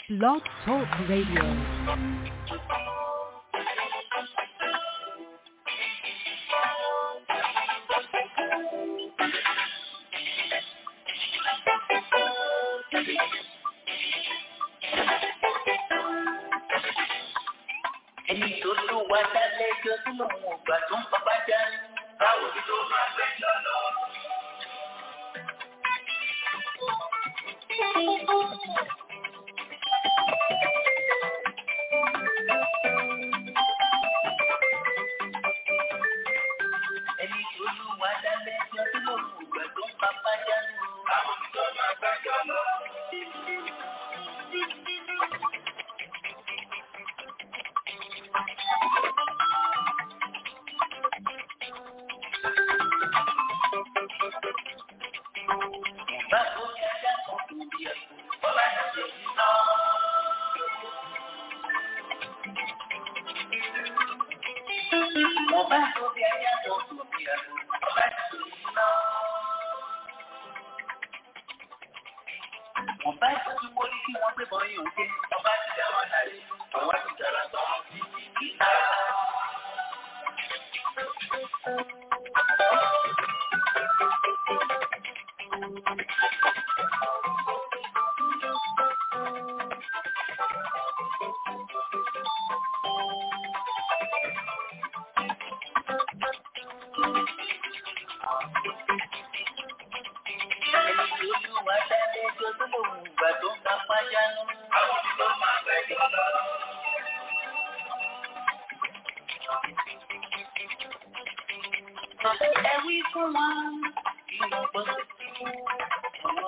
Blog Talk Radio. ẹni tó lù wá lálẹ́jọ́ tó lòun ò gbà tó ń papá já. báwo ni tó máa gbẹ́jọ́ lọ. ẹni tó lù wá lálẹ́jọ́ tó lòun ò gbà tó ń papá já. báwo ni tó máa gbẹ́jọ́ lọ. Báwo ni ajá kan tó bí ẹ̀kọ́? Bọ́lá ti ṣe iná. Mo bá tó bí ajá kan tó bí ẹ̀kọ́. Bọ́lá ti ṣe iná. Mo bá tó tí mo rí kí wọ́n gbé bọ́ yín òkè. Ọba ti dá wọn láyé. Ọwọ́ ti dára tán. Ìta. Ẹni tó lù wá lálẹ́jọ́ tó lòun ò gbà tó ń papá jánu. Àwọn tí ló máa gbẹ́jọ́ lọ. Ẹ wí fún wọn kí wọ́n gbọ́ sí ọmọ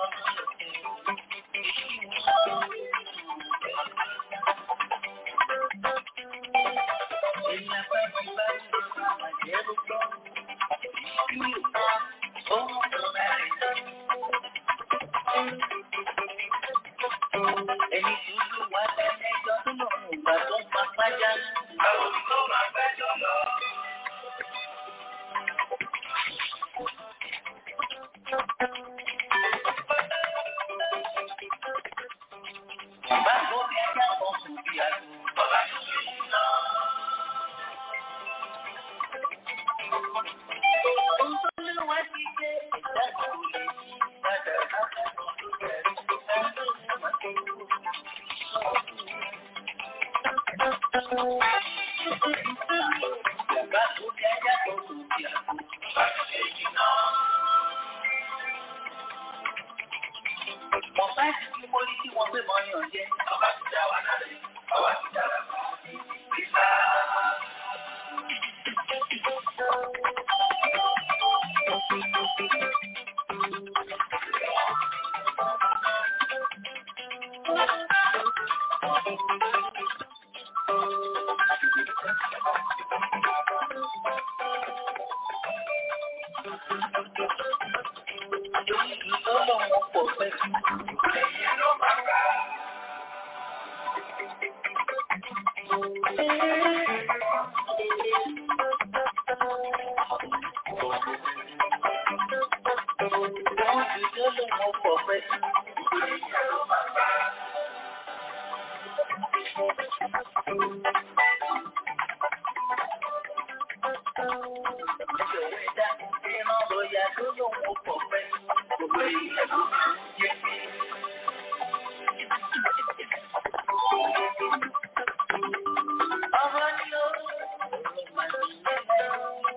Èèyàn bá ti bá ti lọ máa jẹ́ ló gbọ́. Bí ò ó ń lọ láì lọ. Ẹni tí ó lù wá lẹ́lẹ́jọ́ tó lòun ò gbà tó ń papá jánu. Àwọn tí ló máa gbẹ́jọ́ lọ. Bàbá tó bí ajá kan kò bí àgbo. Bàbá tó bí iná. Ohun tó lé wá sí pé ìdájọ́ kò lè yí padà látàkùn tó bẹ̀rẹ̀. Ohun tó lé wá sí Bàbá tó bí ajá kan kò bí àgbo. Bàbá tó bí iná. Wọ́n bá ti fi mórí tí wọ́n gbé mọ́ yàn jẹ́. Ọba ti dá wa lálẹ́. Ọba ti dára mọ́. Ìgbà. Lórí ìtọ́lọ̀ wọn pọ̀ pẹ́. Ẹ̀yẹ ló máa gbà. Lórí ìtọ́lọ̀ wọn pọ̀ pẹ́. Ẹ̀yẹ ló máa gbà. Ìjọba ẹ̀dá ìran lọ́ọ̀yà tó lóun ó pọ̀ pẹ́. Gbogbo ìyẹn ló máa ń jẹ́ pé. Ọ̀rọ̀ ni ó ọ̀rọ̀ máa ń yẹ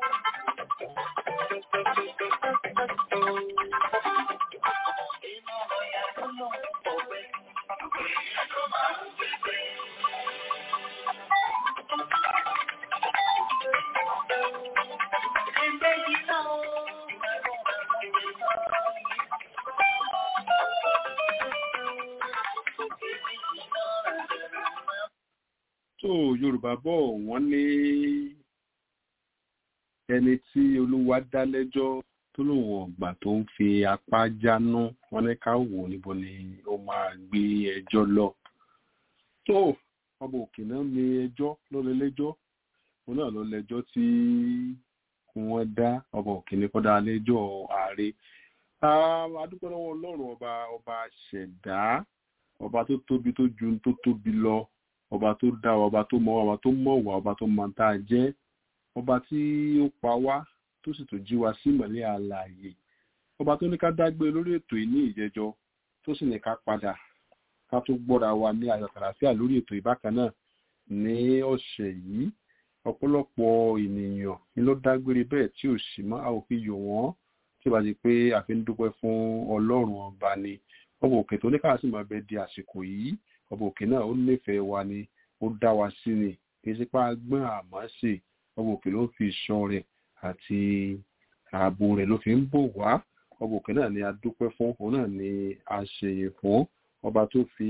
Ìran lọ́ọ̀yà tó lóun ó pọ̀ pẹ́. Gbogbo ìyẹn ló máa ń jẹ́ pé. Ẹgbẹ́ yìí náà ó tó yorùbá bọ̀ wọ́n ní ẹni tí olúwa dá lẹ́jọ́ tó lòun ọ̀gbà tó ń fi apá jáná wọ́n ní ká wò níbo ni ó máa gbé ẹjọ́ lọ. tó ọba òkè náà ní ẹjọ́ ló lè lẹ́jọ́ òun náà ló lẹ́jọ́ tí wọ́n dá ọba òkè ní kọ́dá lẹ́jọ́ ààrẹ adúpẹ́ lọ́wọ́ ọlọ́run ọba ọba ṣẹ̀dá ọba tó tóbi tó ju tó tóbi lọ ọba tó dá wa ọba tó mọ̀ wá ọba tó mọ̀ wá ọba tó mọ̀ tá a jẹ́ ọba tí ó pa wá tó sì tó jí wa sí ìmọ́lẹ̀ àlàyé ọba tó ní ká dágbé lórí ètò yìí ní ìjẹjọ tó sì ní ká padà ká tó gbọ́ra wa ní ayọ̀ kàlàfíà lórí ètò ìbákan náà ní ọ̀sẹ̀ yìí ọ̀pọ̀lọpọ̀ ènìyàn ni ló dágbére bẹ́ẹ̀ tí ò sì mọ́ a ò fi yọ̀ wọ́n tí ó bá ti pé a fi ń dúpẹ́ fún ọlọ́run ọba ni ọba òkè tó ní káà sì máa bẹ di àsìkò yìí ọba òkè náà ó nífẹ̀ẹ́ wa ni ó dá wa sí ni kì í ṣe pé agbọ́n àmọ́ sí ọba òkè ló fi ìṣọ́ rẹ̀ àti ààbò rẹ̀ ló fi ń bò wá ọba òkè náà ni a dúpẹ́ fún òun náà ni a ṣèyẹ fún ọba tó fi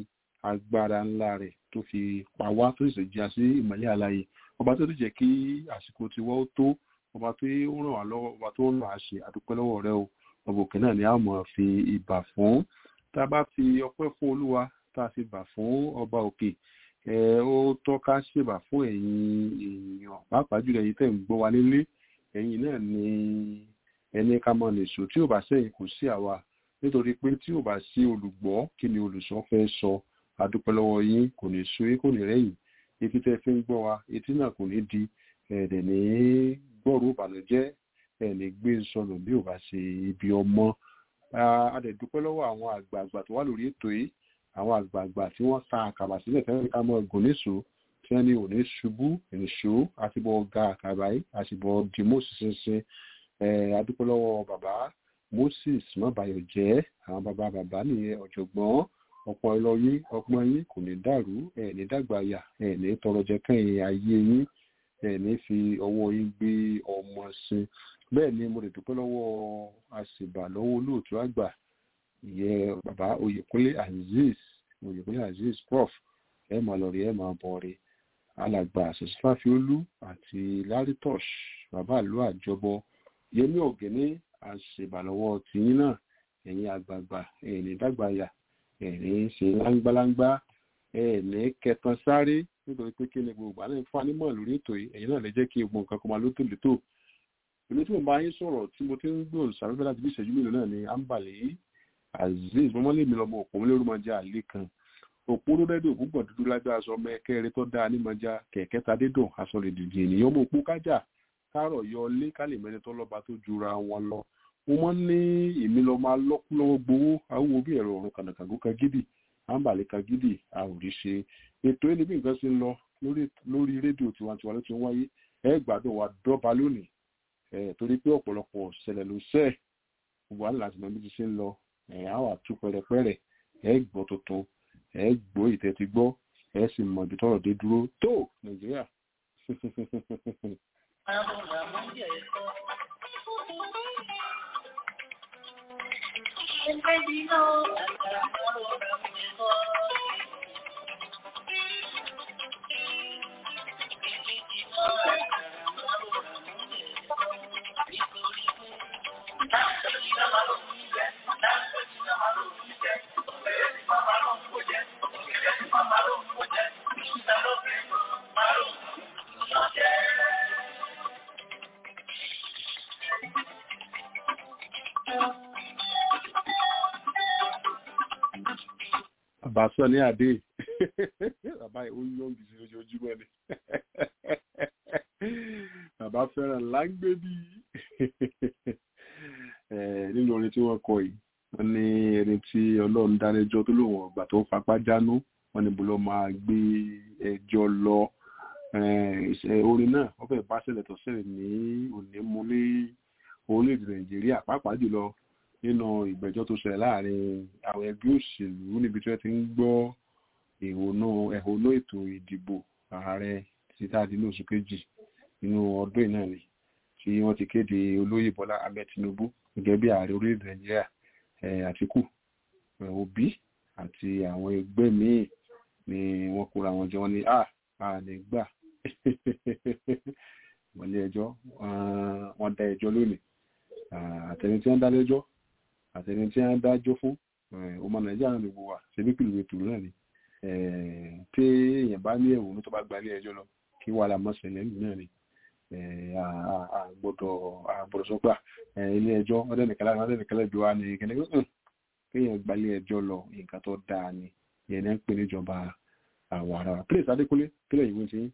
agbára ńlá rẹ̀ tó fi pa wá tó sì jí a sí ìmọ́lẹ̀ àlàyé ọba tó ti jẹ́ kí àsìkò tiwọ́ ó tó ọba tó ń ràn wá lọ́wọ́ ọba tó ń ràn á ṣe àdúpẹ́ lọ́wọ́ rẹ o ọba òkè náà ni a mọ̀ fi ìbà fún tá a bá fi ọpẹ́ fún olúwa tá a fi bà fún ọba òkè ẹ ó tọ́ka ṣèbà fún ẹ̀yin èèyàn pàápàá jùlọ ẹ̀yin tẹ̀ ń gbọ́ wa nílé ẹ̀yin náà ni ẹni ká mọ̀ nìṣó tí ò bá sẹ́yìn kò sí àwa nítorí pé tí ò bá sí olùgbọ́ kí ni olùsọ fẹ́ sọ àdúpẹ́ lọ́wọ́ yín kò ní sú yín kò ní rẹ́yìn etí tẹ́ fi ń gbọ́ wa etí náà kò ní di ẹ̀ẹ́dẹ̀ ní gbọ́rọ̀ ìbànújẹ́ ẹ̀ ní gbé sọnù bí ò bá ṣe ibi ọmọ adẹ̀dúpẹ́ lọ́wọ́ àwọn àgbààgbà tó wà lórí ètò yìí àwọn àgbààgbà tí wọ́n ta àkàbà sílẹ̀ tẹ́lẹ̀ ká mọ́ gùn níṣó tí wọ́n ní òní ṣubú ìṣó àtibọ̀ ga àkàbà yìí àtibọ̀ dìmú ṣinṣin adúpẹ́ lọ́wọ́ bàbá Moses mọ́bàyọ̀ jẹ́ àwọn bàbá bàbá nìyẹn ọ̀jọ̀gbọ́n ọ̀pọ̀ ẹlọ́yìn ọgbọ́n yín kò ní dàrú ẹ̀ ní dàgbàyà ẹ̀ ní tọrọ jẹ kẹ́yìn ayé yín ẹ̀ ní fi ọwọ́ yín gbé ọmọ sí bẹ́ẹ̀ ni mo lè dúpẹ́ lọ́wọ́ àṣìbà lọ́wọ́ olóòtú àgbà ìyẹn bàbá Oyèkúnlé Azeez Oyèkúnlé Azeez prof ẹ máa lọ rí ẹ máa bọ̀ rí alàgbà àṣẹṣífàfiolú àti laritosh bàbá àlọ àjọbọ yẹmí ọ̀gẹ́ni àṣìbà lọ́wọ́ tìyín náà ẹ̀yin àgbààgbà ẹ̀ ní dàgbàyà ẹ̀rín ṣe láńgbáláńgbá ẹ̀ẹ̀ní kẹtàn sáré nítorí pé kí ni gbogbo àná fún anímọ̀ lórí ètò yìí ẹ̀yin náà lè jẹ́ kí gbogbo nǹkan kan máa lótò létò èmi tí mo bá yín sọ̀rọ̀ tí mo ti ń gbòòrò sàrẹ́fẹ́ láti bí ìṣẹ́jú mélòó náà ni ambale azeez mọ́mọ́lé mi lọ́mọ òpó mílẹ̀ orúmọjà àlè kan òpó ló dẹ́dọ̀ òpó gbọ̀n dúdú lágbára aṣọ ọmọ ẹkẹrẹ tó dáa nímọ̀já kẹ̀kẹ́ ta dédùn aṣọ lè dìde ènìyàn mọ̀ òpó kájà kárọ̀ yọ lé kálí mẹ́ni tó lọ́ba tó jura wọn lọ mo mọ́ ní èmi lọ máa lọ́kú lọ́wọ́ gbowó awúwo bí ẹ̀rọ ọ̀run kànàkàngó kan gidi àǹbàlẹ̀ kan gidi a ò rí ṣe ètò ẹni bí nǹkan ṣe ń lọ lórí rédíò tiwantiwa ló ti ń wáyé ẹ gbádùn wa dọ́ba lónìí ẹ torí pé ọ̀pọ̀lọpọ̀ ṣẹlẹ̀ ló ṣẹ́ gbogbo àná láti mọ bí ti ṣe ń lọ ẹ á wà tú pẹrẹpẹrẹ ẹ gbọ́ tuntun ẹ gbọ́ ìtẹ́ ti gbọ́ ẹ sì mọ ibi tọ́rọ̀ dé dúró tó nàìjíríà. bàbá sọ ní àdé bàbá ó yọ gbèsè lójoojúmọ́ ni bàbá fẹ́ràn láńgbé bí nínú orin tí wọ́n kọ yìí wọ́n ní ẹni tí ọlọ́run dánẹjọ́ tó lòun ọgbà tó fapá jánú wọ́n ní bọ́lọ́ máa gbé ẹjọ́ lọ orin náà wọ́n fẹ́ẹ́ bá ṣẹlẹ̀ tó ṣẹlẹ̀ ní òní mú ní orílẹ̀-èdè nàìjíríà pàápàá jùlọ nínú ìgbẹ́jọ́ tó ṣẹlẹ̀ láàrin àwọn ẹgbẹ́ òṣèlú níbi tí wọ́n ti ń gbọ́ ẹ̀hónú ètò ìdìbò ààrẹ títà dín ní oṣù kejì nínú ọdún yìí náà ni tí wọ́n ti kéde olóyè bọ́lá ahmed tinubu gẹ́gẹ́ bí ààrẹ orílẹ̀-èdè nàìjíríà àtìkù òbí àti àwọn ẹgbẹ́ míì ni wọ́n kóra wọn jọ ní à à lè gbà wọ́n lé ẹjọ́ wọ́n dá ẹjọ́ lónìí àtẹni tí wọ́n dá lẹ́jọ́ àtẹni tí wọ́n dájọ́ fún ọmọ nàìjíríà náà lè wò wá ṣebí pìlú ètò náà ni tí èèyàn bá ní ẹ̀wọ̀n tó bá gba ilé ẹjọ́ lọ kí wàhálà mọ́ ṣẹlẹ̀ nínú náà ni àgbọ̀dọ̀ àgbọ̀dọ̀ sọ́gbà ilé ẹjọ́ ọdẹ́nìkẹ́lá ọdẹ́nìkẹ́lá ìjọ wa ni kẹ́lẹ́ kéèyàn gba ilé ẹjọ́ lọ nǹkan tó dáa ni ìyẹn ní ń pè níjọba àwọn ará wa pílẹ̀sì adékúnlé kílẹ̀ ìwé ti yín.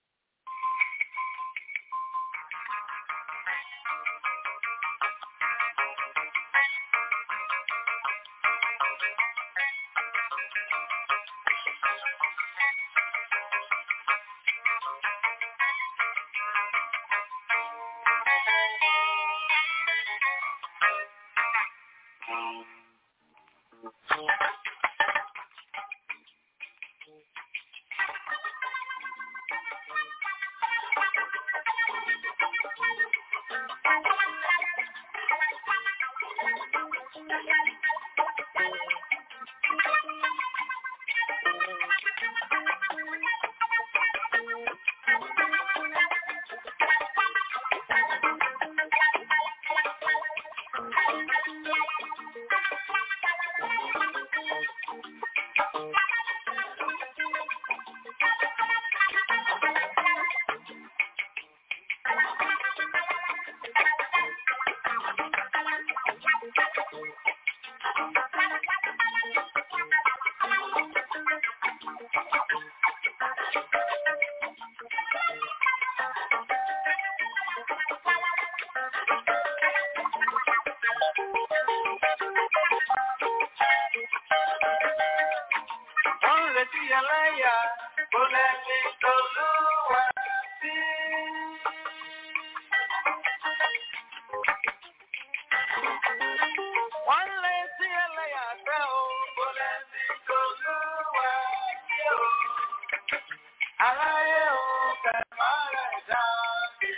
Wọ́n retí ẹlẹ́yà, kò lẹ́ni tolúwa sí. Wọ́n retí ẹlẹ́yà fẹ́ o, kò lẹ́ni tolúwa sí o. Aráyé o, kẹ̀má rẹ̀ dá sí.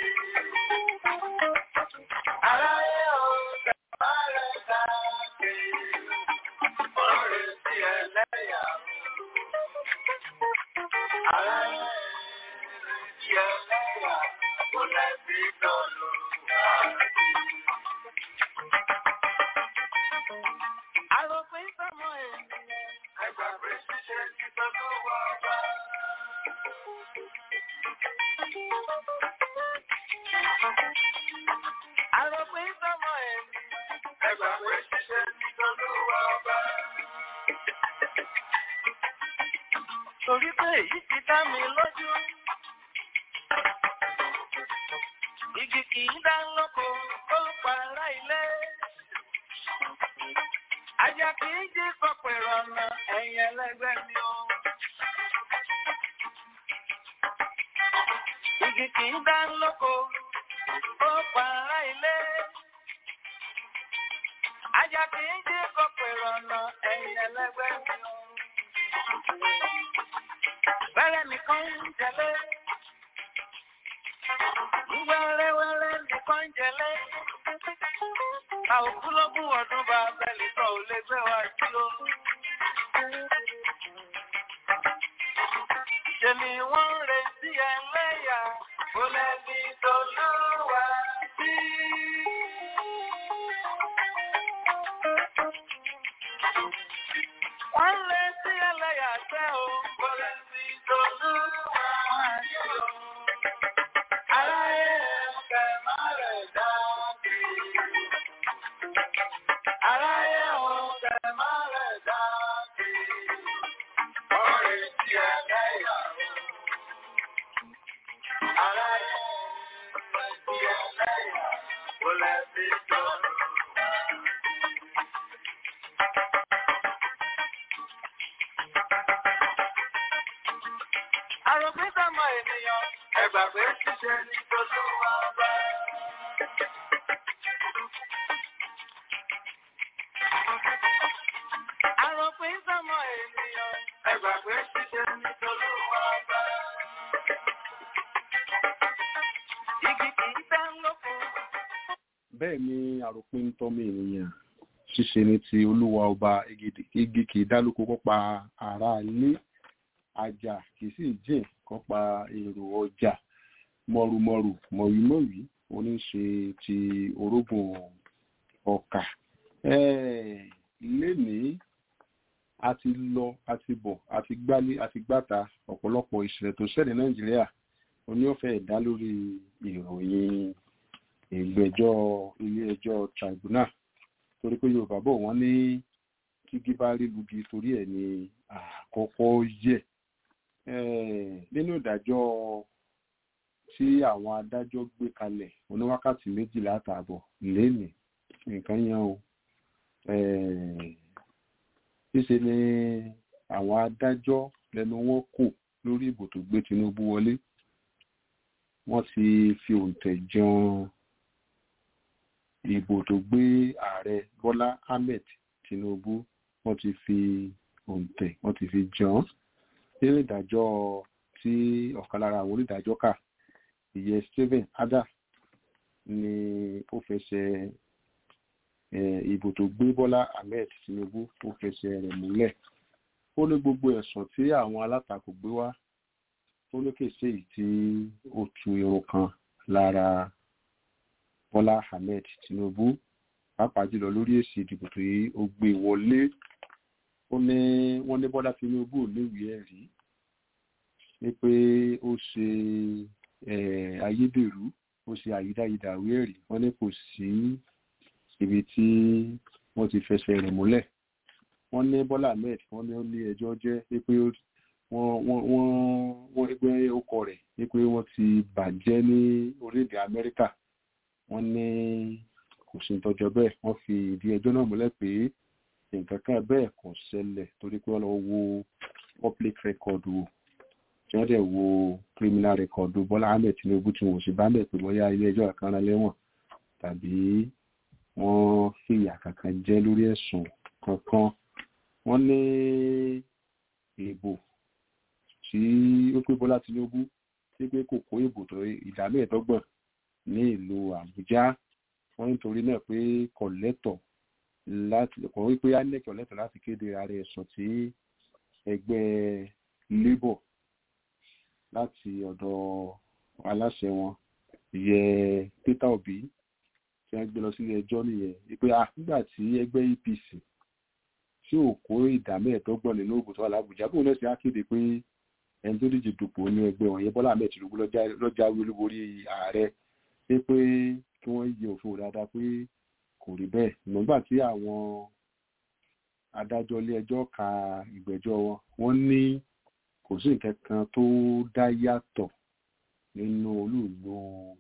Aráyé o, kẹ̀má rẹ̀ dá sí. Wọ́n retí ẹlẹ́yà. Aráyé retí ẹlẹ́yà, kò lẹ́ni tolúwa sí. Àròpin sọ́mọ ènìyàn, ẹgbàgbé ṣíṣe ti tọ́jú wá bá. Àròpin sọ́mọ ènìyàn, ẹgbàgbé ṣíṣe ti tọ́jú wá bá. Torí pé èyí ti dá mi lójú. Igi kì í dá lóko, ó para ilé. Ajá kì í jí kọ̀pẹ̀rọ̀ ọ̀nà ẹ̀yìn ẹlẹ́gbẹ́ mi o. Igi kì í dá lóko, ó para ilé. Ajá kì í jí kọ̀pẹ̀rọ̀ ọ̀nà ẹ̀yìn ẹlẹ́gbẹ́ mi o. Wẹ́rẹ́ nìkan ń jẹlé. Wẹ́rẹ́wẹ́rẹ́ nìkan ń jẹlé. A ò kú lógún ọdún bá bẹ́ẹ̀lì kan ò lè gbé wa sí o. Ṣé ni wọ́n ń retí ẹlẹ́yà kó lẹ́ni tó lúwa sí? Wọ́n ń retí ẹlẹ́yà tẹ́ o kó lẹ́ni tó lúwa sí o. Aráyé ẹ̀kẹ́ má rẹ̀ dá sí i. Aráyé ọ̀tẹ̀ máa rẹ̀ dá sí. Ọ̀rẹ́ tí ẹlẹ́yà rẹ̀. Aráyé ọ̀tẹ̀ tí ẹlẹ́yà kò lè fi tọ́lú. Àròpin sọ́mọ ènìyàn, ẹgbàgbé ṣiṣẹ́ ní tolúwa bá. Àròpin sọ́mọ ènìyàn, ẹgbàgbé ṣiṣẹ́ ní tolúwa bá. Igi kì í dá lóko. bẹ́ẹ̀ ni àròpin tọ́mọ ènìyàn ṣíṣe ní ti olúwa ọba igi- igi kì í dálóko kọ́pa ará ilé ajá kì í sì jìn kọ́pa èrò ọjà mọ̀rùmọ̀rù mọ̀wímọ̀wí oníṣe ti orógùn ọkà Eh, lénìí a ti lọ a ti bọ̀ a ti gbálé a ti gbáta ọ̀pọ̀lọpọ̀ ìṣẹ̀lẹ̀ tó ṣẹlẹ̀ nàìjíríà oníọ̀fẹ́ ẹ̀dá lórí ìròyìn ìgbẹ́jọ́ ilé ẹjọ́ tribunal torí pé yorùbá bọ̀ wọ́n ní tígi bá rí lugi torí ẹ̀ ní àkọ́kọ́ yẹ nínú ìdájọ́ tí àwọn adájọ́ gbé kalẹ̀ oníwákàtí méjìlá àtààbọ̀ lénìí nǹkan yẹn o ṣíṣe ni àwọn adájọ́ lẹ́nu wọn kò lórí ìbò tó gbé Tinubu wọlé wọ́n ti fi òǹtẹ̀ jan ìbò tó gbé ààrẹ Bọ́lá Ahmed Tinubu wọ́n ti fi òǹtẹ̀ wọ́n ti fi jan nínú ìdájọ́ tí ọ̀kan lára àwọn onídàájọ́ kà ìyẹn Stephen Adda ni ó fẹsẹ̀ ìbò tó gbé Bọ́lá Ahmed Tinubu ó fẹsẹ̀ rẹ̀ múlẹ̀ ó ní gbogbo ẹ̀sùn tí àwọn alátakò gbé wá ó ní kèsè yìí tí ó tu irun kan lára Bọ́lá Ahmed Tinubu pàápàá jùlọ lórí èsì ìdìbò tó yí ó gbé wọlé ó ní wọ́n ní Bọ́lá Tinubu ò léwèé ẹ̀rí ní pé ó ṣe ayédèrú ó ṣe àyídáyidà ìwé ẹ̀rí wọ́n ní kò sí ibi tí wọ́n ti fẹsẹ̀ rẹ̀ múlẹ̀ wọ́n ní Bọ́lá Ahmed wọ́n ní ó ní ẹjọ́ jẹ́ pé wọ́n ẹgbẹ́ ọkọ rẹ̀ pé wọ́n ti bàjẹ́ ní orílẹ̀-èdè Amẹ́ríkà wọ́n ní kò sí tọ́jọ́ bẹ́ẹ̀ wọ́n fi ìdí ẹjọ́ náà múlẹ̀ pé nǹkan kan bẹ́ẹ̀ kò ṣẹlẹ̀ torí pé wọ́n lọ wo public record wò tí wọ́n dẹ̀ wo criminal record Bọ́lá Ahmed Tinubu tí wọ́n sì bá bẹ̀ pé bóyá ilé ẹjọ́ kan rán lẹ́wọ̀n tàbí wọ́n fìyà kankan jẹ lórí ẹ̀sùn kankan wọ́n ní ìbò tí ó pé Bọ́lá Tinubu tí pé kò kó ìbò tó ìdá mẹ́ẹ̀ẹ́dọ́gbọ̀n ní ìlú Àbújá wọ́n nítorí náà pé kò lẹ́tọ̀ láti kò wí pé INEC kò lẹ́tọ̀ láti kéde ara ẹ̀sùn tí ẹgbẹ́ Labour láti ọ̀dọ̀ aláṣẹ wọn yẹ Peter Obi tí wọ́n gbé lọ sílé ẹjọ́ nìyẹn wípé nígbà tí ẹgbẹ́ APC tí ò kó ìdá mẹ́ẹ̀ẹ́dọ́gbọ̀n nínú ògùn tó wà lábùjá bóun náà sì á kéde pé ẹni tó díje dupò ní ẹgbẹ́ wọn yẹn Bọ́lá Ahmed Tinubu lọ́jàwé olúborí ààrẹ pé pé kí wọ́n yẹ òfin wò dáadáa pé kò rí bẹ́ẹ̀ nígbà tí àwọn adájọ́ ilé ẹjọ́ ka ìgbẹ́jọ́ wọn wọ́n ní kò sí nǹkan kan tó dá yàtọ̀ nínú olúùlú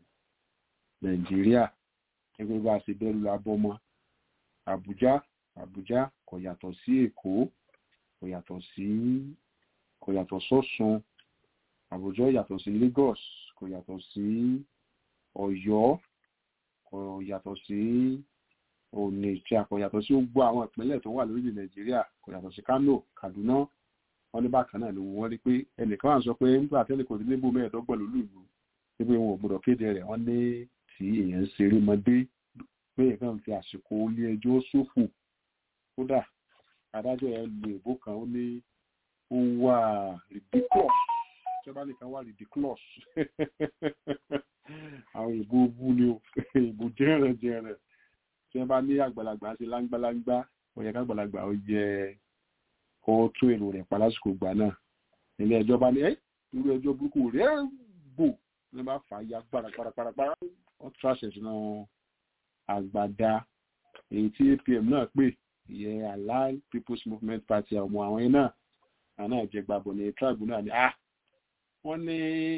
Nàìjíríà gẹ́gẹ́ bá a ṣe bẹ́ẹ̀ lu abọ́mọ́ Àbújá Àbújá kò yàtọ̀ sí Èkó kò yàtọ̀ sí kò yàtọ̀ sọ́sùn Àbújá yàtọ̀ sí Lagos kò yàtọ̀ sí Ọ̀yọ́ kò yàtọ̀ sí Onitsha kò yàtọ̀ sí gbogbo àwọn ìpínlẹ̀ tó wà lórílẹ̀ Nàìjíríà kò yàtọ̀ sí Kano Kaduna wọn ní bákan náà ló wọ́n rí pé ẹnìkan wà sọ pé nígbà tẹ́lẹ̀ kò sí níbo mẹ́ẹ̀ẹ́dọ́gbọ̀n lólùlù wípé wọn ò gbọdọ̀ kéde rẹ̀ wọ́n ní tí èèyàn ń ṣeré mọ́dé pé èèyàn fi àsìkò ilé ẹjọ́ ṣòfò kódà adájọ́ ẹ̀ lu èbó kan ó ní ó wà ridiculous tí wọ́n bá nìkan wà ridiculous àwọn ìbò bú ni o ìbò jẹ́rẹ̀ jẹ́rẹ̀ tí wọ́n bá ní àgbàlagbà ṣe láńgbáláńgbá ó yẹ kágbàlagbà ó jẹ kó tún èrò rẹ̀ pa lásìkò ìgbà náà ilé ẹjọ́ bá ní ẹ́ irú ẹjọ́ burúkú rẹ̀ bò ní bá fà á ya parapara wọ́n tún àṣẹ sínú àgbàdá èyí tí APM náà pè ìyẹn Allied People's Movement Party ọmọ àwọn yẹn náà àná ìjẹgbàbọ̀ ní tribe náà ni ah wọ́n ní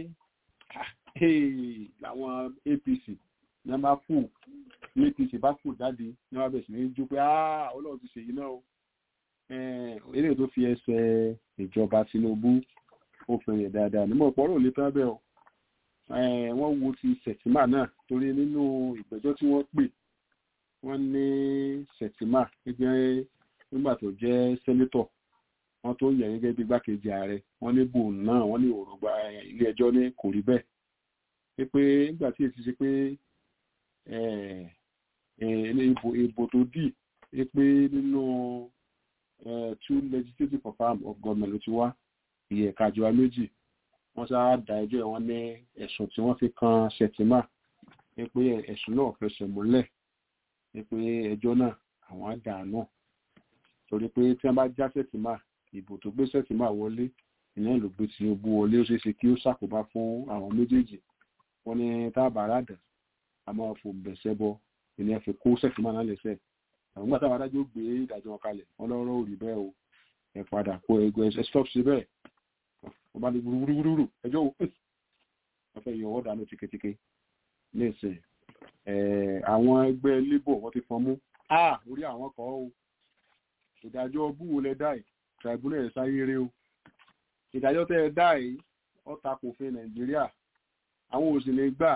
làwọn APC ní wọ́n bá fò ní APC bá fò jáde ní wọ́n bẹ̀rẹ̀ sí ní jó pé ah Ọlọ́run ti ṣèyí náà o eléyìí tó fi ẹsẹ̀ ìjọba Tinubu ó fẹ̀yẹ̀ dáadáa nímọ̀ pọ̀rọ̀ lè tán bẹ́ẹ̀ o wọ́n wo ti sẹ̀tìmà náà torí nínú ìgbẹ́jọ́ tí wọ́n pè wọ́n ní sẹ̀tìmà gẹ́gẹ́ nígbà tó jẹ́ sẹ́nétọ̀ wọ́n tó yẹ gẹ́gẹ́ bí gbákejì ààrẹ wọ́n ní bò náà wọ́n ní òrùgba ilé ẹjọ́ ní kò rí bẹ́ẹ̀ pé pé nígbà tí èsì ṣe pé ìbò tó dì pé nínú two legislative confirm of government ló ti wá ìyẹ̀ kájọba méjì wọ́n sá da ẹjọ́ ẹ̀ wọ́n ní ẹ̀sùn tí wọ́n fi kan Shettima ní pé ẹ̀sùn náà fẹsẹ̀ múlẹ̀ ní pé ẹjọ́ náà àwọn àdàánù torí pé tí wọ́n bá já Shettima ìbò tó gbé Shettima wọlé ìyẹn ló gbé Tinubu wọlé ó ṣeé ṣe kí ó ṣàkóbá fún àwọn méjèèjì wọ́n ní táàbà àràdà a máa fò bẹ̀sẹ̀ bọ ìyẹn fi kó Shettima náà lẹ́sẹ̀ àwọn gbàtà àwọn adájọ́ gbé ìdájọ́ wọn kalẹ̀ wọn lọ́rọ́ ò rí bẹ́ẹ̀ o ẹ padà kó ẹgbẹ́ ẹ stop sí bẹ́ẹ̀ wọ́n bá ní gbúrúgbúrú ẹjọ́ o wọ́n fẹ́ yọ ọwọ́ dànù tíketíke nísìn àwọn ẹgbẹ́ labour wọ́n ti fọ́n mú a orí àwọn kan o ìdájọ́ búwo lẹ dá yìí tribunal ẹ̀ sáyé rẹ o ìdájọ́ tẹ́ ẹ dá yìí ó tako òfin nàìjíríà àwọn ò sì lè gbà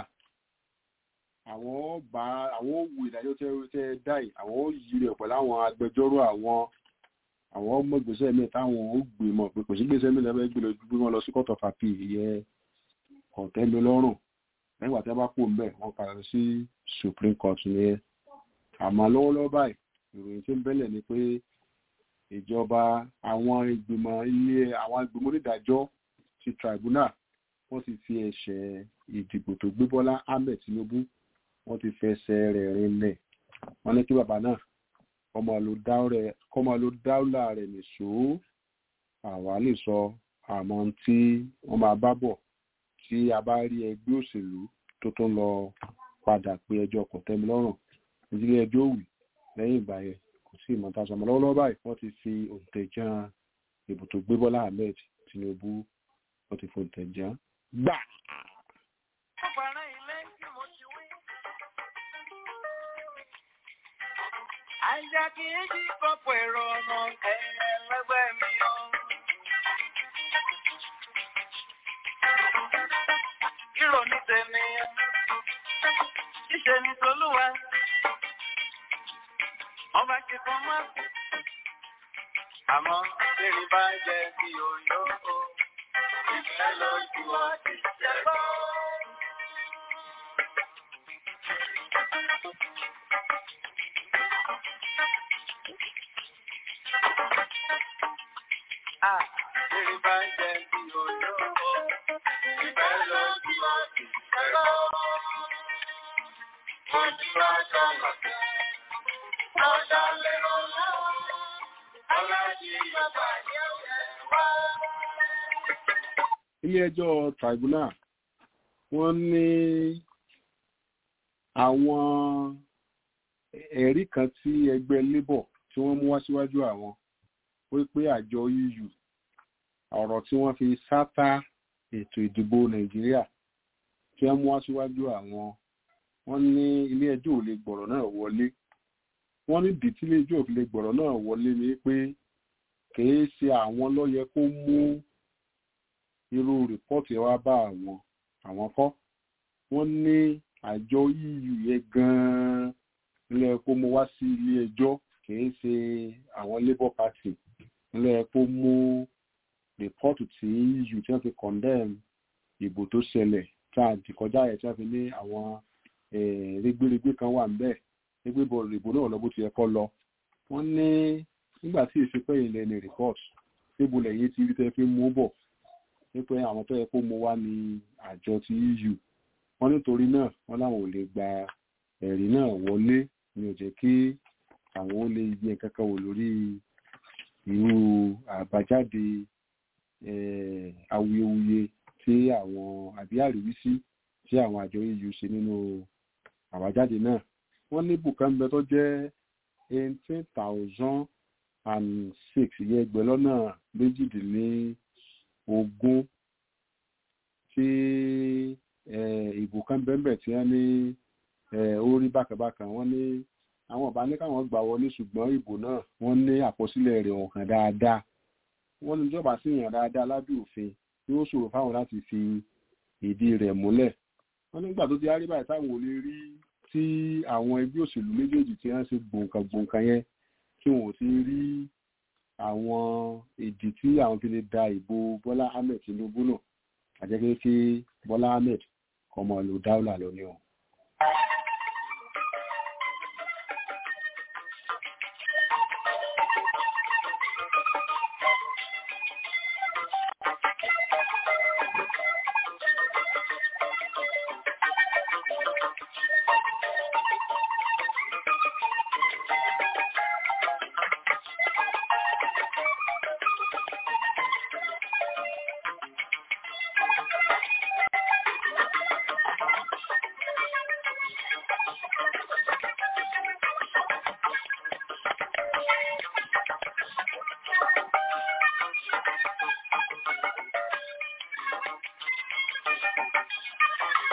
àwọn bá àwọn òwò ìdájọ́ tẹ́ ẹ dá yìí àwọn ò yí rẹ̀ pẹ̀lú àwọn agbẹjọ́rò àwọn àwọn ọmọ ìgbésẹ̀ mi táwọn ò gbé mọ̀ pé kò sí gbèsè mi lẹ́fẹ̀ẹ́ gbé lọ gbé wọn lọ sí court of appeal ìyẹn ọ̀tẹ́mi lọ́rùn nígbà tí wọ́n bá kó ń bẹ̀ wọ́n padà sí supreme court nìyẹn àmọ́ lọ́wọ́lọ́wọ́ báyìí ìròyìn tí ń bẹ́lẹ̀ ni pé ìjọba àwọn ìgbìmọ̀ ilé àwọn ìgbìmọ̀ onídàájọ́ ti tribunal wọ́n ti fi ẹ̀ṣẹ̀ ìdìbò tó gbé Bọ́lá Ahmed Tinubu wọ́n ti fẹsẹ̀ rẹ̀ rinlẹ̀ wọ́n ní kí bàbá náà kọ́mọ ló dáúlà rẹ̀ nìṣó àwa lè sọ àmọ́ tí wọ́n máa bá bọ̀ tí a bá rí ẹgbẹ́ òṣèlú tó tó ń lọ padà pé ẹjọ́ kò tẹ́mi lọ́rùn ìdílé ẹjọ́ òwì lẹ́yìn ìgbà yẹn kò sí ìmọ̀ta sọmọ lọ́wọ́lọ́wọ́ báyìí wọ́n ti fi òǹtẹ̀jàn ìbò tó gbé Bọ́lá Ahmed Tinubu wọ́n ti fi òǹtẹ̀jàn gbà. Àìjà kì í jí kọ́pọ̀ èrò ọmọ ẹ̀ẹ́lẹ́gbẹ́ mi o. Ìrò ní tèmi, ṣíṣe ní tolúwa, ọba ti fún mọ́. Àmọ́ bèrè bá jẹ́ bí òyò o, ìfẹ́ lójú ọtí ṣẹ́gbọ́. Ah, bèrè bá jẹ́ bí òyò o, ìfẹ́ lójú ọtí ṣẹ́gbọ́. Ojú ọjọ́ lọ́kẹ́, ọjọ́ lérò lọ́wọ́, alájí bàbá yẹ̀ wá. ilé-ẹjọ́ tribunal wọ́n ní àwọn ẹ̀rí kan tí ẹgbẹ́ labour tí wọ́n mú wá síwájú àwọn wípé àjọ EU ọ̀rọ̀ tí wọ́n fi sátá ètò ìdìbò nàìjíríà tí wọ́n mú wá síwájú àwọn wọ́n ní ilé-ẹjọ́ ò lè gbọ̀rọ̀ náà wọlé wọ́n ní ìdí tí ilé-ẹjọ́ ò fi lè gbọ̀rọ̀ náà wọlé ni pé kìí ṣe àwọn ló yẹ kó mú irú rìpọ́ọ̀tì ẹ wá bá àwọn àwọn kọ́ wọ́n ní àjọ EU yẹn gan-an ilé kó mú wá sí ilé ẹjọ́ kìí ṣe àwọn labour party ilé kó mú rìpọ́ọ̀tì tí EU tí wọ́n fi condemn ìbò tó ṣẹlẹ̀ tá a dì kọjá ẹ̀ tí wọ́n fi ní àwọn rẹ́gbẹ́rẹ́gbẹ́ kan wà níbẹ̀ rẹ́gbẹ́ ìbò náà lọ bó ti yẹ kó lọ wọ́n ní nígbà tí ìṣepẹ́ ilẹ̀ ní rìpọ́ọ̀tì níbo lẹ́yìn tí rí tẹ́ fi mú bọ̀ wípé àwọn tó yẹ kó mú wá ní àjọ ti EU wọ́n nítorí náà wọ́n láwọn ò lè gba ẹ̀rí náà wọlé ní ó jẹ́ kí àwọn ó lè yẹ kankan wò lórí irú àbájáde awuyewuye tí àwọn àbí àríwísí tí àwọn àjọ EU ṣe nínú àbájáde náà wọ́n ní bùkán bẹ tó jẹ́ eighteen thousand and six ìyẹn ẹgbẹ́ lọ́nà méjìdínlógún tí ìbò kan bẹ́ẹ̀ tí wọ́n ní ó rí bákàbákan wọ́n ní àwọn ọba ní káwọn gbà wọlé ṣùgbọ́n ìbò náà wọ́n ní àkọsílẹ̀ rẹ̀ hàn dáadáa wọ́n ní ìjọba sì yàn dáadáa lábẹ́ òfin tí ó ṣòro fáwọn láti fi ìdí rẹ̀ múlẹ̀ wọ́n nígbà tó ti á rí báyìí táwọn ò lè rí tí àwọn ẹgbẹ́ òṣèlú méjèèjì tí wọ́n ṣe gbòǹkà gbòǹkà yẹn tí wọn ò ti rí àwọn ìdí tí àwọn fi lè da ìbò Bọ́lá Ahmed Tinubu náà àjẹkẹ́ kí Bọ́lá Ahmed kọ́ mọ́ lò dáúlà lónìí o.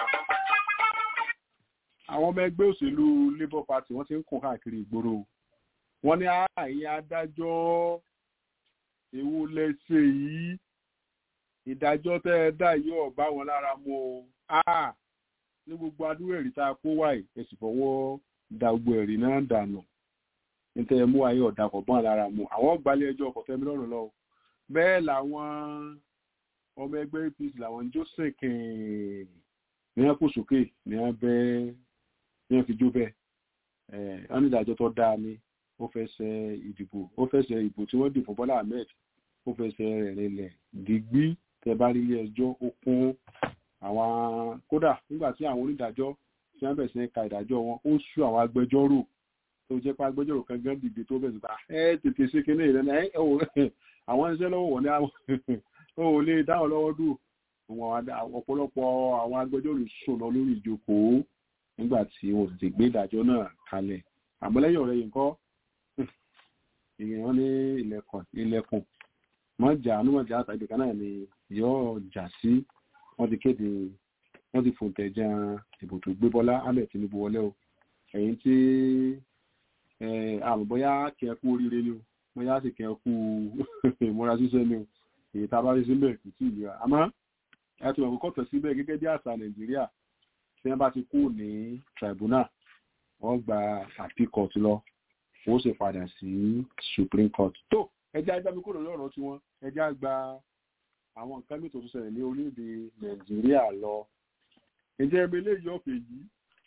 àwọn ọmọ ẹgbẹ́ òṣèlú labour party wọ́n ti ń kún káàkiri ìgboro wọ́n ní ààyè adájọ́ ewu lẹ́sẹ̀ yìí ìdájọ́ tẹ́ ẹ dá yóò bá wọn lára mu o Ah, ní gbogbo adúrú ẹ̀rí tá a kó wáyé ẹ sì fọwọ́ da gbogbo ẹ̀rí náà dànù nítorí ẹ mú ayé ọ̀dà kọ̀ bọ́n lára mu àwọn gbalẹ̀ ẹjọ́ ọkọ̀ tẹ́mi lọ́rùn lọ bẹ́ẹ̀ làwọn ọmọ ẹgbẹ́ apc làwọn joseph kẹ́ẹ̀ ní wọn kò sókè ní wọn bẹ́ẹ̀ ní wọn fi jó bẹ́ẹ̀ ẹ̀ wọn ní ìdájọ́ tó dáa ni ó fẹsẹ̀ ìdìbò ó fẹsẹ̀ ìbò tí wọ́n dì fún bọ́lá ahmed ó fẹsẹ̀ rẹ̀ rinlẹ̀ dìgbì tẹ bá rí ilé ẹjọ́ ó kún àwọn kódà nígbà tí àwọn onídàájọ́ tí wọ́n bẹ̀rẹ̀ sí ní ka ìdájọ́ wọn ó sú àwọn agbẹjọ́rò tó jẹ́ pé agbẹjọ́rò kan gán dìde tó bẹ̀rẹ̀ síta ẹ tètè ṣe kinní ìrẹ́nà ẹ ò àwọn iṣẹ́ lọ́wọ́ wọ̀ ní àwọn ò lè dáhùn lọ́wọ́ dùn ọ̀pọ̀lọpọ̀ àwọn agbẹjọ́rò sùn lọ lórí ìjókòó nígbà tí wọn ò tètè gbé ìdájọ́ náà kalẹ̀ àmọ́ lẹ́yìn ọ̀rẹ́ yìí kọ́ ìyẹn ní ilẹ̀kùn ilẹ̀kùn mọ́jà anúmọ̀jà àtàgbè kan náà ni yóò jà sí wọ́n ti kéde wọ́n ti fòǹtẹ̀ jà ìbò tó gbé Bọ́lá Ahmed Tinubu wọlé o ẹ̀yìn tí àmọ́ bóyá kí ẹ kú oríire ni o bóyá sì kí ẹ kú ìmúra ṣíṣẹ́ ni o èyí tá a bá rí síbẹ̀ kò tí ì lera àmọ́ ẹ ti wọ̀n kọ́tọ̀ síbẹ̀ gẹ́gẹ́ bí àṣà Nàìjíríà tí wọ́n bá ti kú ní tribunal wọ́n gba appeal court lọ wọ́n sì padà sí Supreme Court tó ẹjẹ́ ajámi kúrò lórí ọ̀rọ̀ tiwọn ẹjẹ́ àgbà àwọn nǹkan mìíràn tó ṣẹlẹ̀ ní orílẹ̀-èdè Nàìjíríà lọ ǹjẹ́ ẹbí eléyìí ọ̀fẹ́ yìí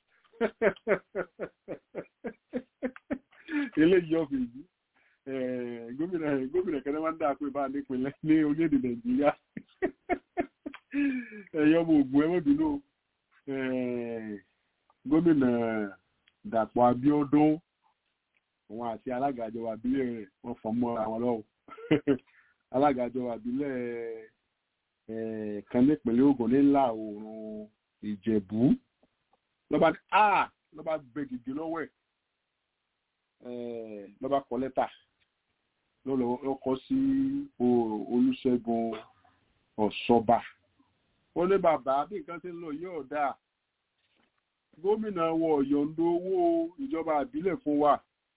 eléyìí ọ̀fẹ́ yìí gómìnà gómìnà kẹ́lẹ́ máa ń dà pé bá a nípìnlẹ̀ ní orílẹ̀-èdè Nàìjíríà ẹ̀yọ́ ọmọ ògùn ẹ̀mọ́bìnú gómìnà Dàpọ̀ Abíọ́dún òun àti alága ìjọba ìbílẹ̀ rẹ̀ wọ́n fọ́n mọ́ àwọn lọ́wọ́ alága ìjọba ìbílẹ̀ kan nípínlẹ̀ Ògùn nílà oòrùn Ìjẹ̀bú lọ́ba a lọ́ba bẹ gègé lọ́wọ́ ẹ̀ lọ́ba kọ lẹ́tà lọ́kọ́ sí Olúṣẹ́gun Ọ̀ṣọ́bà ó ní bàbá bí nǹkan ṣe ń lọ yóò dáa gómìnà wọ yọ̀ǹdo owó ìjọba ìbílẹ̀ fún wa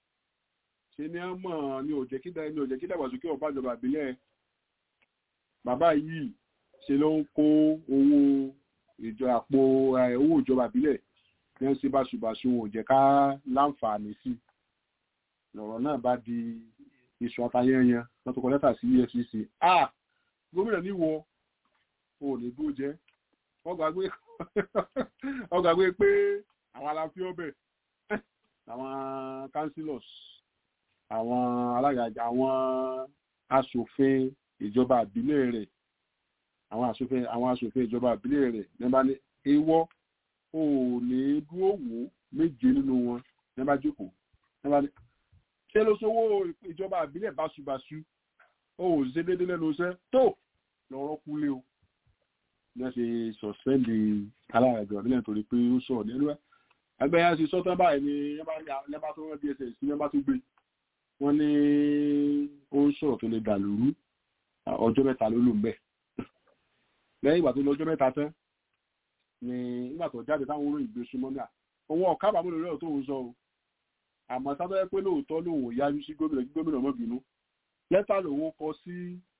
ṣe ní ọmọ ní òjẹ́ kídà ní òjẹ́ kídà wàsókè ọba ìjọba ìbílẹ̀ bàbá yìí ṣe ló ń kó owó ìjọ àpò owó ìjọba ìbílẹ̀ ní ń ṣe báṣubàṣu òjẹ́ ká láǹfààní sí lọ̀rọ̀ náà bá di iṣu atayẹyẹn lọ́tọ̀ kọ lẹ́tà sí EFCC ah gómìnà níwọ ò ní dúró jẹ́ wọ́n gbàgbé pé àwọn aláfi ọbẹ̀ àwọn councillors àwọn alága àwọn aṣòfin ìjọba àbílẹ̀ rẹ̀ àwọn aṣòfin àwọn aṣòfin ìjọba àbílẹ̀ rẹ̀ nígbà ní ewọ́ ò ní dúró wò méje nínú wọn nígbà jókòó nígbà ní ṣé ló sówó ìjọba àbílẹ̀ báṣubàṣu ó ò ṣe déédéé lẹ́nu iṣẹ́ tó lọ́rọ́ kúlé o ní wọ́n ṣe sọ̀spẹ́ndì alága ìjọba àbílẹ̀ nítorí pé ó sọ̀rọ̀ ní ẹlúwẹ́ agbẹ́yà ṣe sọ́tàn báyìí ni lẹ́bà tó rán dss sí lẹ́bà tó gbé wọ́n ní ó ń sọ̀rọ̀ tó lè dà lóru ọjọ́ mẹ́ta ló lò ń bẹ̀ lẹ́yìn ìgbà tó lọ ọjọ́ mẹ́ta tán ni nígbà tó jáde táwọn olóyìn gbé súnmọ́ náà òun ọ̀ká bàbá lórí ọ̀rọ̀ tó ń sọ o àmọ́ sábẹ́ pé lóòótọ́ lòun ò yájú sí gómìnà kí gómìnà mọ́ bínú lẹ́tà lòun kọ sí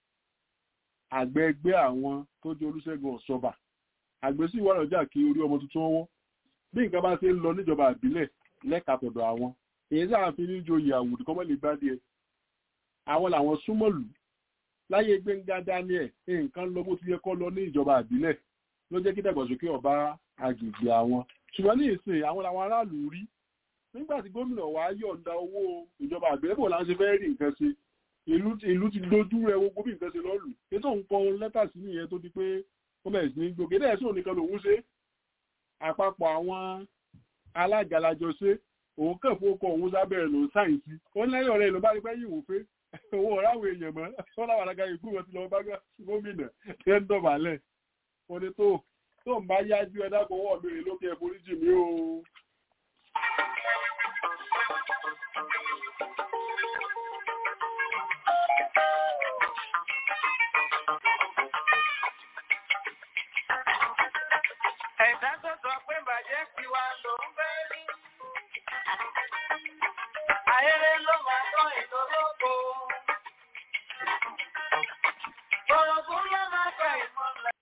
àgbẹ̀ ẹgbẹ́ àwọn tó jẹ́ Olúṣẹ́gun Ọ̀ṣọ́bà àgbẹ̀ sì wà lọ́jà kí orí ọmọ tuntun wọ́n bí nǹkan bá ṣe ń lọ níjọba àbílẹ̀ lẹ́ka tọ̀dọ̀ àwọn èyí sáà fi ní joyè àwùjọ kọ́mọ́ lè gbádìí ẹ̀ àwọn làwọn súnmọ́lù láyé Gbẹ́ngà Daniel nǹkan lọ bó ti yẹ kọ́ lọ ní ìjọba àbílẹ̀ ló jẹ́ kí dàgbàsókè ọba agbègbè àwọn ṣùgbọ́n ní ìsìn àwọn làwọn aráàlú rí nígbà tí gómìnà wa yọ̀ǹda owó ìjọba àbílẹ̀ kò láń ṣe fẹ́ rí nǹkan ṣe ìlú ti dojú rẹ gbogbo bí nǹkan ṣe lọ́lù ètò ń kọ lẹ́tà sí nìyẹn tó di pé gómìnà sì ní gbòkè dẹ́ẹ̀ sóò nìkan lòún ṣe àpapọ̀ àwọn alágalajọ ṣe òun kàn fún ọkọ̀ òun sábẹ̀rẹ̀ lòún sáyẹ̀nsì ó lẹ́yìn ọ̀rẹ́ ló bá rí pé yìí wò pé owó ọ̀ráwọ̀ èèyàn mọ́ wọ́n láwọn alága ìgbú wọn ti lọ bá gómìnà ẹ̀ ń dọ̀bálẹ̀ ó ní tó tó ń bá yájú ẹ dákọ̀ ọwọ́ mi rè lókè ẹ̀ foríjì mi o. Ẹ̀dá tó tiwa ló ń fẹ́ rí. Ayẹyẹ ló máa tọ́ ìdólógbò. Bọ̀rọ̀kún ló máa tọ́ ìmọ̀lẹ̀.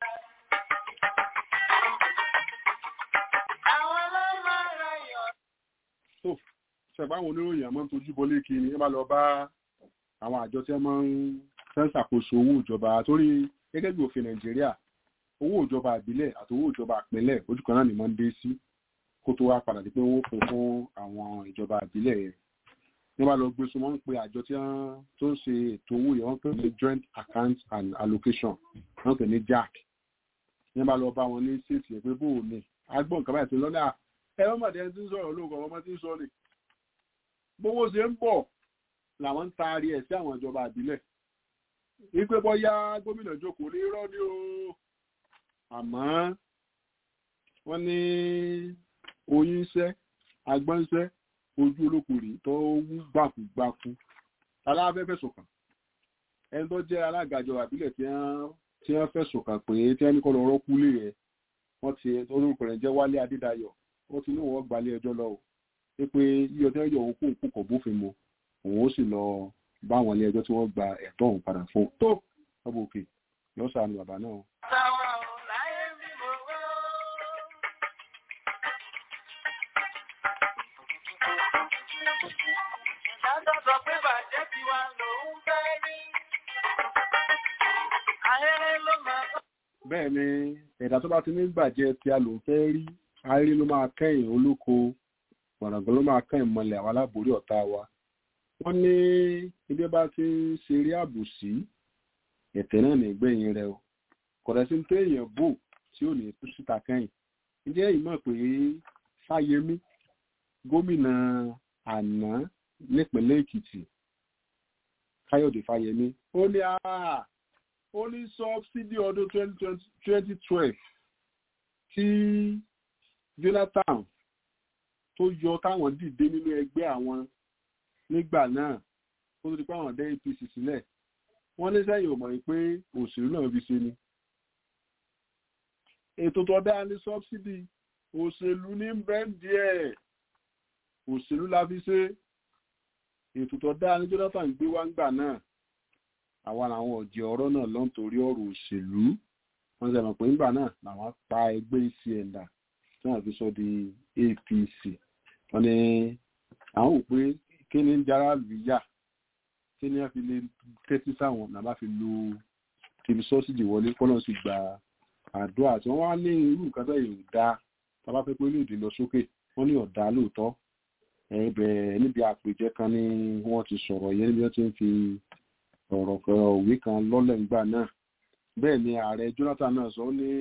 Àwọn ló máa ra yọ̀. tó ṣẹ̀gbọ́n àwọn oníròyìn àmọ́ ń tojú bọlé kiri ẹ bá lọ bá àwọn àjọ tí wọ́n máa ń fẹ́ ṣàkóso owó ìjọba torí gẹ́gẹ́ bí òfin nàìjíríà owó ìjọba ìbílẹ̀ àti owó ìjọba ìpínlẹ̀ ojú kan náà ni wọ́n ń dé sí kó tó wá padà di pé wọ́n pín fún àwọn ìjọba ìbílẹ̀ yẹn ní wọ́n bá lọ gbé so wọ́n ń pe àjọ tí wọ́n tó ń ṣe ètò owó yẹn wọ́n pè ní joint account and allocation wọ́n pè ní jack ní wọ́n bá lọ bá wọn ní ṣèṣì ẹ̀ pé bó o ní agbọ́n nǹkan báyìí tó lọ́nà ẹ wọ́n mọ̀dé ẹni tí ń sọ̀rọ̀ lóògùn ọmọ tí ń sọ ni bówó ṣe ń bọ̀ làwọn ń taari ẹ̀ sí àwọn ìjọba ìbílẹ̀ wípé bọ́yá gómìnà jókòó ní irọ́ ni o àmọ́ wọ́n ní oyin iṣẹ́ agbọ́nṣẹ́ ojú olókùnrin tó wú gbàkúgbàkú aláfẹ́ fẹ̀sùn kàn ẹni tó jẹ́ alága ìjọba ìbílẹ̀ tí wọ́n tí wọ́n fẹ̀sùn kàn pé tí wọ́n ní kọ́ lọ rọ́kú lé rẹ̀ wọ́n ti orúkọ rẹ̀ jẹ́ wálé adédayọ̀ wọ́n ti ní wọ́n gbalẹ̀ ẹjọ́ lọ o pé yíyọ tí wọ́n yọ òun kó òkú kọ̀ bófin mu òun ó sì lọ bá àwọn ilé ẹjọ́ tí wọ́n gba ẹ̀tọ́ òun padà fún un tó ọbọ òkè yọ sànù bàbá náà. Táwa ò láyé bí mo wọ́. Ìdájọ́ sọ pé bàjẹ́ tiwa ló ń fẹ́ rí. Ayẹyẹ ló máa tọ́. bẹ́ẹ̀ ni ẹ̀dá tó bá ti ní gbàjẹ́ tí a lò ń fẹ́ rí arí ló máa kẹ́yìn olóko gbọ̀nàgbọ́n ló máa kẹ́yìn mọ́lẹ̀ àwọn aláborí ọ̀tá wa wọ́n ní ibi bá ti ń ṣeré àbòsí ẹ̀tẹ̀ náà ní ìgbẹ̀yìn rẹ o kọ̀dọ̀ sí pé èèyàn bò tí ò ní tú síta kẹ́yìn ǹjẹ́ ìmọ̀ pé fáyemí gómìnà àná nípínlẹ̀ èkìtì káyọ̀dé fáyemí ó ní àá ó ní sọ́bsidì ọdún twenty twelve tí jonathan tó yọ táwọn dìde nínú ẹgbẹ́ àwọn nígbà náà ó tó di pé àwọn dé apc sílẹ̀ wọ́n ní sẹ́yìn ò mọ̀ pé òṣèlú náà fi ṣe ni ètò tó dá ní sọ́bsidì òṣèlú ní bẹ́ńdì ẹ̀ òṣèlú la fi ṣe ètò tó dá ní jonathan gbé wá ńgbà náà àwa làwọn ọ̀jẹ̀ ọ̀rọ̀ náà lọ́n torí ọ̀rọ̀ òṣèlú wọ́n ṣe mọ̀ pé nígbà náà làwọn pa ẹgbẹ́ acn dà tí wọ́n fi sọ di apc wọ́n ní àwọn ò pé kí ni ń jára lù yá kí ni wọ́n fi lè tẹ́tí sáwọn nàbá fi lu tìbí sọ́sìdì wọlé kọ́nà sì gba àdúrà tí wọ́n wá ní irú nǹkan tó yìí dá tábà fẹ́ pé lóòdì lọ sókè wọ́n ní ọ̀dà lóòótọ́ ẹ̀ẹ́bẹ̀ níbi àpèjẹ kan ni wọ́n ti sọ̀rọ̀ yẹn níbi wọ́n ti ń fi ọ̀rọ̀ fẹ̀rọ̀ òwe kan lọ́lẹ̀ ńgbà náà bẹ́ẹ̀ ni ààrẹ jonathan náà sọ ní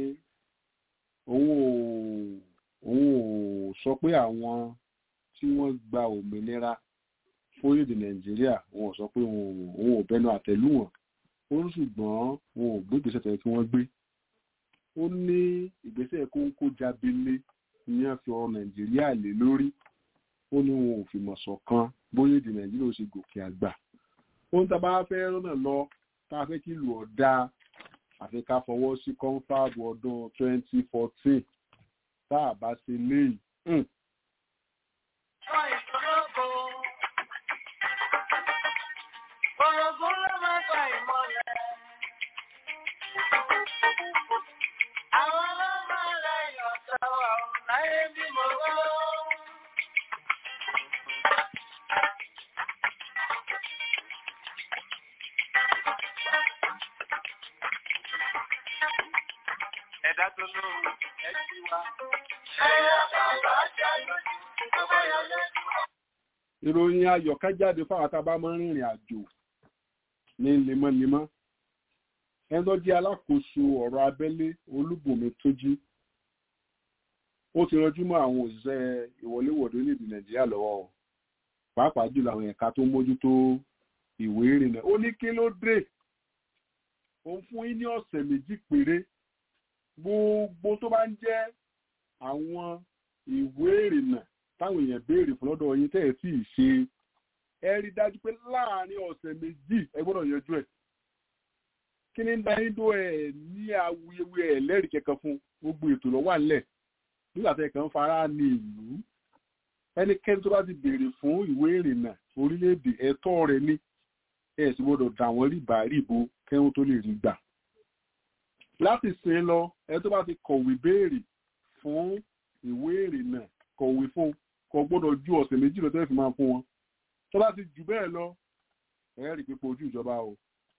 òun ò òun ò sọ pé àwọn tí wọ́n gba òmìnira fórílẹ̀-èdè nàìjíríà òun ò sọ pé òun ò bẹnu àtẹ́lù wọn ó ní ṣùgbọ́n òun ò gbé ìgbésẹ̀ tẹ̀ kí wọ́n gbé ó ní ìgbésẹ̀ kóńkó jábélé ní wọ́n fi ọ̀rọ̀ nàìjíríà lé lórí ó ní òun ò fìmọ̀ ṣọ̀kan bóyá èdè nàìjíríà ó ṣe gòkè àgbà ohun tá a bá fẹ́ rọ́nà lọ tá a fẹ́ kí ìlú ọ̀dà àfi ká fọwọ́ sí kọ́ńfàbù ọdún 2014 tá a bá ṣe léyìí. Tọ́ ìdólógbò. Bọ̀rọ̀kún ló máa tọ́ ìmọ̀lẹ̀. Àwọn ló máa lẹ́yìn ọ̀tọ̀ wa ò láyé bí mo wọ́. Ẹ̀dá tó lóhùn ẹ̀ ti wá. Ẹ̀yà bàbá jẹ́ lójú tó bá yọ lójú. ìròyìn ayọ̀ ká jáde fáwọn tá a bá máa ń rìnrìn àjò ní lemọ́lemọ́ ẹni tó jẹ́ alákòóso ọ̀rọ̀ abẹ́lé olúbùnmi tójí ó ti rọjú mọ́ àwọn òṣìṣẹ́ ìwọléwọ̀de orílẹ̀-èdè nàìjíríà lọ́wọ́ o pàápàá jùlọ àwọn ẹ̀ka tó mójútó ìwé ìrìnnà ó ní kí ló dé òun fún yín ní ọ̀sẹ̀ méjì péré gbogbo tó bá ń jẹ́ àwọn ìwé ìrìnnà táwọn èèyàn béèrè fún lọ́dọ̀ yín tẹ́ ẹ̀ sì ṣe ẹ rí dájú pé láàárín ọ̀sẹ̀ méjì ẹ gbọ́dọ̀ yanjú ẹ̀ kí ni dáyín tó ẹ̀ ní awuyewuye ẹ̀ lẹ́rìí kẹ̀kẹ́ fún gbogbo ètò lọ́wọ́ àlẹ̀ nígbà tẹ́ kàn ń fara ní ìlú ẹnikẹ́ni tó bá ti béèrè fún ìwé ìrìnnà orílẹ̀-èdè ẹ̀tọ́ rẹ̀ ní ẹ̀ sì gbọ́dọ̀ dà wọ́n rìbá rìbò kẹ́hún tó lè rí gbà láti sin lọ ẹ tó bá ti kọ̀wé béèrè fún ìwé ìrìnnà kọ̀wé fún kò gbọ́dọ̀ ju ọ̀sẹ̀ méjì lọ tẹ́lẹ̀ fi máa fún wọn tó bá ti jù bẹ́ẹ̀ lọ ẹ rí pípọ̀ ojú ìjọba o.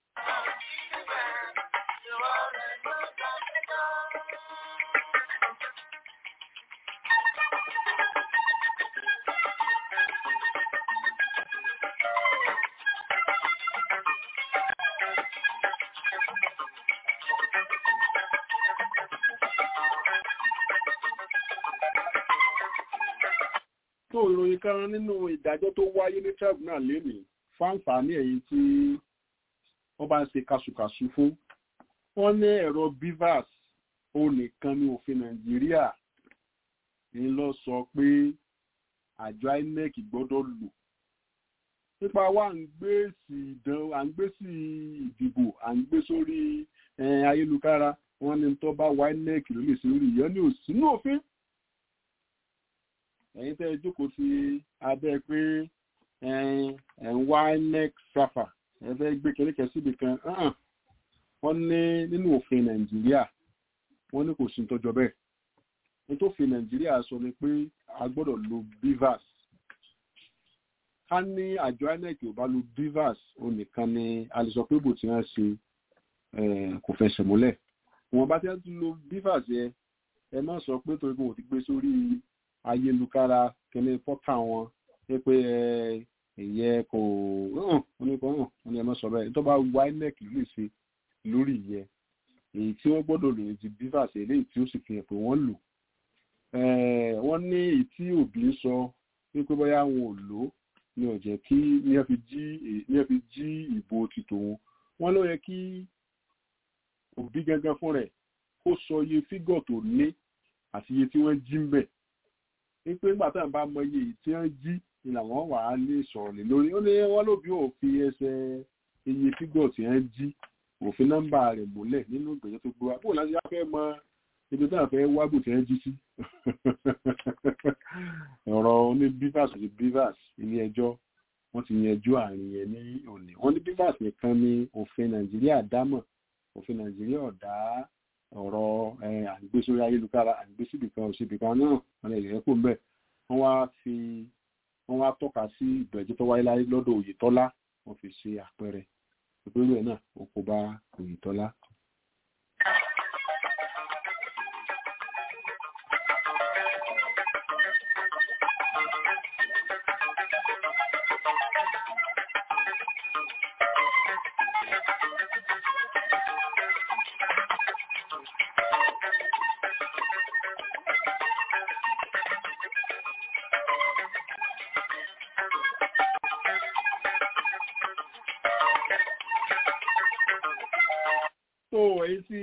tó ìròyìn kan nínú ìdájọ́ tó wáyé ní tribunal lénìí fáǹfààní ẹ̀yìn tí wọ́n bá ń ṣe kàṣùkàṣù fún wọ́n ní ẹ̀rọ bivas ó nìkan ní òfin nàìjíríà ń lọ sọ pé àjọ inec gbọ́dọ̀ lò nípa wa à ń gbé sí ìdán à ń gbé sí ìdìbò à ń gbé sórí ayélujára wọ́n ní tó bá wa inec ló lè ṣe orí ìyẹn ní òsínú òfin ẹ̀yin tẹ́ ẹ jókòó sí abẹ́ pé ẹ̀ ń wá neck safa ẹ fẹ́ gbé kẹ́lẹ́kẹ́ síbi kan wọ́n ní nínú òfin nàìjíríà wọ́n ní kò sí tọ́jọ́ bẹ́ẹ̀ ní tó fi nàìjíríà sọ ni pé a gbọ́dọ̀ lo bivas ká ní àjọ inec ò bá lo bivas òun nìkan ni a lè sọ pé bò tí wọ́n ṣe kò fẹsẹ̀ múlẹ̀ wọn bá ti ń lo bivas yẹ ẹ má sọ pé torí pé wọ́n ti gbé sórí ayélujára kẹlẹ pọtà wọn pé ẹyẹ kò hàn oníkọ hàn wọn ni ẹ má sọ bẹ́ẹ̀ tó bá wá inec lè ṣe lórí ìyẹn èyí tí wọ́n gbọ́dọ̀ lò ti bivas eléyìí tí ó sì fi hàn pé wọ́n lò wọ́n ní èyí tí òbí ń sọ wípé bóyá wọn ò lò ní ọjẹ kí ní ẹ fi jí ní ẹ fi jí ìbò ti tòun wọ́n ló yẹ kí òbí gangan fún rẹ̀ kó sọ iye fígọ̀ tó ní àti iye tí wọ́n jí ń bẹ̀ wípé nígbà tá à ń bá mọ iye tí wọ́n jí ni làwọn wà á lè sọ̀rọ̀ lé lórí ó ní wọ́n lóbi ò fi ẹsẹ̀ iye fígọ̀ tí wọ́n jí òfin nọ́mbà rẹ̀ múlẹ̀ nínú ìgbẹ́jọ́ tó gbé wa bó láti yá fẹ́ mọ ibi tí wọ́n fẹ́ wágbò tí wọ́n jí sí ọ̀rọ̀ ní bivas àti bivas ilé ẹjọ́ wọ́n ti yanjú àárín yẹn ní òní wọ́n ní bivas nìkan ní òfin nàìjíríà dámọ̀ òfin nàìjíríà ọ̀dá ọ̀rọ̀ àgbésórí ayélujára àgbésíbìkan òsibìkan náà wọn lè rẹ́ kó mbẹ́ wọ́n wá fi wọ́n wá tọ́ka sí ìgbẹ́jọ́ tó wáyé láyé lọ́dọ̀ Oyètọ́lá wọ́n fi ṣe àpẹẹrẹ ìpínlẹ̀ ẹ̀ náà ó kó bá Oyètọ́lá. tó èyí tí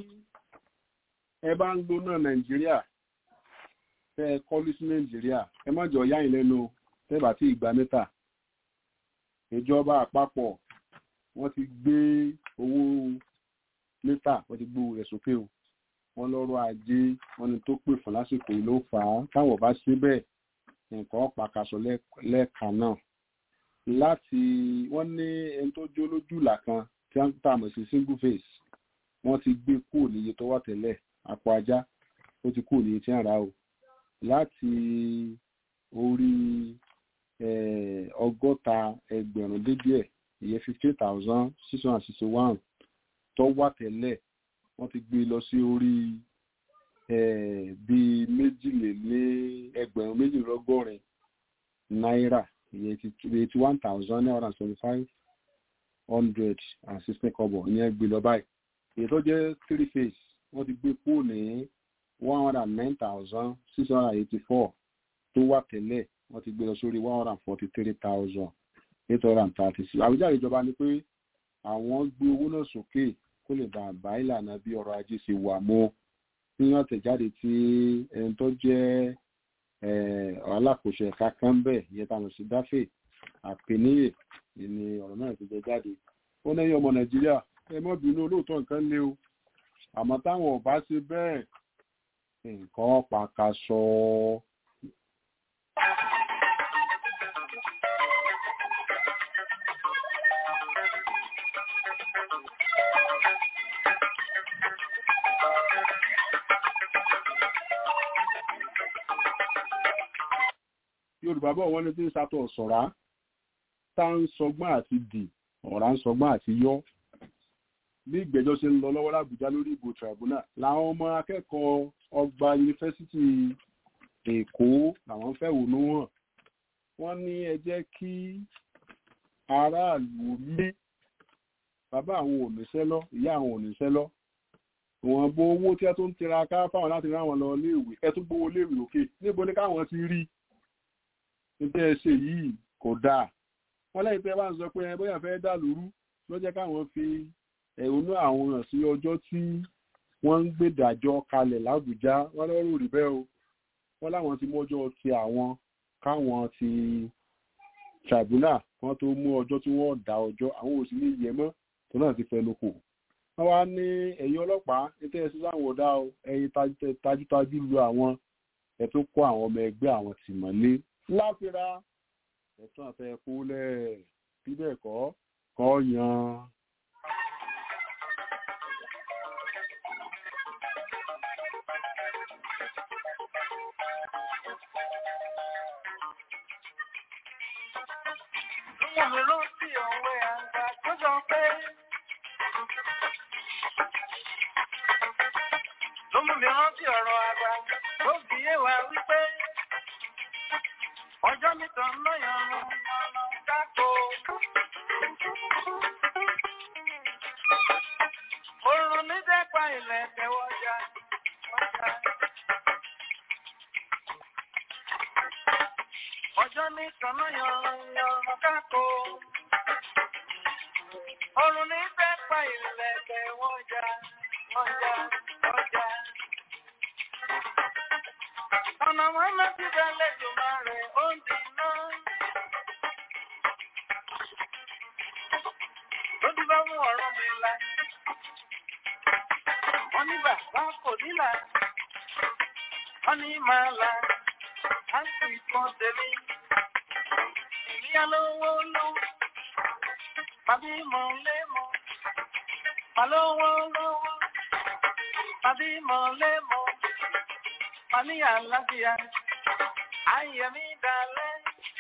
ẹ bá ń gbóná nàìjíríà tẹ ẹ kọ́lé sí nàìjíríà ẹ má jọ yáyìn lẹ́nu tẹ́bà tí ìgbà mẹ́ta ìjọba àpapọ̀ wọ́n ti gbé owó mẹ́ta wọ́n ti gbé owó rẹ̀ sókè o wọ́n lọ́rọ̀ ajé wọ́n ní tó pè fún lásìkò yìí ló fà á táwọn bá ṣe bẹ́ẹ̀ nǹkan pàkàṣọ lẹ́ẹ̀ka náà láti wọ́n ní ẹni tó jó lójúlà kan tí wọ́n tà mọ̀ sí single face wọ́n ti gbé kúrò níye tó wà tẹ́lẹ̀ àpò ajá ó ti kúrò níye tí wọ́n rà o láti orí ọgọ́ta ẹgbẹ̀rún dé díẹ̀ ìyẹn fifteen thousand six hundred and sixty one tó wà tẹ́lẹ̀ wọ́n ti gbé lọ sí orí bíi méjìlélé ẹgbẹ̀rún méjìlélọ́gọ́rin náírà ìyẹn eighty one thousand nine hundred and seventy five hundred and sixteen kọ́bọ̀ ìyẹn gbé lọ báyìí èyí tó jẹ́ three phase wọ́n ti gbé kúrò ní one hundred and nine thousand six hundred and eighty four tó wà tẹ́lẹ̀ wọ́n ti gbé lọ sórí one hundred and forty three thousand eight hundred and thirty six àwùjáde ìjọba ni pé àwọn gbé owó náà sókè kó lè bá àbá ìlànà bí ọrọ̀ ajé ṣe wà mọ́ ní àtẹ̀jáde tí ẹni tó jẹ́ alákòóso ẹ̀ka kan bẹ́ẹ̀ ìyẹn táwọn sí dáfẹ́ àpèníyè ni ọ̀rọ̀ náà ti jẹ jáde ó lẹ́yìn ọmọ nàìjíríà ẹ má bínú olóòótọ́ nǹkan lé o àmọ́ táwọn ò bá ṣe bẹ́ẹ̀ nǹkan pàkàṣọ. yorùbá bọ̀ wọ́n ní tí ń sàtọ̀ sọ̀rá tá ń sọgbọ́n àti dì ọ̀rá ń sọgbọ́n àti yọ́ bí ìgbẹ́jọ́ ṣe ń lọ lọ́wọ́ làbújá lórí ìbò tribunal làwọn ọmọ akẹ́kọ̀ọ́ ọgbà yunifásitì èkó làwọn fẹ̀hónú hàn wọ́n ní ẹ jẹ́ kí aráàlú mí bàbá àwọn ò níṣẹ́ lọ ìyá àwọn ò níṣẹ́ lọ ìwọ̀n bo owó tí ẹ tó ń tiraka fáwọn láti rán àwọn lọ léèwé ẹ tún gbowó léèwé òkè níbo ni káwọn ti rí níbi ẹ ṣe yìí kò dáa wọ́n lẹ́yìn tí ẹ bá ń sọ pé ẹ bóyá fẹ́ dà lóru ló jẹ́ káwọn fi ẹ̀hónú àwọn hàn sí ọjọ́ tí wọ́n ń gbèdàjọ́ kalẹ̀ lábùjá wọ́n lọ́rùn rí bẹ́ẹ̀ o wọ́n láwọn ti mọ́jọ́ ti àwọn káwọn ti tribunal wọ́n tó mú ọjọ́ tí wọ́n dá ọjọ́ àwọn ò sì ní yẹ mọ́ tó náà ti fẹnu kò wọ́n wá ní ẹ̀yin ọlọ́pàá ètò ẹ̀sìn sáwọn ọ̀dà o ẹ̀yin tajútajú lu àwọn ẹ̀ tó kó àwọn ọmọ ẹgbẹ́ àwọn tìmọ́lé láfira ẹ̀tún àfẹ́ kúlẹ̀ bíbẹ̀ kọ́ kọ́ yan. Ìyá mi ló sí òwe àgbà tó sọ pé ló mú mi rántí ọ̀rọ̀ àgbà tó fi yé wa wípé ọjọ́ nìkan lọ́yàn ọ̀nà kákó. Oòrùn ní dẹ́pa ilẹ̀ tẹ̀wọ́jà. Ọjọ́ nìkan lọ́yàn ọ̀nà kákó. Oòrùn ní dẹ́pa ilẹ̀ tẹ̀wọ́jà. Ọjà, ọjà. Ọ̀nà wọn lọ sí ìdálẹ́ ìjọba rẹ̀ ó ń di iná. Lójú bá mú ọ̀rọ̀ mi la. Wọ́n ní bàbá kò nílà. Wọ́n ní máa la. Á sì kan tèmi. Èmi á lówó ló. Bàbí mọ̀ lé mọ̀. Mà lówó lówó. Bàbí mọ̀ lé mọ̀. Mà ní àlàáfíà. Ayé mi dalẹ̀.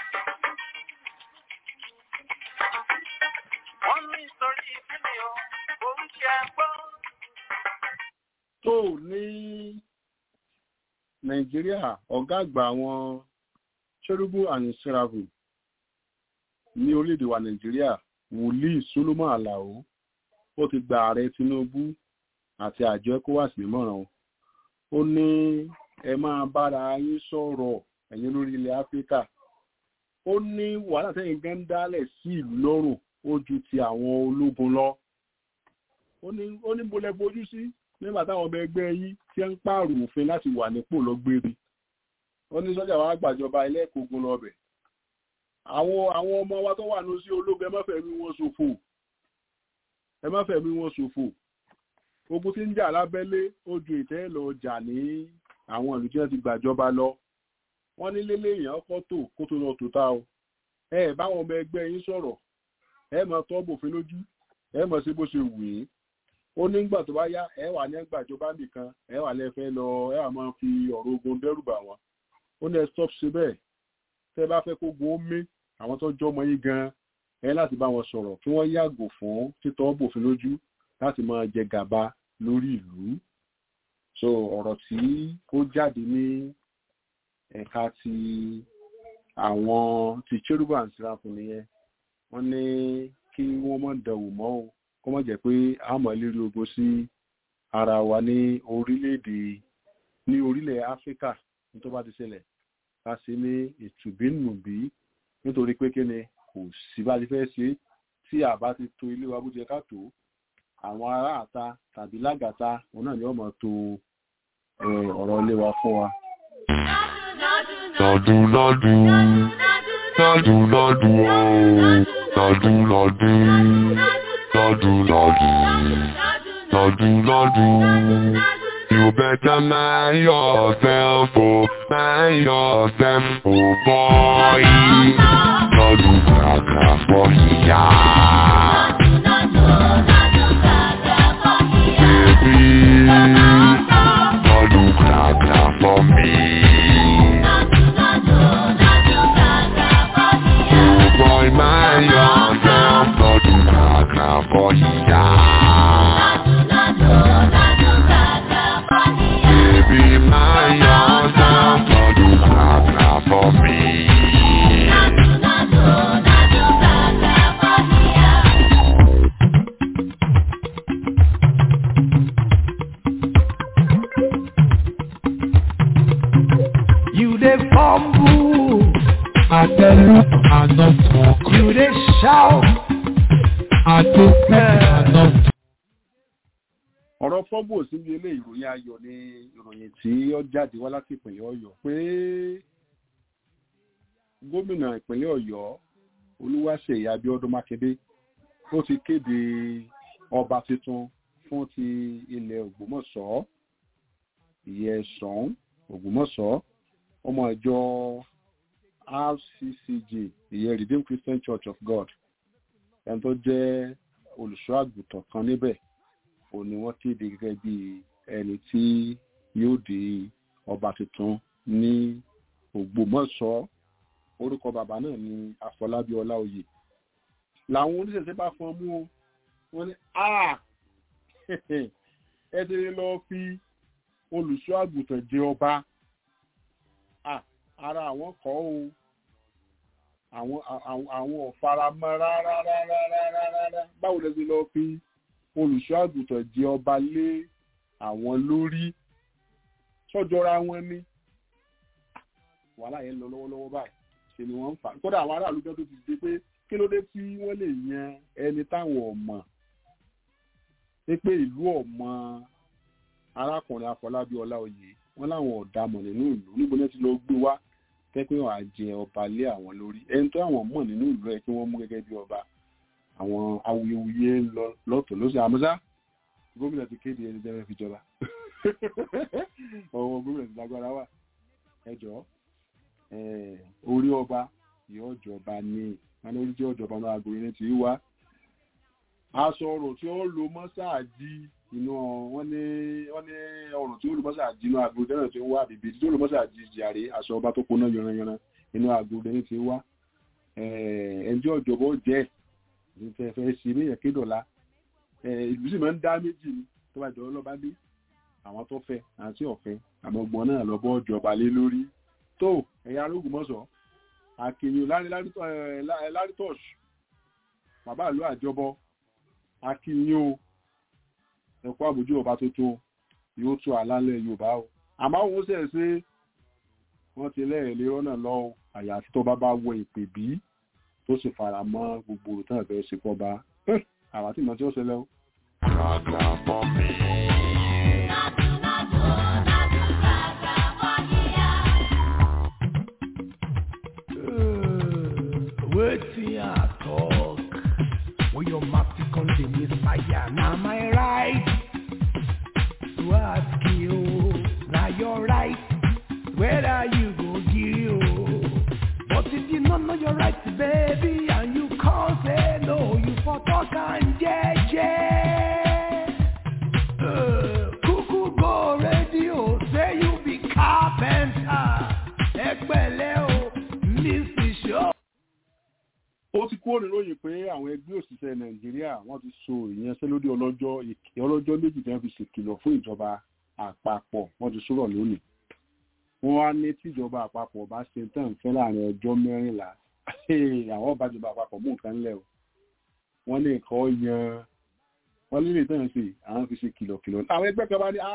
Wọ́n ní sórí ìdílé o, oríṣi agbọ́. tó ní nàìjíríà ọ̀gá àgbà àwọn cherubim and seraphim ní orílẹ̀-èdè wa nàìjíríà wòlíì solomon alao ó ti gba ààrẹ tinubu àti àjọ ecowas nímọ̀ràn o. ó ní ẹ máa bára yín sọ̀rọ̀ ẹ̀yin lórí ilẹ̀ áfíríkà ó ní wàhálà tẹ́yìn gan dálẹ̀ sí ìlú lọ́rùn ó ju ti àwọn ológun lọ ó ní ó ní mo lẹ bojú sí nígbà táwọn ọmọ ẹgbẹ́ yín tí ń pààrọ̀ òfin láti wà nípò lọ́gbére ó ní sọ́jà wa gbàjọba ẹlẹ́ẹ̀kógún lọ́bẹ̀ àwọn àwọn ọmọ wa tó wà ní sí ológun ẹ má fẹ̀mí wọn ṣòfò ẹ má fẹ̀mí wọn ṣòfò ogun tí ń jà lábẹ́lé ó ju ìtẹ́ lọ jà ní àwọn ìlú tí wọ́n ti gbàjọba lọ wọ́n ní lélé èèyàn kọ́ tó kó tó lọ tó tá o ẹ ẹ báwọn ọmọ ẹgbẹ́ yín sọ̀rọ̀ ẹ mọ tọ́ bòfin lójú ẹ mọ sí bó ṣe wù yín ó nígbà tó bá yá ẹ wà ní gbàjọba nìkan ẹ wà lẹ́fẹ́ lọ ẹ wà máa fi ọ̀rọ̀ ogun dẹ́rù bà wọ́n ó ní ẹ stop ṣe bẹ́ẹ̀ tẹ́ bá fẹ́ kó gun ó mé àwọn tó jọ́ ọmọ yín gan ẹ láti bá wọn sọ̀rọ̀ kí wọ́n yàgò fún títọ́ bòfin lójú láti máa jẹ gàba lórí ìlú so ọ̀rọ̀ tí ó jáde ní ẹ̀ka ti àwọn ti cherubim and seraphim nìyẹn wọ́n ní kí wọ́n mọ̀ dẹ̀wò mọ́ o kó mọ̀ jẹ́ pé àmọ́ lérí ogun sí ara wa ní orílẹ̀-èdè ní orílẹ̀ áfíríkà ní tó bá ti ṣẹlẹ̀ ká sí ní ìtùbínùbí nítorí pé kíni kò sí bá ti fẹ́ ṣe tí àbá ti to ilé wa bó ti yẹ ká tó àwọn ará àta tàbí lágàta òun náà ni wọ́n mọ̀ to ọ̀rọ̀ ilé wa fún wa. Lọ́dún lọ́dún, lọ́dún lọ́dún ooo, lọ́dún lọ́dún, lọ́dún lọ́dún, lọ́dún lọ́dún, You better mind yourself, oh, mind yourself, oh boy. No do gaga for ya. Baby, no do gaga for me. Oh boy, mind yourself, no do gaga for ya. Baby, mind yourself, no do gaga for me. You dey fumble, I tell you, I not talk. you dey shout, I don't speak, I not talk. ọ̀rọ̀ fọ́bù síbi ilé ìròyìn ayọ̀ ni ìròyìn tí ó jáde wá láti ìpínlẹ̀ ọ̀yọ́ pé gómìnà ìpínlẹ̀ ọ̀yọ́ olúwaṣeyì abiodun makinde ó ti kéde ọba tuntun fún ti ilẹ̀ ògbómọ̀ṣọ́ ìyẹ̀sán ògbómọ̀ṣọ́ ọmọ ìjọ rccg ìyẹn redeemed christian church of god ẹni tó jẹ́ olùṣọ́ àgùntàn kan níbẹ̀ òun ni wọ́n kéde gẹ́gẹ́ bí ẹni tí yóò di ọba tuntun ní ògbómọ̀ṣọ́ orúkọ bàbá náà ni àfọlábí ọláòyè làwọn oníṣẹ̀ṣẹ̀ bá fọn mú o wọ́n ní a ẹ ti lọ fi olùṣọ́ àgùntàn jẹ ọba Ah, ara àwọn kọ́ o àwọn àwọn àwọn ọ̀faramọ́ rárá rárá rárá rárá báwo lẹ ti lọ fi olùṣọ́ àgùntàn jẹ ọba lé àwọn lórí sọ́jọ́ra wọn ní wàhálà yẹn ń lọ lọ́wọ́lọ́wọ́ báyìí ṣe ni wọ́n ń fà kódà àwọn aráàlú gan tó ti dé pé kí ló dé tí wọ́n lè yan ẹni táwọn ọ̀mọ̀ pé pé ìlú ọ̀mọ̀ arákùnrin afọlábí ọláòyè wọn láwọn ọ̀dàmọ̀ nínú ìlú níbo ní ti lọ gbé wá pẹ́pẹ́ wọn á jẹ ọba lé àwọn lórí ẹni tó àwọn mọ̀ nínú ìlú ẹ̀ kí wọ́n mú gẹ́gẹ́ bí ọba àwọn awuyewuye ń lọ lọ́tọ̀ lọ́sẹ̀ àmọ́sá gómìnà ti kéde ẹni jẹ́rẹ́ fi jọba ọwọ́ gómìnà ti lágbára wà ẹjọ́ orí ọba yóò jọba ní wọn orí jẹ́ ọjọba náà àgọ́ yẹn ti wá aṣọ ọrọ̀ tí ó lo mọ́sáàjì inú wọn ní wọn ní ọrọ̀ tí ó lo mọ́sáàjì inú àgọ́ yẹn ti wá bìbí tí ó lo mọ́sáàjì jàre aṣọ ọba tó kóná yanranyanran inú àgọ́ yẹn ti wá ẹnjẹ́ ọjọba ó jẹ́ ní tẹ́ fẹ́ ṣe ní ẹ̀kẹ́ dọ̀la ìlú sì máa ń dá méjì ni tó bá jọ lọ́ba dé àwọn tó fẹ́ àti ọ̀fẹ́ àmọ́ ọgbọ́n náà lọ́bọ́ ọjọba lé lórí tó ẹ̀yà arógùn mọ́sọ̀ àkìyàn lárítọ̀ṣù bàbá ìlú àjọbọ akínyìn o ẹ̀kọ́ àbójú ọba tuntun yóò tún àlálẹ̀ yorùbá o àmọ́ òun ṣẹ̀ ṣe wọ́n ti lẹ́ẹ̀lẹ́ rọ́nà lọ àyàfi tó bá bá wọ ìpè bí tó sì fara mọ́ gbogbo òtún ẹ̀fẹ́ sí fọba àwọn àti ìmọ̀ tí ó ṣẹlẹ̀ o. Gaga for me. wetin I talk. When your mouth come the messiah, now my right to ask you, now your right, whether you go give you. But if you don't know your right, baby, and you can't say no, you for talk and jeje. Uh, Cuckoo go radio, say you be carpenter. Ẹgbẹ́lẹ́ o, Mr. Show. ó ti kúrò níròyìn pé àwọn ẹgbẹ́ òṣìṣẹ́ nàìjíríà wọ́n ti so ìyanṣẹ́lódì ọlọ́jọ́ ìkẹ́ ọlọ́jọ́ méjì tí wọ́n fi ṣèkìlọ̀ fún ìjọba àpapọ̀ wọ́n ti sọ̀rọ̀ lónìí wọ́n wá ní tíjọba àpapọ̀ bá ṣe tán fẹ́ láàrin ọjọ́ mẹ́rìnlá àwọn ọba ìjọba àpapọ̀ mú nǹkan lẹ̀ o wọ́n ní nǹkan yan wọ́n lè lè tán sí àwọn fi ṣe kìlọ̀kìlọ̀ àwọn ẹgbẹ́ kan bá ní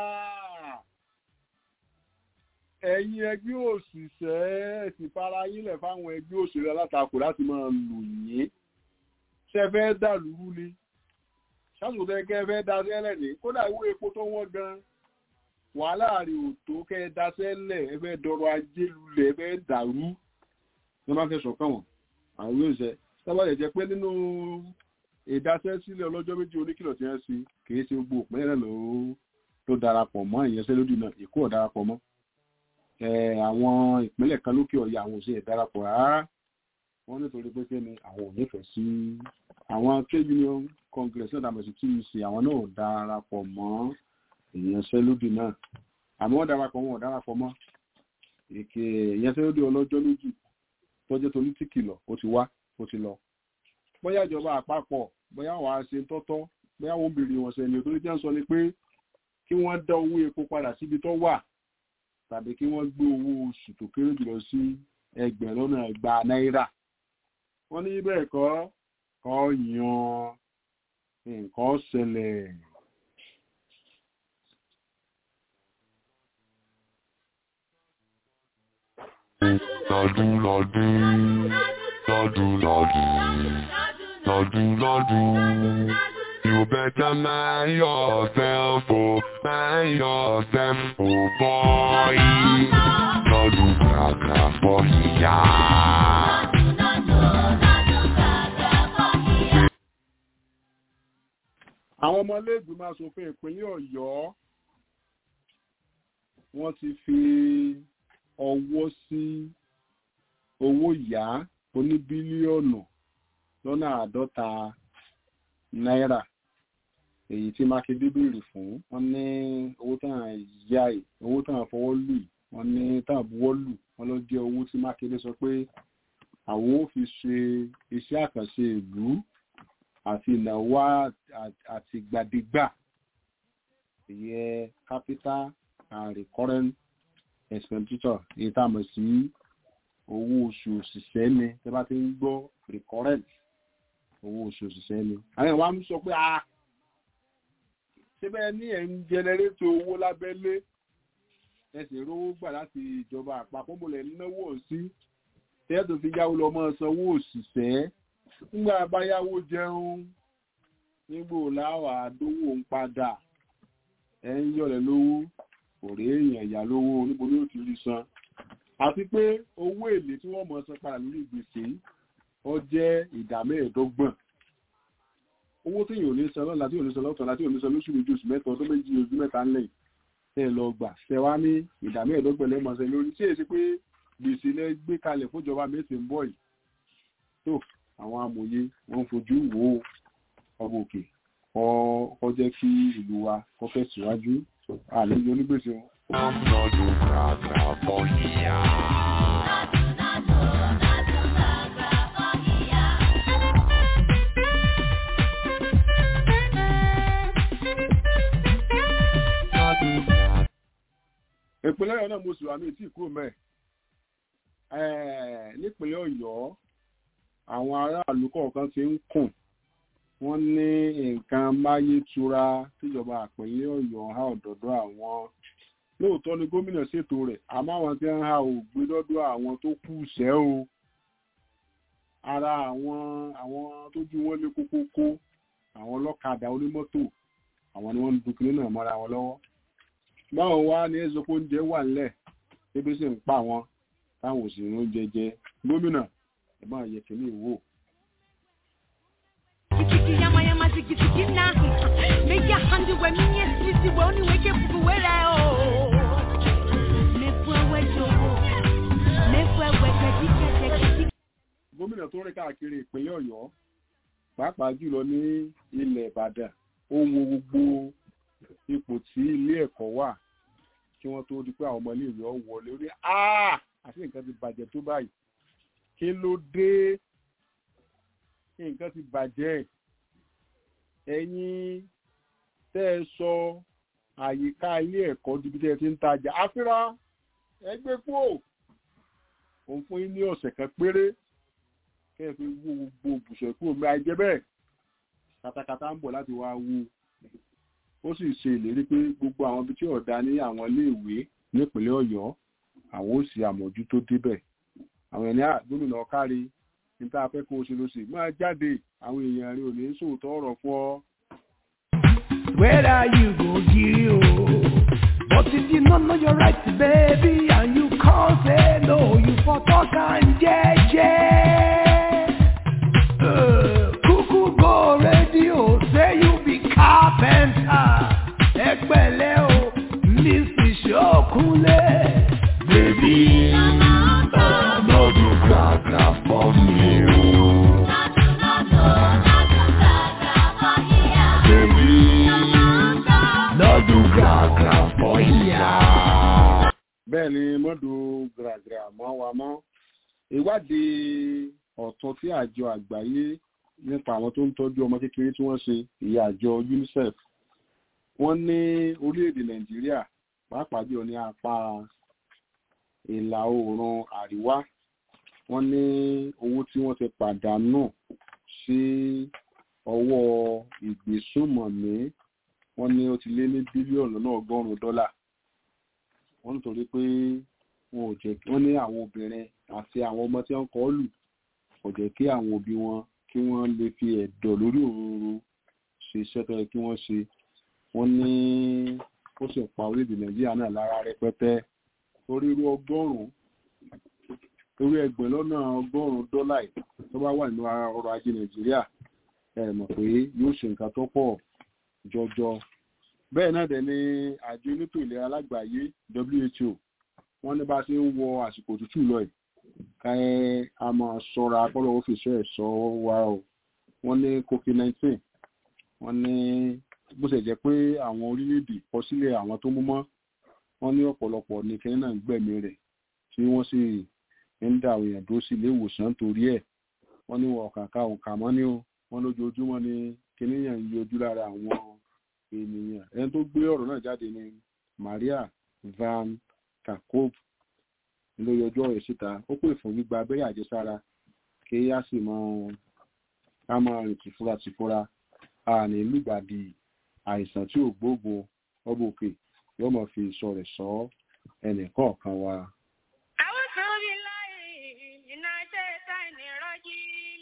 ẹ̀yin ẹgbẹ́ òṣìṣẹ́ ti fara yílẹ̀ fáwọn ẹgbẹ́ òṣèré alátakò láti máa lò yín ṣe fẹ́ dàlúrú ni ṣáàtúntò ẹgbẹ́ fẹ́ daṣẹ́lẹ̀ ní kódà ìwé epo tó wọ́n gan wàhálà rè ò tó kẹ́ ẹ daṣẹ́lẹ̀ ẹ fẹ́ dọrọ̀ ajé lulẹ̀ ẹ fẹ́ dàrú ní wọ́n fẹ́ sọ̀kan wọn àwọn ìwé òṣìṣẹ́ sábàlẹ̀ jẹ́ pé nínú ìdaṣẹ́ sílẹ̀ ọlọ́jọ́ méjì oníkìlọ̀ tí wọ́n ṣe kì í ṣe gbogbo òpin náà ló darapọ̀ mọ́ ìyanṣẹ́lódì náà èkó ò darapọ̀ mọ́ àwọn ìpínlẹ̀ kan lókè ọ̀yà àwọn òṣèré darapọ̀ rárá wọ́n nítorí pé kíni àwọn ò nífẹ̀ẹ́ sí àwọn trade union congress náà dàbọ̀ sí tuc àwọn náà ò darapọ̀ mọ́ ìyanṣẹ́lódì náà àmọ́ wọ́n darapọ̀ wọn ò darapọ̀ mọ́ èké ìyanṣẹ́lódì ọlọ́jọ́ lójú tọ́jọ́ tó ní tìkìlọ̀ ó ti wá ó ti lọ bóyá ìjọba àpapọ̀ bóyá wàá ṣe tọ́tọ́ bóyá wọ́n béèrè wọn sẹ́ni tó ní jẹ́ ń sọ ni pé kí wọ́n dá owó epo padà síbi tó wà tàbí kí wọ́n gbé owó oṣù tó kéré jùlọ sí ẹgbẹ̀rún lọ́nà ẹgbàá náírà wọ́n ní bẹ́ẹ̀ kọ́ kọ́ yan nǹkan ṣẹlẹ̀. lọ́dún lọ́dún lọ́dún lọ́dún lọ́dún lọ́dún. You better mind yourself, oh, mind yourself, oh boy. Lọ́dún kàkà fọ́ ìyá. àwọn ọmọlẹ́gbìmọ̀ asòfin ìpínlẹ̀ ọ̀yọ́ wọ́n ti fi ọwọ́ sí owó ìyá oní bílíọ̀nù lọ́nà àádọ́ta náírà èyí tí mákindé béèrè fún wọn ní owó tàn yá ẹ owó tàn fọwọ́ lù wọn ní tàn buwọ́ lù wọn ló jẹ́ owó tí mákindé sọ pé àwọn ò fi ṣe iṣẹ́ àkànṣe ìlú àti ìnáwó àtìgbàdégbà ìyẹn capital and recurrent expenditure èyí tá a mọ̀ sí owó oṣù òṣìṣẹ́ ni tẹ́ bá ti ń gbọ́ recurrent owó oṣù òṣìṣẹ́ ni. àwọn ìwà ń sọ pé a síbẹ̀ ní ẹ̀ ń jẹnẹrétò owó lábẹ́lé ẹ sì rówó gbà láti ìjọba àpapọ̀ mọ̀lẹ́ náwó sí tẹ́ẹ̀tù fi yáwó lọ mọ́ sanwó òṣìṣẹ́ nígbà báyáwó jẹun nígbò láwà dówó ń padà ẹ ń yọ̀lẹ̀ lówó kò rí èèyàn ìyá lówó níbo ni ó ti rí san àti pé owó èlé tí wọ́n mọ̀ san padà lórí gbèsè ó jẹ́ ìdá mẹ́ẹ̀ẹ́dọ́gbọ̀n owó tí yóò ní san lọ́la tí yóò ní san lọ́tọ̀ọ̀la tí yóò ní san lóṣù méjì oṣù mẹ́ta ọdún méjì ojú mẹ́ta ńlẹ̀ tẹ́ ẹ lọ gbà tẹ wá ní ìdá mẹ́ẹ̀ẹ́dọ́gbọ̀n lẹ́mọ̀ọ́sẹ̀ lórí tí èsì pé gbèsè lẹ gbé kalẹ̀ fúnjọba mẹ́sì ń bọ̀ yìí tó àwọn amòye wọ́n fojú wo ọmọ òkè kọ́ jẹ́ kí ìlú wa kọ́ fẹ́ síwájú àlejò onígbèsè wọn. Lọ́dún kàkà fọ́ ìyá. ìpínlẹ̀ ọ̀yọ́ náà mo sì wà ní ìtì kúrò mẹ́ẹ̀ nípínlẹ̀ ọ̀yọ́ àwọn aráàlú kọ̀ọ̀kan ti ń kùn wọ́n ní nǹkan máyétura tíjọba àpẹẹlẹ ọ̀yọ́ ha ọ̀dọ̀dọ̀ àwọn lóòótọ́ ni gómìnà ṣètò rẹ̀ àmọ́ àwọn tí ń ha ò gbé dọ́dọ̀ àwọn tó kù sẹ́ o ara àwọn àwọn tójú wọn lé kókókó àwọn ọlọ́kadà onímọ́tò àwọn ni wọ́n ń dúkìlẹ̀ náà mọ́ra wọn lọ́wọ́ báwọn wá ní ẹ̀sọ́ pé oúnjẹ wà nílẹ̀ ebi sì ń pa wọn táwọn òsì ń oúnjẹ jẹ gómìnà ẹ̀gbọ́n àyè kìíní ìwò. Kiki yama yama ziki ziki na Meja handi we minye sisi we oni weke fuku wera o Mefwe we jogo Mefwe we kedi kedi kedi gómìnà tó rìn káàkiri ìpínlẹ̀ ọ̀yọ́ pàápàá jùlọ ní ilẹ̀ ìbàdàn ó wo gbogbo ipò tí ilé ẹ̀kọ́ wà kí wọ́n tó di pé àwọn ọmọ iléèwé ọ wọlé orí àti nǹkan ti bàjẹ́ tó báyìí kí ló dé nǹkan ti bàjẹ́ ẹ̀yin tẹ́ ẹ sọ àyíká ilé ẹ̀kọ́ dibi tẹ́ ẹ ti ń tajà àfírà ẹgbẹ́ kú òun fún yín ní ọ̀sẹ̀ kan péré kẹ́ ẹ fi wú gbogbo òbùsọ̀ kúrò mi àìjẹ́ bẹ́ẹ̀ katakata ń bọ̀ láti wá wú ó sì ṣe ìlérí pé gbogbo àwọn ibi tí ọ̀dà ní àwọn iléèwé nípínlẹ̀ ọ̀yọ́ àwọn ò sì àmójútó débẹ̀ àwọn ẹni gómìnà ọ̀kárí níta fẹ́ kó o ṣe ló sì máa jáde àwọn èèyàn rẹ ò ní sòótọ́ ọ̀rọ̀ fún ọ. Whether you go giri o. But if you don't know your right, baby, and you can't say no, you for talk and jeje. Uh, Cuckoo go radio, say you be carpenter. Ẹgbẹ́lẹ́ o, Mrs. Ṣókúnlé. Baby, no do gra gra for me. oh. Baby, no do gra gra for ya. bẹ́ẹ̀ ni mọ́dù gàràgàrà mọ́ wa mọ́ ìwádìí ọ̀tún tí àjọ àgbáyé nípa àwọn tó ń tọ́jú ọmọ kékeré tí wọ́n ṣe ìyá àjọ UNICEF wọ́n ní orílẹ̀-èdè Nàìjíríà pàápàá jùlọ ní apá ìlà oòrùn àríwá wọ́n ní owó tí wọ́n ti pàdánù sí ọwọ́ ìgbésùmọ̀mí wọ́n ní ó ti lé ní bílíọ̀nù lọ́nà ọgọ́rùn-ún dọ́là wọ́n nítorí pé wọn ò jẹ́ wọ́n ní àwọn obìnrin àti àwọn ọmọ tí wọ́n kọ́ lù kò jẹ́ kí àwọn òbí wọn kí wọ́n lè fi ẹ̀dọ̀ lórí òróró ṣe iṣẹ́ tó yẹ kí wọ́n ṣe wọ́n ní ó sì pa orílẹ̀-èdè nàìjíríà náà lára rẹpẹtẹ torí irú ọgọ́rùn-ún irú ẹgbẹ̀rún lọ́nà ọgọ́rùn-ún dọ́là yìí tó bá wà nínú ọrọ̀ ajé nàìjíríà ẹ mọ̀ pé yóò ṣe nǹkan tó pọ̀ jọjọ bẹ́ẹ̀ náà dẹ̀ ni àjọ elétò ìlera lágbàáyé WHO wọ́n ní bá a ṣe ń wọ àsìkò òtútù lọ yìí ká ẹ a máa ṣọ́ra pọ́lọ́ ọ́fíìsì ẹ̀ sọ wa o wọ́n ní covid nineteen wọ́n ní bó ṣe jẹ́ pé àwọn orílẹ̀-èdè kọ sílẹ̀ àwọn tó mú mọ́ wọ́n ní ọ̀pọ̀lọpọ̀ ní kẹ́hìn náà ń gbẹ̀mí rẹ̀ tí wọ́n sì ń dà àwọn èèyàn dúró sí ilé ìwòsàn torí ẹ̀ wọ́n ní wọn ọ̀kàǹkà òǹkà mọ́ ní o wọ́n lójoojúmọ́ ni kíníyàn ń yọjú lára àwọn ènìyàn ẹni tó gbé ọ̀rọ̀ náà jáde ni Maria van Kerkhove ló yọjú ọ̀rọ̀ síta ó pè fún gbígba abẹ́rẹ́ àjẹsára kí á sì mọ ká máa rìn tìfura tìfura a ní lùgbàdì àìsàn tí ò gbóògùn ọbọ òkè yóò mọ fi ìsọ rẹ̀ sọ ẹnì kọ̀ọ̀kan wa. أعوذ بالله من الشيطان الرجيم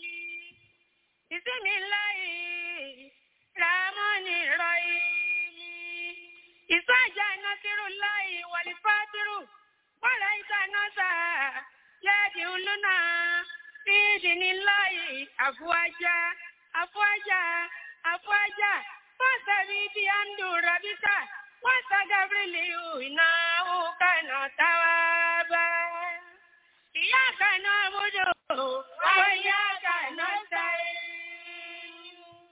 بسم الله الرحمن الرحيم إذا جاء نصر الله والفتح ورأيت الناس يدخلون في دين الله أفواجا أفواجا أفواجا فاستبق بحمد ربك واستغفر له إنه كان توابا إياك نعبد وإياك نستعين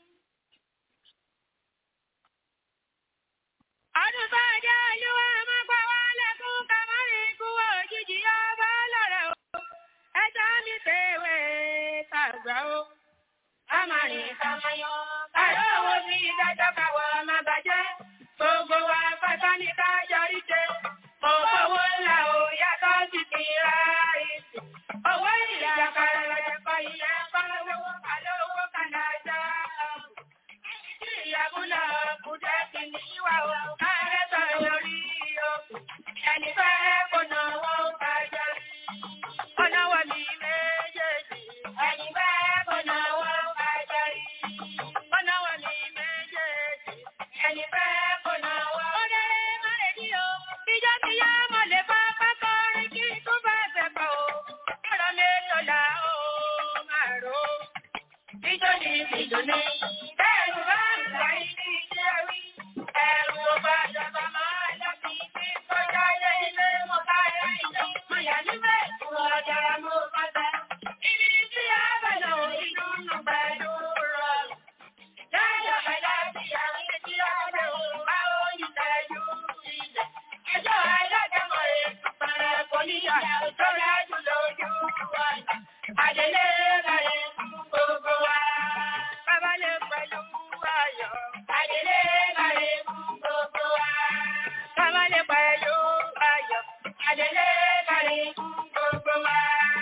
ọdún bá jẹ́ olúwa máa pa wá lẹ́kún ká má rí ikú òjijì ọba lọ́rẹ̀ o ẹjọ́ mi ṣèwé tàgbà o ká má rí ká má yọ káyọ̀ owó sí ìdájọ́ káwọ́ má bàjẹ́ gbogbo wa pátá ní ká jọrí ṣe mo fowó ńlá o yàtọ̀ sí ti ra ìsìn owó ìyá kára lọ́jọ́ kọ́ ìyẹn kọ́ lówó ká lówó ká nájà ìyàbúlọ̀ kùdẹ́ kì ní wà ó kárẹ́ sọ lórí o. Ẹni fẹ́ kò náwó kájọ rí. Kò náwó mi méjèèjì. Ẹni fẹ́ kò náwó kájọ rí. Kò náwó mi méjèèjì. Ẹni fẹ́ kò náwó. Ó délé má lè ní o. Ìjọ ti yá mo lè bá pákó rí kí tó bá ṣẹ̀ pọ̀ o. Ọ̀rọ̀ mi tó là ó máa rò ó. Ìjọ ni ìjọ ni. Bẹ́ẹ̀ni bá ń gbà ilé iṣẹ́ rí. Ẹ̀rù ọba ìjọba máa láti fi kọjá ilé ilé mo bá yá ilé. Mo yà níbẹ̀ tí wọ́n dára mo bá bẹ́. Ibi tí a bẹ̀rẹ̀ ò inú nù pẹ̀lú rọrùn. Láyọ̀ ẹ̀dá ti àwọn tí a bẹ̀ ò bá oyin tẹ̀jú ilẹ̀. Ẹjọ́ alájẹmọ̀ ètò pẹ̀rẹ̀ kò níyà tó rájú lójú wa. Àdélé bẹ̀rẹ̀ fún gbogbo wa. Bàbá lè pẹ̀lú ayọ̀. Àdélé bẹ̀rẹ̀ fún gbogbo wa. Bàbá lè pẹ̀lú ayọ̀. Àdélé bẹ̀rẹ̀ fún gbogbo wa.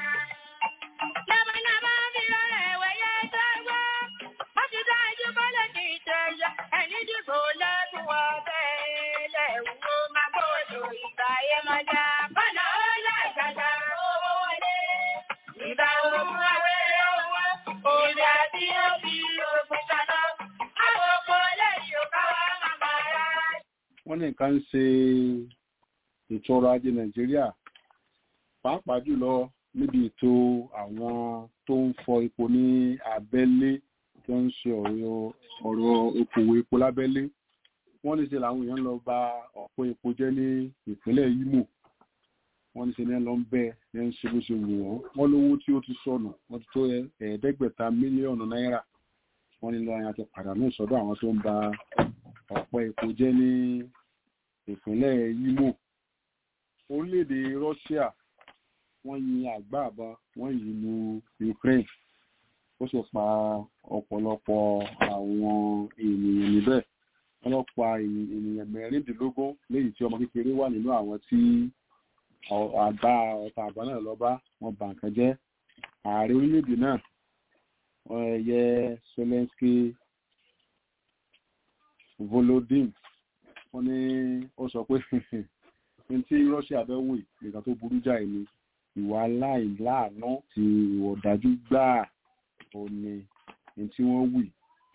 Labalábá fi rọrẹ̀ wẹ̀yẹ dáwọ́. Wọ́n ti dájú bọ́lẹ̀ ní ìjẹyà. Ẹni dìbò lẹ́kùn ọ̀bẹ̀ lẹ́wọ́ máa gbọ́dọ̀ ìgbà yẹn máa dá. Bọ́lá ó lágbàdá owó wọlé. Ìgbà òun awẹ́rẹ́ owó. Òbí àti òbí ògùn kaná. Àwọn ọkọ̀ lẹ́yìn ò bá wá màmá rà. wọ́n ní nǹkan ń ṣe ètò ọrọ̀ ajé nàìjíríà pàápàá jùlọ níbi ètò àwọn tó ń fọ epo ní abẹ́lé tó ń ṣe ọ̀rọ̀ ọ̀rọ̀ okòwò epo lábẹ́lé wọ́n ní ṣe làwọn èèyàn lọ ba ọ̀pọ̀ epo jẹ́ ní ìpínlẹ̀ Imo wọ́n ní ṣe ní lọ ń bẹ́ ẹ ń ṣe bó ṣe wù wọ́n wọ́n lówó tí ó ti sọnù wọ́n ti tó ẹ̀ẹ́dẹ́gbẹ̀ta mílíọ̀nù náírà wọ́n ní lọ́yìn àti pàdánù ìsọdọ̀ àwọn tó ń ba ọ̀pọ̀ epo jẹ́ ní ìpínlẹ̀ Imo orílẹ̀-èdè Russia wọ́n yin àgbá àbá wọ́n yin lu Ukraine ó sì pa ọ̀pọ̀lọpọ̀ àwọn ènìyàn níbẹ̀ ọlọ́pàá ènìyàn mẹ́rìndínlógún léyìí tí ọmọ kékeré wà nínú àwọn tí àgbá ọ̀tá àgbá náà lọ bá wọn bà nǹkan jẹ́ ààrẹ orílẹ̀-èdè náà ẹ̀yẹ Zelensky Volodymyr wọ́n ní ó sọ pé ní tí Russia fẹ́ wò nǹkan tó burú jáì ni ìwà aláìláàánú ti ìwà ọ̀dájú gbáà òní ní tí wọ́n wì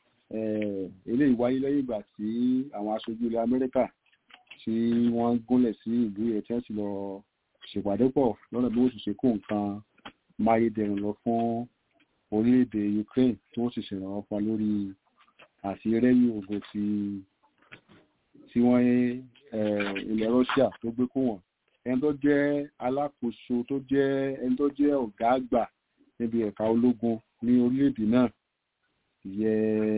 eléyìí wáyé lẹ́yìn ìgbà tí àwọn aṣojú ilẹ̀ Amẹ́ríkà tí wọ́n gúnlẹ̀ sí ìlú ẹ̀ tí wọ́n sì lọ ṣèpàdé pọ̀ lọ́nà bí wọ́n sì ṣe kó nǹkan máyédẹrùn lọ fún orílẹ̀-èdè Ukraine tí wọ́n sì ṣèrànwọ́ pa lórí àti rẹ́yìn ogun tí tí wọ́n ilẹ̀ Russia tó gbé kó wọ́n ẹni tó jẹ́ alákòóso tó jẹ́ ẹni tó jẹ́ ọ̀gá àgbà níbi ẹ̀ka ológun ní orílẹ̀-èdè náà yẹ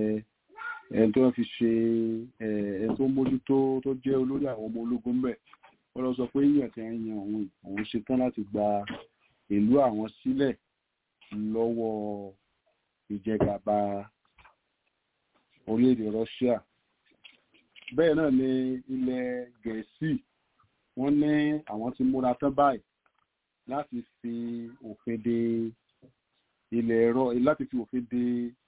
ẹni tó fi ṣe ẹni tó mójútó tó jẹ́ olórí àwọn ọmọ ológun mbẹ̀ wọ́n lọ sọ pé yíyàn tí wọ́n yan òun òun ṣetán láti gba ìlú àwọn sílẹ̀ lọ́wọ́ ìjẹgàba orílẹ̀-èdè Russia bẹ́ẹ̀ náà ni ilẹ̀ Gẹ̀ẹ́sì wọ́n ní àwọn ti múra tán báyìí láti fi òfin de ilẹ̀ ẹ̀rọ láti fi òfin de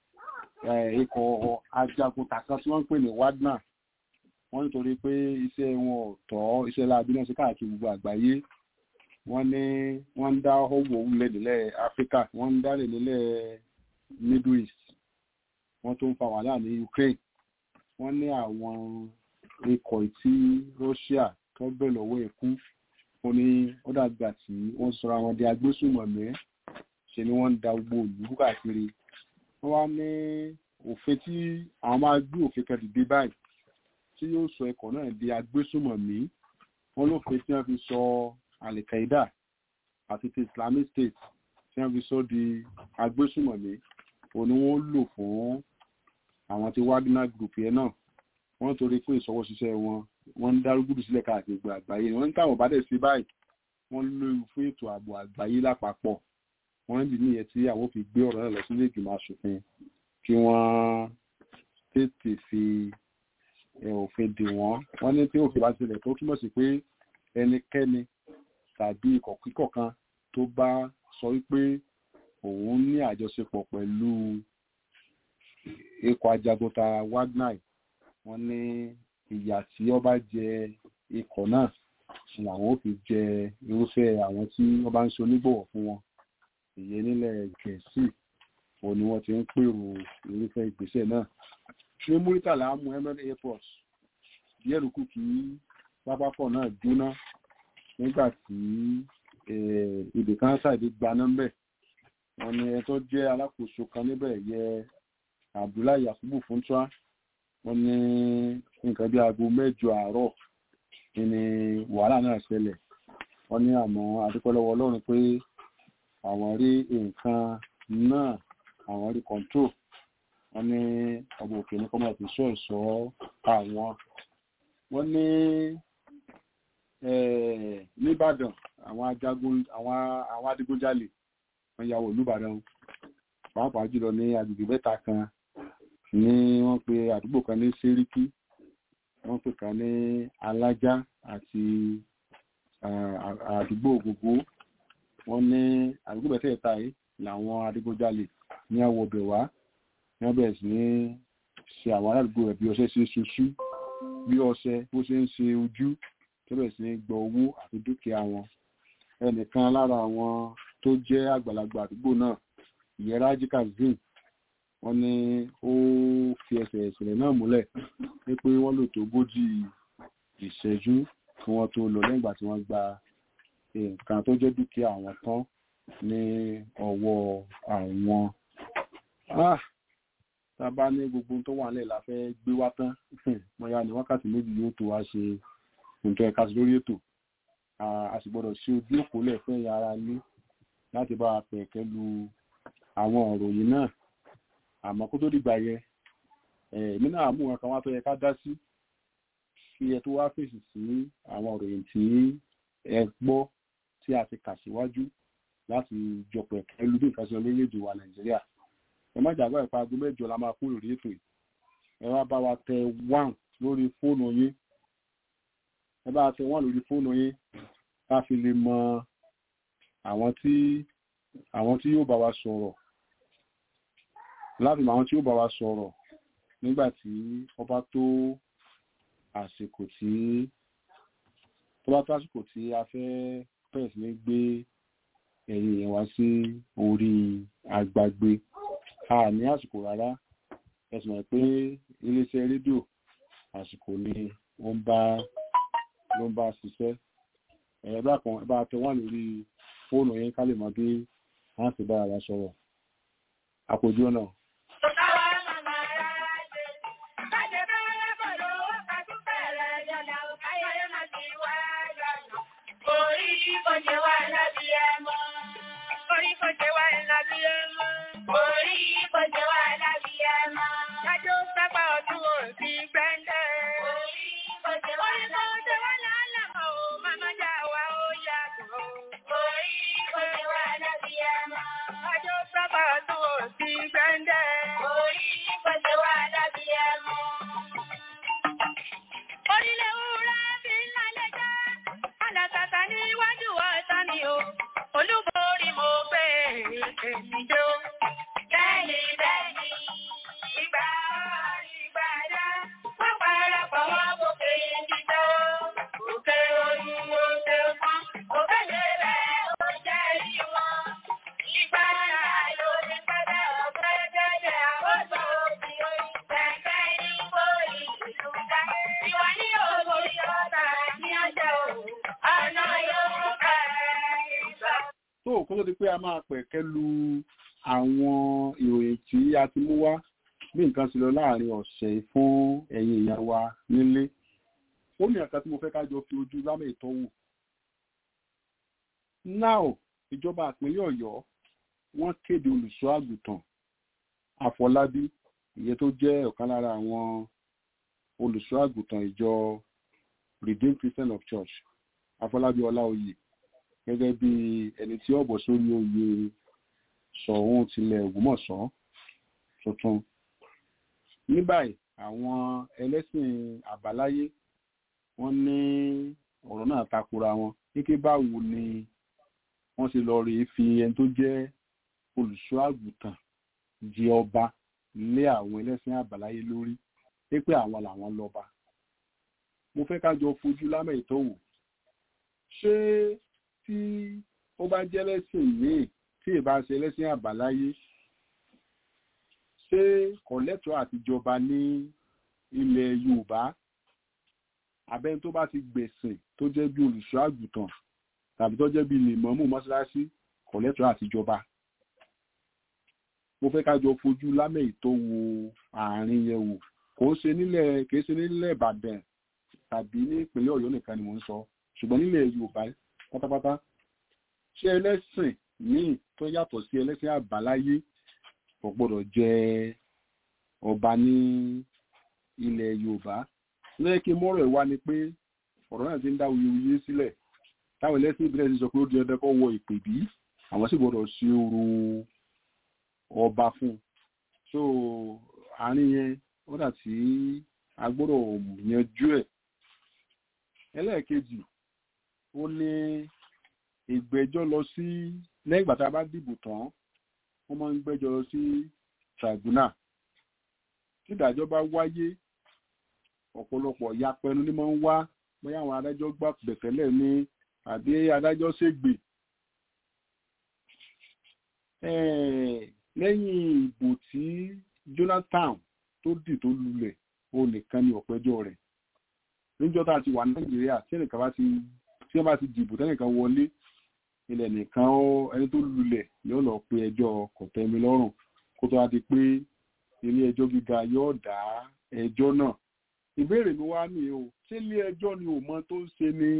ikọ̀ ajagun tàkan tí wọ́n ń pè ní Wagner wọ́n nítorí pé iṣẹ́ wọn ò tọ́ iṣẹ́ láabi náà sí káàkiri gbogbo àgbáyé wọ́n ní wọ́n ń dá owó òwúlẹ̀ nílẹ̀ Áfíríkà wọ́n ń dálẹ̀ nílẹ̀ Middle East wọ́n tó ń fa wàhálà ní Ukraine wọ́n ní àwọn ikọ̀ tí Russia tó bẹ̀ lọ́wọ́ ẹ̀kú ó ní ó dàgbà tí wọ́n sọra wọn di agbésùnmọ̀mí ṣe ni wọ́n ń da gbogbo ìlú káàkiri wọ́n wá ní òfin tí àwọn máa gbé òfin kan dìde báyìí tí yóò sọ ẹ̀kọ́ náà di agbésùnmọ̀mí wọ́n lófin tí wọ́n fi sọ Al-Qaeda àti ti Islamic State tí wọ́n fi sọ di agbésùnmọ̀mí òun ni wọ́n lò fún àwọn tí Wagner group yẹn náà wọ́n torí pé ìṣọwọ́ṣiṣẹ́ wọn wọ́n ń dárúgùdù sílẹ̀ káàkiri gbogbo àgbáyé wọ́n ń táwọn bá dẹ̀ sí báyìí wọ́n lóyún fún ètò ààbò àgbáyé lápapọ̀ wọ́n ń dì níyẹn tí àwọn fi gbé ọ̀rọ̀ náà lọ sílé ìgbìmọ̀ asòfin kí wọ́n tètè fi òfin dè wọ́n wọ́n ní tí òfin bá tilẹ̀ tó túmọ̀ sí pé ẹnikẹ́ni tàbí ikọ̀ kíkọ̀ kan tó bá sọ wípé òun ní àjọṣepọ̀ pẹ̀lú ikọ̀ ajagunta Wagner wọ́n ní ìyà tí ó bá jẹ ikọ̀ náà làwọn ò fi jẹ irúfẹ́ àwọn tí wọ́n bá ń ṣe onígbọ̀wọ̀ fún wọn ìyẹn nílẹ̀ Gẹ̀ẹ́sì òun ni wọ́n ti ń pèrò irúfẹ́ ìgbésẹ̀ náà ní Muritala mú Emirates airport díẹ̀ ló kù kí pápákọ̀ náà jóná nígbà tí ibì kan ṣàdé gbaná ńbẹ̀ wọ́n ní ẹ tó jẹ́ alákòóso kan níbẹ̀ yẹ Abdullahi Yakubu Funtua wọ́n ní nǹkan bí aago mẹ́jọ àárọ̀ ni wàhálà náà ṣẹlẹ̀ wọ́n ní àmọ́ adúpẹ́lọ́wọ́ Ọlọ́run pé àwọn rí nǹkan náà àwọn rí control wọ́n ní ọmọ òkè ní kọ́mọ̀ fi ṣọ́ ìṣọ́ àwọn wọ́n ní nìbàdàn àwọn ajagun àwọn àwọn adigunjalè wọ́n ya wọ olúbàdàn pàápàá jùlọ ní agbègbè mẹ́ta kan ní wọ́n pe àdúgbò kan ní sẹ́ríkì wọ́n pè kan ní alájá àti àdúgbò ògògó wọ́n ní àdúgbò mẹ́tẹ̀ẹ̀ta yìí làwọn adigunjalè ní àwọ̀bẹ̀ wá wọ́n bẹ̀rẹ̀ sí ní ṣe àwọn aládùúgbò rẹ̀ bí ọṣẹ ṣe ṣoṣú bí ọṣẹ bó ṣe ń ṣe ojú tó bẹ̀rẹ̀ sí ní gbọ́ owó àti dúkìá wọn ẹnìkan lára àwọn tó jẹ́ àgbàlagbà àdúgbò náà ìyẹn Rájí Kazeem wọ́n ní ó fi ẹsẹ̀ ìṣẹ̀lẹ̀ náà múlẹ̀ wípé wọ́n lò tó ogójì ìṣẹ́jú kí wọ́n tó lọ lẹ́yìn ìgbà tí wọ́n gba nǹkan tó jẹ́ dúkìá àwọn tán ní ọwọ́ àwọn tá a bá ní gbogbo tó wà nílẹ̀ la fẹ́ gbé wá tán mo yá ní wákàtí méjì yóò tó wá ṣe nǹkan ẹ̀ka sí lórí ètò a sì gbọ́dọ̀ ṣe ojú òpó lẹ̀ fún ẹ̀yà ara ní láti bá a pẹ̀kẹ́ lu àwọn ọ̀rọ̀ yìí náà àmọ́ kó tó dìgbà yẹ èmi náà mú nǹkan wá tó yẹ ká dá sí kí ẹ tó wá fèsì sí àwọn ọ̀rọ̀ yìí tí ẹ gbọ́ tí a ti kà síwájú láti jọpọ̀ ẹ̀kẹ́ lu bí nǹkan ṣe lórílẹ̀‐èdè wa nàìjíríà ẹ má jàgbá ìpa aago mẹ́jọ la máa kú lórí ètò yìí ẹ wá bá wa tẹ one lórí fóònù yín ẹ bá wa tẹ one lórí fóònù yín ká fi lè mọ àwọn tí àwọn tí yóò bá wa sọ̀rọ̀ láti mọ àwọn tí yóò bá wa sọ̀rọ̀ nígbà tí wọ́n bá tó àsìkò tí tó bá tó àsìkò tí a fẹ́ bẹ̀rẹ̀ sí ní gbé ẹ̀yìn yẹn wá sí orí agbágbé a ní àsìkò rárá ẹ̀sùn mọ̀ pé iléeṣẹ́ rédíò àsìkò ni ó ń bá ló ń bá ṣiṣẹ́ ẹ̀rọ kan ẹ bá tẹ wọ́n lórí fóònù yẹn ká lè mọ bí wọ́n ti bá ara sọ̀rọ̀ àpòjú náà. tó kó tó di pé a máa pẹ̀kẹ́ lu àwọn ìròyìn tí a ti mú wá bí nǹkan ti lọ láàrin ọ̀sẹ̀ fún ẹ̀yin ìyá wa nílé ó ní ẹ̀ka tí mo fẹ́ ká jọ fi ojú lámẹ̀ ìtọ́wò now ìjọba ìpínlẹ̀ ọ̀yọ́ wọ́n kéde olùṣọ́ àgùntàn àfọlábí ìyẹn tó jẹ́ ọ̀kan lára àwọn olùṣọ́ àgùntàn ìjọ redeemed christian of church àfọlábí ọláoyè gẹ́gẹ́ bí ẹni tí ọ̀bọ̀ sórí oyè sọ̀hún tilẹ̀ ògbómọ̀ṣọ́ tuntun ní báyìí àwọn ẹlẹ́sìn àbáláyé wọ́n ní ọ̀rọ̀ náà takora wọn kíké báwo ni wọ́n ṣe lọ rèé fi ẹni tó jẹ́ olùṣọ́ àgùntàn jẹ ọba lé àwọn ẹlẹ́sìn àbáláyé lórí pé àwọn làwọn lọ́ba mo fẹ́ ká jọ fojú lámẹ̀ ìtọ́wò ṣé tí ó bá jẹ́ lẹ́sìn míì tí ìbá ṣe lẹ́sìn àbáláyé ṣé kọ̀lẹ́tọ̀ àtijọba ní ilẹ̀ yorùbá abẹ́ni tó bá ti gbẹ̀sìn tó jẹ́ bí olùṣọ́ àgùntàn tàbí tó jẹ́ bí lèmọ́mù mọ́ṣáláṣí kọ̀lẹ́tọ̀ àtijọba mo fẹ́ ká jọ fojú lámẹ̀ ìtò wo àárín yẹn wò kò ń ṣe nílẹ̀ kì í ṣe nílẹ̀ ìbàdàn tàbí ní ìpínlẹ̀ ọ̀yọ́ nìkan ni mò ń sọ ṣùgbọ́n nílẹ̀ yorùbá pátápátá ṣé ẹlẹ́sìn míì tó yàtọ̀ sí ẹlẹ́sìn àbáláyé kò gbọ́dọ̀ jẹ ọba ní ilẹ̀ yorùbá lẹ́yìn kí mọ́rọ̀ ẹ̀ wá ni pé ọ̀rọ̀ náà ti ń dá wuyewuye sílẹ̀ táwọn ẹlẹ́sìn ìbílẹ̀ ti sọ pé ó di ọdẹ kọ́ wọ ìpè bí àwọn sì gbọ́dọ̀ ṣe oru ọba fún so àárín yẹn ó dà tí a gbọ́dọ̀ yanjú ẹ̀ ẹlẹ́ẹ̀kejì ó ní ìgbẹ́jọ́ lọ sí lẹ́yìn ìgbà tá a bá dìbò tán wọ́n máa ń gbẹ́jọ́ lọ sí tribunal tí ìdájọ́ bá wáyé ọ̀pọ̀lọpọ̀ yapẹnu ní máa ń wá bóyá àwọn adájọ́ gbà bẹ̀tẹ́lẹ̀ ní àbí adájọ́ ṣègbè lẹ́yìn ìbò tí Jonathan tó dì tó lulẹ̀ ó nìkan ní ọ̀pẹ́jọ́ rẹ̀ níjọ́ tá a ti wà Nàìjíríà tí ẹnìkan bá ti tí wọ́n bá ti dìbò tẹ́nìkan wọlé ilẹ̀ nìkan ó ẹni tó lulẹ̀ yóò lọ pe ẹjọ́ kọ̀tẹ́mi lọ́rùn kó tó wá di pé ilé ẹjọ́ gíga yóò dá ẹjọ́ náà ìbéèrè mi wá ní o ṣé ilé ẹjọ́ ni ò mọ tó ń ṣe ni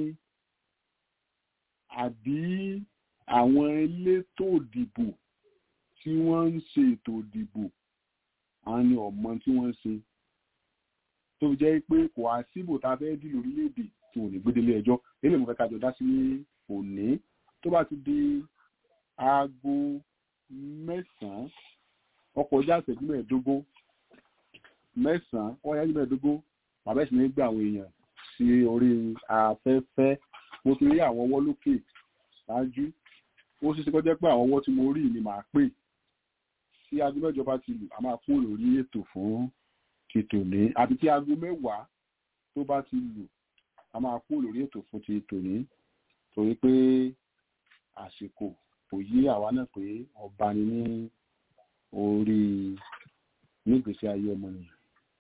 àbí àwọn elétò ìdìbò tí wọ́n ń ṣe ètò ìdìbò àwọn ni ọ̀mọ tí wọ́n ń ṣe tó fi jẹ́ pé kò á síbò tá a fẹ́ dì lórílẹ̀‐èdè tí ò ní gbédélé ẹjọ́ eléyìí mo fẹ́ kájọ dá sí òní tó bá ti di aago mẹ́sàn-án ọkọ̀ ọjà ìṣẹ́jú mẹ́ẹ̀ẹ́dógún mẹ́sàn-án ọkọ̀ ọjà ìṣẹ́jú mẹ́ẹ̀ẹ́dógún bàbá ìsìn ní gbà àwọn èèyàn sí orí afẹ́fẹ́ mo ti rí àwọn ọwọ́ lókè ṣáájú ó ṣeé ṣe kó jẹ́ pé àwọn ọwọ́ tí mo rí ni màá pè tí aago mẹ́jọ bá ti lù a máa kúrò lórí ètò fún ti tòní àti tí aago mẹ́wàá tó bá ti lù a máa kúrò lórí ètò fún ti tòní torí pé àsìkò kò yí àwa náà pé ọba ni ní orí nígbèsí ayé ọmọnìyàn.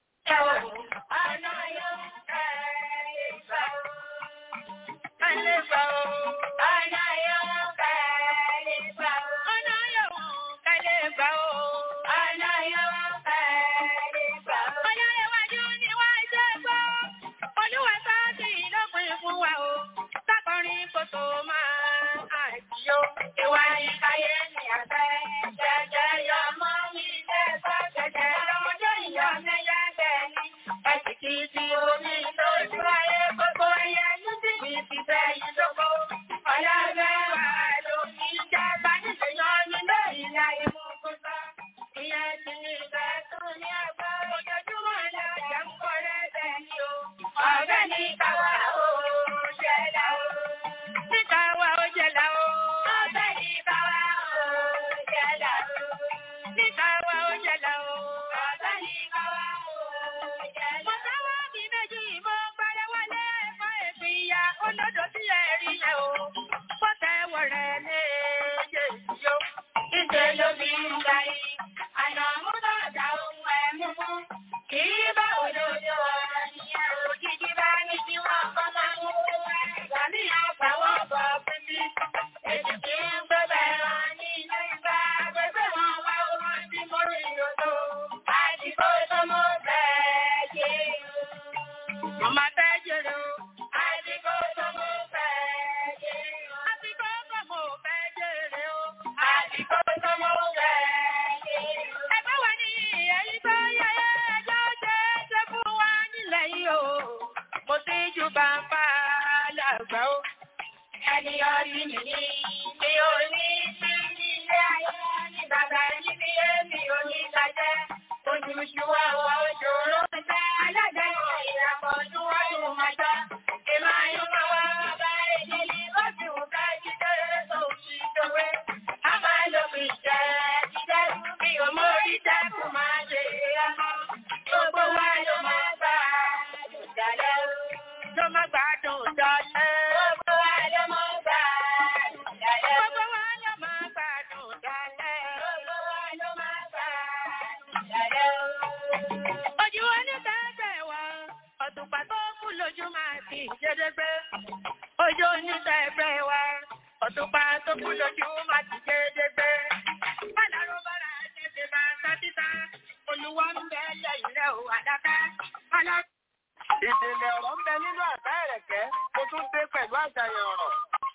Ìdílé ọ̀rọ̀ ń bẹ nínú àṣà ẹ̀rẹ̀kẹ́, mo tún dé pẹ̀lú àṣàyàn ọ̀rọ̀.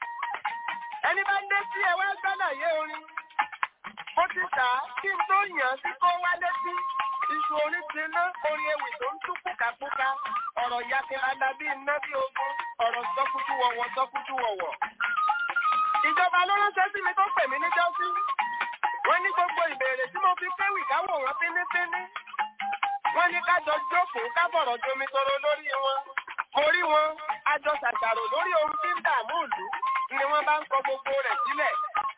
Ẹni bá ń dé sí ẹwà gbálàyé orin. Mo ti tà á kí n tó yàn sí kó wá létí. Iṣu orin ti ná orin ewì tó ń tú púkàpúkà. Ọ̀rọ̀ yakirada bí iná bí ogun. Ọ̀rọ̀ sọ́kútú wọ̀wọ̀ sọ́kútú wọ̀wọ̀. Ìjọba ló ránṣẹ́ sí mi tó pè mí níjọ́sí. Wọ́n ní gbogbo ìbéèrè tí mo fi kéwì káwò wọn fínífíní. Wọ́n ní kájọ jókòó kábọ̀rọ̀ jomi toro lórí wọn. Mo rí wọn, àjọ ṣàṣàrò lórí ohun tí ń dààmú ìlú ni wọ́n bá ń kọ gbogbo rẹ̀ sílẹ̀.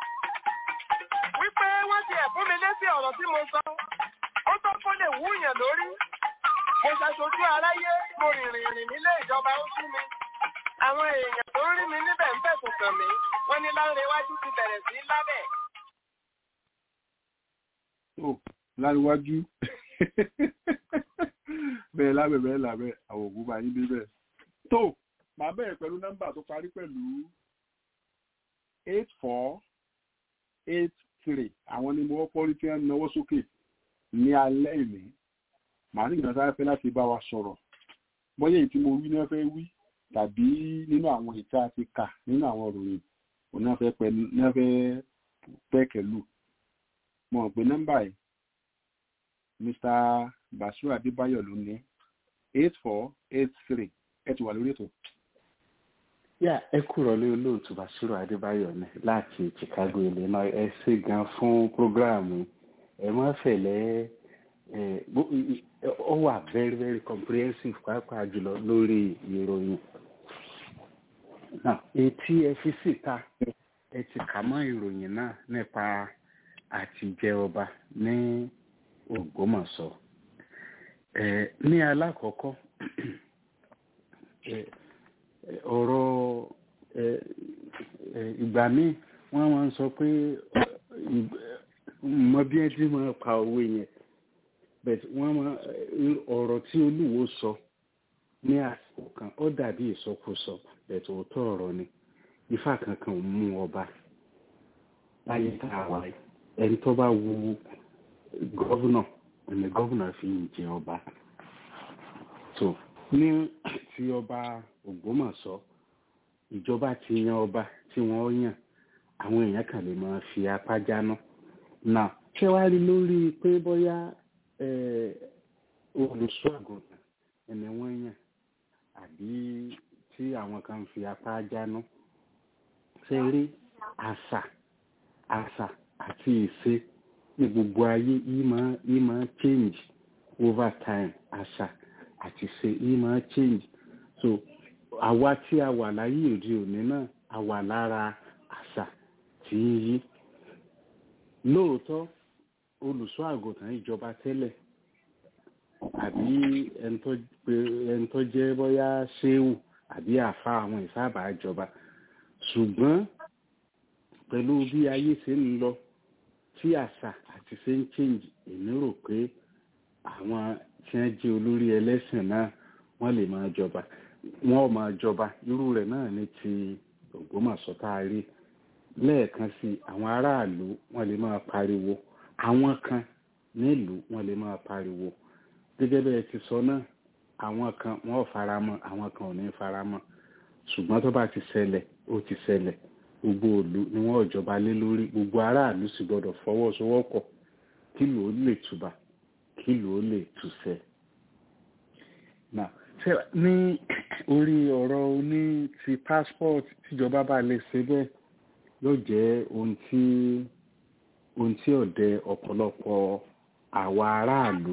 Wípé wọ́n ti ẹ̀fún mi létí ọ̀rọ̀ tí mo sọ. Ó tó kó lè wúyàn lórí. Mo ṣàṣojú aráyé, mo rìnrìn rìn nílé ìjọba ó sí mi. Àwọn èèyàn tó ń rí mi níbẹ̀ ń fẹ̀sùn kàn mí. Wọ́n ní láńrewájú ti bẹ̀rẹ̀ sí lábẹ̀. tó láríwájú bẹ́ẹ̀ lábẹ́ bẹ́ẹ̀ lábẹ́ àwọn ògùn máa yín débẹ̀. tó màá bẹ̀rẹ̀ pẹ̀lú nọ́mbà tó parí pẹ̀lú eight four eight three àwọn ni mo wọ́pọ̀ rí tí wọ́n náwó sókè ní alẹ́ ìní màá sì gbìyànjú sáré fẹ́ láti bá wa sọ̀rọ̀ bóyá èyí tí mo wí náà fẹ́ wí tàbí nínú àwọn ìta àti kà nínú àwọn ìròyìn òun náà fẹ́ pẹ́ náà fẹ́ pẹ́kẹ̀lú mo mọ̀ pé nọ́mbà yìí Mr. Basiru Adébáyọ̀ ló ní eight four eight three ẹ ti wà lórí ètò. yà ẹ kúrò lé olóòtú Basiru Adébáyọ̀ ní láti Chicago Illinois ẹ ṣe gan fún prógráàmù ẹ má fẹ̀lẹ́ ẹ ó wà very very comprehensive pàápàá jùlọ lórí ìròyìn náà etí ẹ fi síta ẹ ti kà mọ́ ìròyìn náà nípa àtijẹ ọba ní Ògbómọ̀ṣọ́ ẹ ní alákọ̀ọ́kọ́ ẹ ọ̀rọ̀ ẹ ẹ ìgbà míì wọ́n máa ń sọ pé mọ bí ẹ ti máa pa owó yẹn bẹ́ẹ̀ wọ́n máa ọ̀rọ̀ tí olúwo sọ ní àsìkò kan ó dàbí ìsọkúsọ bẹ́ẹ̀ tó tọ́ ọ̀rọ̀ ni ifá kankan ò mú ọba láyé tá a wà yìí ẹni tó bá wu gọ́vùnà ẹni gọ́vùnà fi ń jẹ ọba tó ní ti ọba Ògbómọ̀ṣọ́ ìjọba ti yan ọba tí wọ́n yàn àwọn èèyàn kan lè máa fi apá jáná náà ṣé wàá rí lórí pé bóyá olùṣọ́ àgùntàn ẹni wọ́n yàn àbí tí àwọn kan fi apá jáná ṣe rí àṣà àṣà àti ìṣe ní gbogbo ayé yìí máa yìí máa change over time àṣà àti ìṣe yìí máa change so àwa tí a wà láyé òde òní náà a wà lára àṣà tí ń yí lóòótọ́ olùṣọ́ àgùntàn ìjọba tẹ́lẹ̀ àbí ẹni tó jẹ́ bóyá ṣéwù àbí àfa àwọn ìsábà ìjọba ṣùgbọ́n pẹ̀lú bí ayé ṣe ń lọ tí àṣà àti ṣe ń change èmi rò pé àwọn tí wọ́n jẹ́ olórí ẹlẹ́sìn náà wọ́n lè máa jọba wọ́n ò máa jọba irú rẹ̀ náà ní ti Ògbómọ̀ṣọ́ tá a rí lẹ́ẹ̀kan sí àwọn aráàlú wọ́n lè máa pariwo àwọn kan nílùú wọ́n lè máa pariwo gẹ́gẹ́ bẹ́ẹ̀ ti sọ náà àwọn kan wọ́n ò faramọ́ àwọn kan ò ní faramọ́ ṣùgbọ́n tó bá ti ṣẹlẹ̀ ó ti ṣẹlẹ̀ gbogbo òlu ni wọ́n ò jọba lé lórí gbogbo aráàlú sì gbọ́dọ̀ fọwọ́sowọ́pọ̀ kí ló lè túbà kí ló lè túṣẹ. ní orí ọ̀rọ̀ oní ti passport tíjọba bá lè ṣe bẹ́ẹ̀ yóò jẹ́ ohun tí ohun tí ọ̀dẹ ọ̀pọ̀lọpọ̀ àwa aráàlú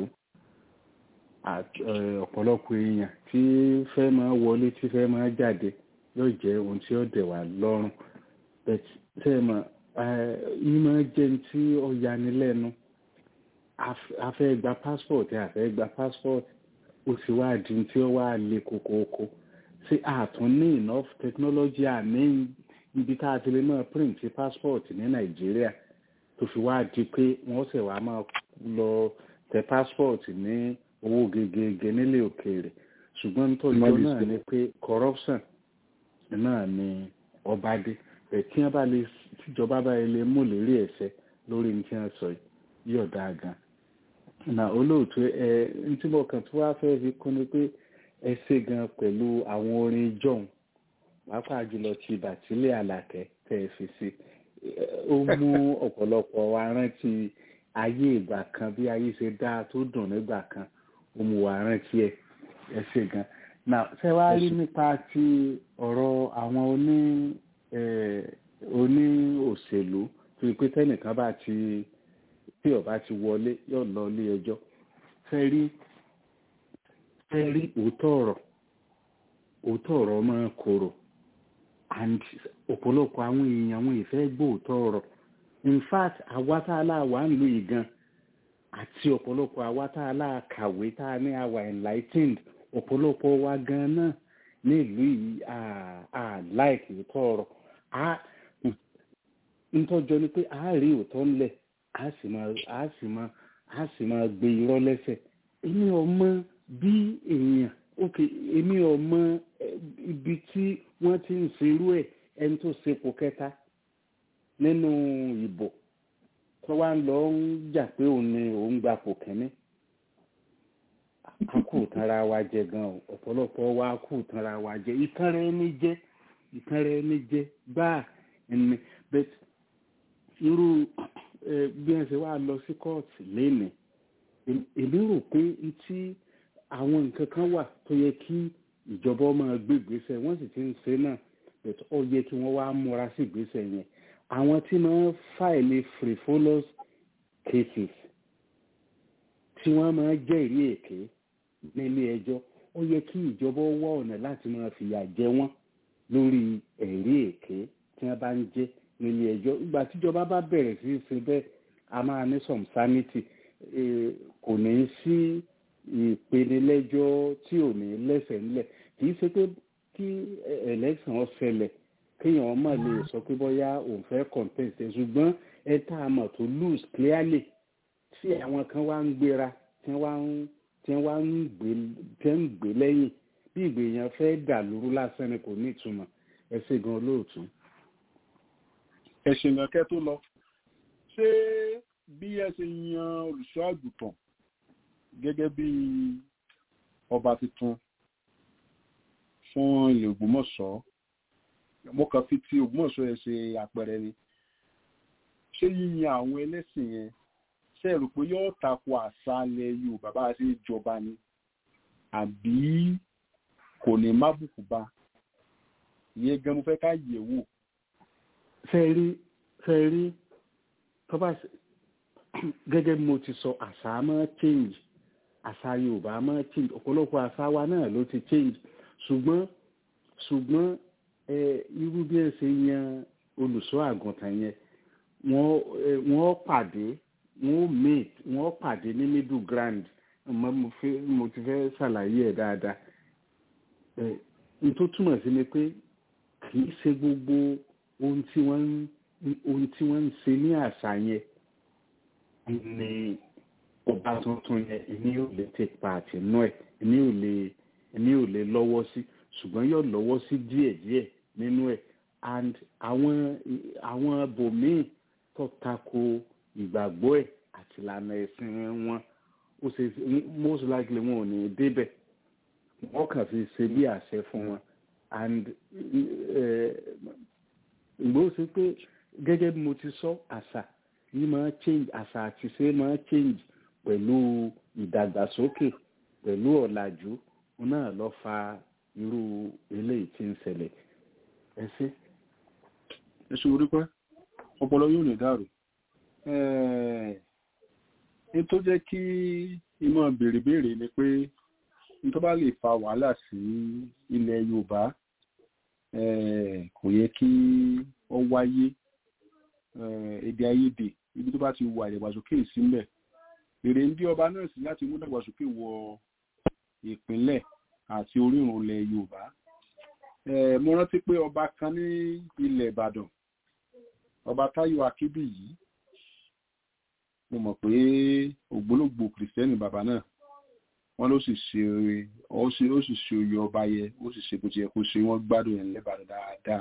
ọ̀pọ̀lọpọ̀ èèyàn tí fẹ́ máa wọlé tí fẹ́ máa jáde yóò jẹ́ ohun tí ọ̀dẹ̀ wà lọ́rùn tẹ́ ẹ mọ̀ yìí máa jẹ́ ní tí ó yanilẹ́nu a fẹ́ gba passport a fẹ́ gba passport ó sì wá di tí ó wá le kókóókó ṣé àtún ní enough technology àní ibi tá a ti lè máa print passport ní nàìjíríà tó fi wá di pé wọ́n sì wá máa lọ tẹ passport ní owó gegege nílé òkèèrè ṣùgbọ́n nítorí náà ni pé corruption náà ni ọba dé ẹ̀ tí wọ́n bá lè tíjọba bá lè mú lérí ẹ̀ṣẹ̀ lórí ní tí wọ́n sọ yìí ọ̀dà gan na olóòtú ẹ ntí mo kàn tó wá fẹ́ fi kún ni pé ẹ ṣe gan pẹ̀lú àwọn orin john pàápàá jùlọ ti bàtílẹ̀ àlàkẹ́ tẹ́ ẹ fi sí ó mú ọ̀pọ̀lọpọ̀ wa rántí ayé ìgbà kan bí ayé ṣe dáa tó dùn nígbà kan ó mú wa rántí ẹ ẹ ṣe gan na ṣé wàá rí nípa ti ọ̀rọ̀ àwọn oní oní òṣèlú tó yẹ pé tẹ́nìkan bá ti tí ọba ti wọlé yóò lọ ilé ẹjọ́ fẹ́ rí fẹ́ rí òótọ́ ọ̀rọ̀ òótọ́ ọ̀rọ̀ máa korò and ọ̀pọ̀lọpọ̀ àwọn èèyàn àwọn ìfẹ́ gbóòótọ́ ọ̀rọ̀ in fact àwa tá a láwà ń lu ìgan àti ọ̀pọ̀lọpọ̀ àwa tá a láà kàwé tá a ní àwà enlightened ọ̀pọ̀lọpọ̀ wa gan náà ní ìlú yìí à láìkì òótọ́ ọ̀rọ̀ ntọ́jọ́ ni pé a rí òótọ́ ńlẹ̀ a sì máa a sì máa a sì máa gbé irọ́ lẹ́sẹ̀ èmi ò mọ bí èèyàn ok èmi ò mọ ibi tí wọ́n ti ń ṣerú ẹ̀ ẹni tó ṣepò kẹta nínú ìbò tó wá ń lọ ń jà pé òun ni òun gba pò kínní a kù tanra wa jẹ gan o ọ̀pọ̀lọpọ̀ wa kù tanra wa jẹ ìtanra ẹni jẹ ìtanra ẹni jẹ gbáà ẹni bẹ́ẹ̀ irú ẹ, bí ẹ ṣe wá lọ sí kóòtù lénìí èmi- èmi rò pé tí àwọn nǹkan kan wà tó yẹ kí ìjọba máa gbé ìgbésẹ̀ wọ́n sì ti ń ṣe náà but ó yẹ kí wọ́n wá múra sí ìgbésẹ̀ yẹn àwọn tí máa ń fàìlì frivolous cases tí wọ́n máa ń jẹ́rìí èké nílé ẹjọ́ ó yẹ kí ìjọba wá ọ̀nà láti máa fìyà jẹ wọ́n lórí ẹ̀rí èké tí wọ́n bá ń jẹ́ nílé ẹjọ́ ìgbà tíjọba bá bẹ̀rẹ̀ sí í ṣe bẹ́ẹ̀ a máa ní some sanity Eh, kò ní í sí ìpenilẹ́jọ́ tí ò ní lẹ́sẹ̀ ńlẹ̀ kì í ṣe pé kí election ó ṣẹlẹ̀ kéèyàn má lè sọ pé bóyá òun fẹ́ contest ẹ̀ ṣùgbọ́n ẹ tá a mọ̀ tó lose clearly tí àwọn kan wá ń gbéra tí wọ́n wá ń tí wọ́n wá ń gbé tí wọ́n ń gbé lẹ́yìn bí ìgbèyàn fẹ́ dà lóru lásán ni kò ní ìtumọ̀ ẹ ṣe gan olóòtú. ẹ̀sìn ìrànkẹ́ tó lọ ṣé bí ẹ ṣe yan olùṣọ́ àgùntàn gẹ́gẹ́ bí ọba tuntun fún ilẹ̀ Ògbómọ̀ṣọ́ mo kàn fi ti Ògbómọ̀ṣọ́ yẹn ṣe àpẹẹrẹ ni ṣé yíyan àwọn ẹlẹ́sìn yẹn ṣe rò pé yóò tako àṣà ilẹ̀ Yorùbá bá a ṣe jọba ni àbí kò ní má bùkù bá ìyẹn gan mo fẹ́ ká yẹ̀ wò fẹ́ rí fẹ́ rí tó bá ṣe- gẹ́gẹ́ bí mo ti sọ àṣà máa change àṣà yorùbá máa change ọ̀pọ̀lọpọ̀ àṣà wa náà ló ti change ṣùgbọ́n ṣùgbọ́n ẹ irú bí ẹ ṣe yan olùṣọ́ àgùntàn yẹn wọ́n ẹ, wọ́n pàdé wọ́n meet wọ́n pàdé ní middle ground mo mo fẹ́ mo ti fẹ́ ṣàlàyé ẹ̀ dáadáa ẹ n tó túmọ̀ sí ni pé kì í ṣe gbogbo ohun tí wọ́n ń ohun tí wọ́n ń ṣe ní àṣà yẹn ni ọba tuntun yẹn èmi ò lè take part nínú ẹ̀ èmi ò lè èmi ò lè lọ́wọ́ sí ṣùgbọ́n yóò lọ́wọ́ sí díẹ̀díẹ̀ nínú ẹ̀ and àwọn àwọn bòmíì tó tako ìgbàgbọ́ ẹ̀ àti ìlànà ẹ̀sìn wọn ó ṣe most likely wọn ò ní débẹ̀ wọ́n kàn fi ṣe bí àṣẹ fún wọn and ìgbó ṣe pé gẹ́gẹ́ bí mo ti sọ àṣà yìí máa change àṣà àti ṣe máa change pẹ̀lú ìdàgbàsókè pẹ̀lú ọ̀làjú náà lọ fa irú eléyìí tí ń ṣẹlẹ̀ ẹ ṣe. ẹ ṣe orí pẹ́ ọpọlọ yóò lè dàrú ní tó jẹ́ kí ìmọ̀ béèrè béèrè ni pé ní tó bá lè fa wàhálà sí ilẹ̀ Yorùbá kò yẹ kí ó wáyé èdè àìyedè ibi tó bá ti wà ìdàgbàsókè sílẹ̀ èrè ń bí ọba náà sí láti mú ìdàgbàsókè wọ ìpínlẹ̀ àti orírun ilẹ̀ Yorùbá mo rántí pé ọba kan ní ilẹ̀ Ìbàdàn ọba Táyọ̀ Akíbí yìí mo mọ̀ pé ògbólógbò kìrìsìtẹ́nì bàbá náà wọ́n ló sì ṣe ó sì ó sì ṣe oyè ọba yẹ ó sì ṣe bó ti yẹ kó ṣe wọ́n gbádùn ẹ̀ lẹ́bàdàn dáadáa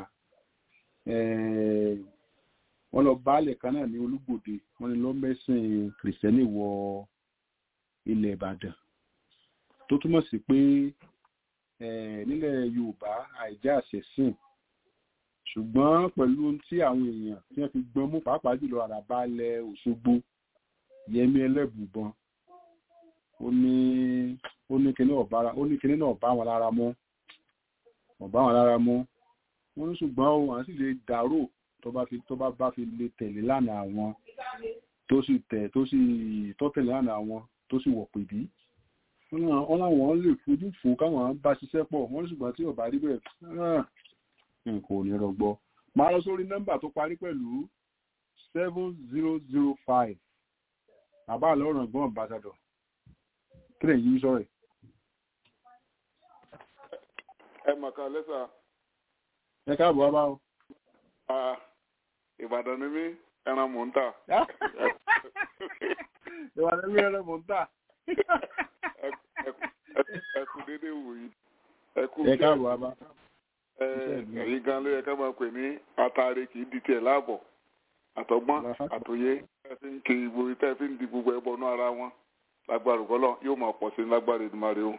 wọ́n lọ baálẹ̀ kan náà ní Olúgbòde wọ́n ní lọ mẹ́sìn kìrìsìtẹ́nì wọ ilẹ̀ Ìbàdàn tó túmọ̀ sí pé nílẹ̀ Yorùbá àìjẹ́ àṣẹ̀sìn ṣùgbọ́n pẹ̀lú ohun tí àwọn èèyàn tí wọ́n fi gbọ́n mú pàápàá jùlọ àràbálẹ̀ Òṣogbo Yẹmí Ẹlẹ́bùbọn ó ní ó ní kíní ọ̀bára ó ní kíní náà bá wọn lára mọ́ ọ̀bá wọn lára mọ́ wọ́n ní ṣùgbọ́n o àwọn sì lè dàrò tó bá fi tó bá bá fi lè tẹ̀lé lánàá àwọn tó sì tẹ̀ tó sì tó tẹ̀lé lánàá àwọn tó sì wọ̀ pèbí wọ́n láwọn lè fojú fò káwọn bá ṣiṣẹ́ pọ̀ wọ́n ní ṣùgbọ́n tí ọ̀bá rí bẹ́ẹ̀ nǹkan ò ní rọgbọ máa lọ sórí nọ́mbà tó parí pẹ̀lú seven zero zero five bàbá àlọ́run ẹ̀gbọ́n ambassador kí lè yí sọ̀rọ̀ ẹ mọ̀ ká lẹ́sà. ẹ káàbọ̀ wá bá o. ìbàdàn ni mí ẹran mò ń tà. ìbàdàn mi ẹran mò ń tà. ẹ kú dédé wò yìí. ẹ kú ẹ káàbọ̀ wá bá. ẹ̀yin gan ló yẹ ká máa pè ní atare kì í di tiẹ̀ láàbọ̀. àtọgbọ́n àtòyé tẹ́ fi ń kiri ìgboro tẹ́ fi ń di gbogbo ẹbọ náà ara wọn lágbára ògbọ́lọ́ yóò máa pọ̀ sí i lágbára ìdùmarè o.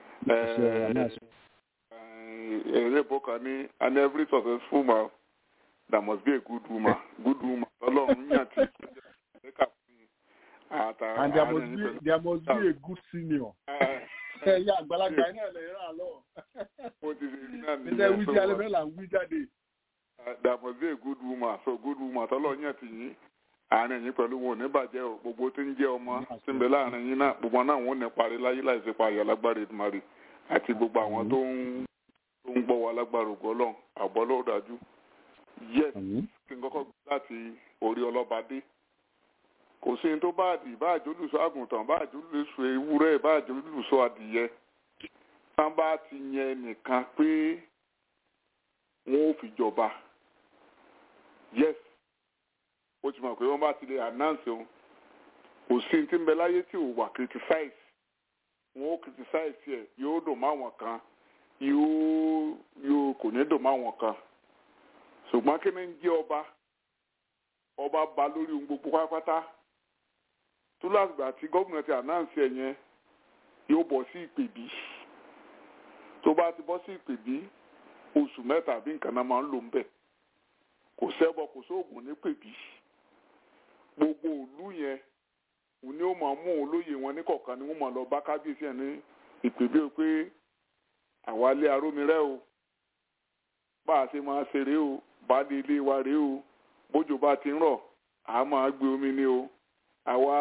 èrè bọ́kà ní and every successful man there must be a good woman good woman ọlọ́run yàn tí ẹ̀ka fún àtàrà and there must be there must be a good senior. ẹ̀yà àgbàlagbà iná ẹ̀ lè rà lọ. mo ti ṣe ní náà ilé wí tí alẹ́ mẹ́la ń wí jáde. there must be a good woman so good woman tọ́lọ́run yàn tí yín àárín yín pẹ̀lú wọn ò ní bàjẹ́ o gbogbo tí ń jẹ́ ọmọ tí ń bẹ láàrin yín náà gbogbo náà wọn ò ní parí láyé láìsí parí alágbára ìdùmarè àti gbogbo àwọn tó ń tó ń gbọ́ wa lágbára ògo ọlọ́run àbọ̀ lọ́wọ́ dájú yes kí n kọ́kọ́ gbé láti orí ọlọ́ba dé kò sí ní tó bá àdì bá àjólùsọ àgùntàn bá àjólùsọ ewúrẹ́ bá àjólùsọ adìyẹ tán bá ti yẹn nìkan pé wọn ò fi jọba yes ó ti mọ̀ pé wọ́n bá ti lè announce òun kò sí ní tí ń bẹ láyé tí ò wà criticize wọn ó criticize ẹ̀ yóò dùn mọ́ àwọn kan yóò yóò kò ní dùn mọ́ àwọn kan ṣùgbọ́n kí ni ń jẹ́ ọba ọba ba lórí ohun gbogbo pátápátá tó látìgbà tí gómìnà ti announce ẹ̀ yẹn yóò bọ́ sí ìpèbí tó bá ti bọ́ sí ìpèbí oṣù mẹ́ta bí nǹkan náà máa ń lò ń bẹ̀ kò sẹ́bọ kò sóògùn ní pèbí gbogbo òlú yẹn òní ó máa mú olóyè wọn ní kọ̀ọ̀kan ni wọ́n máa lọ bá kábíyèsí ẹ̀ ní ìpèbí o pé àwa lé arómirẹ́ o bá a ṣe máa ṣe rèé o bá dé ilé wa rèé o bójò bá ti ń rọ̀ a máa gbé omi ní o àwa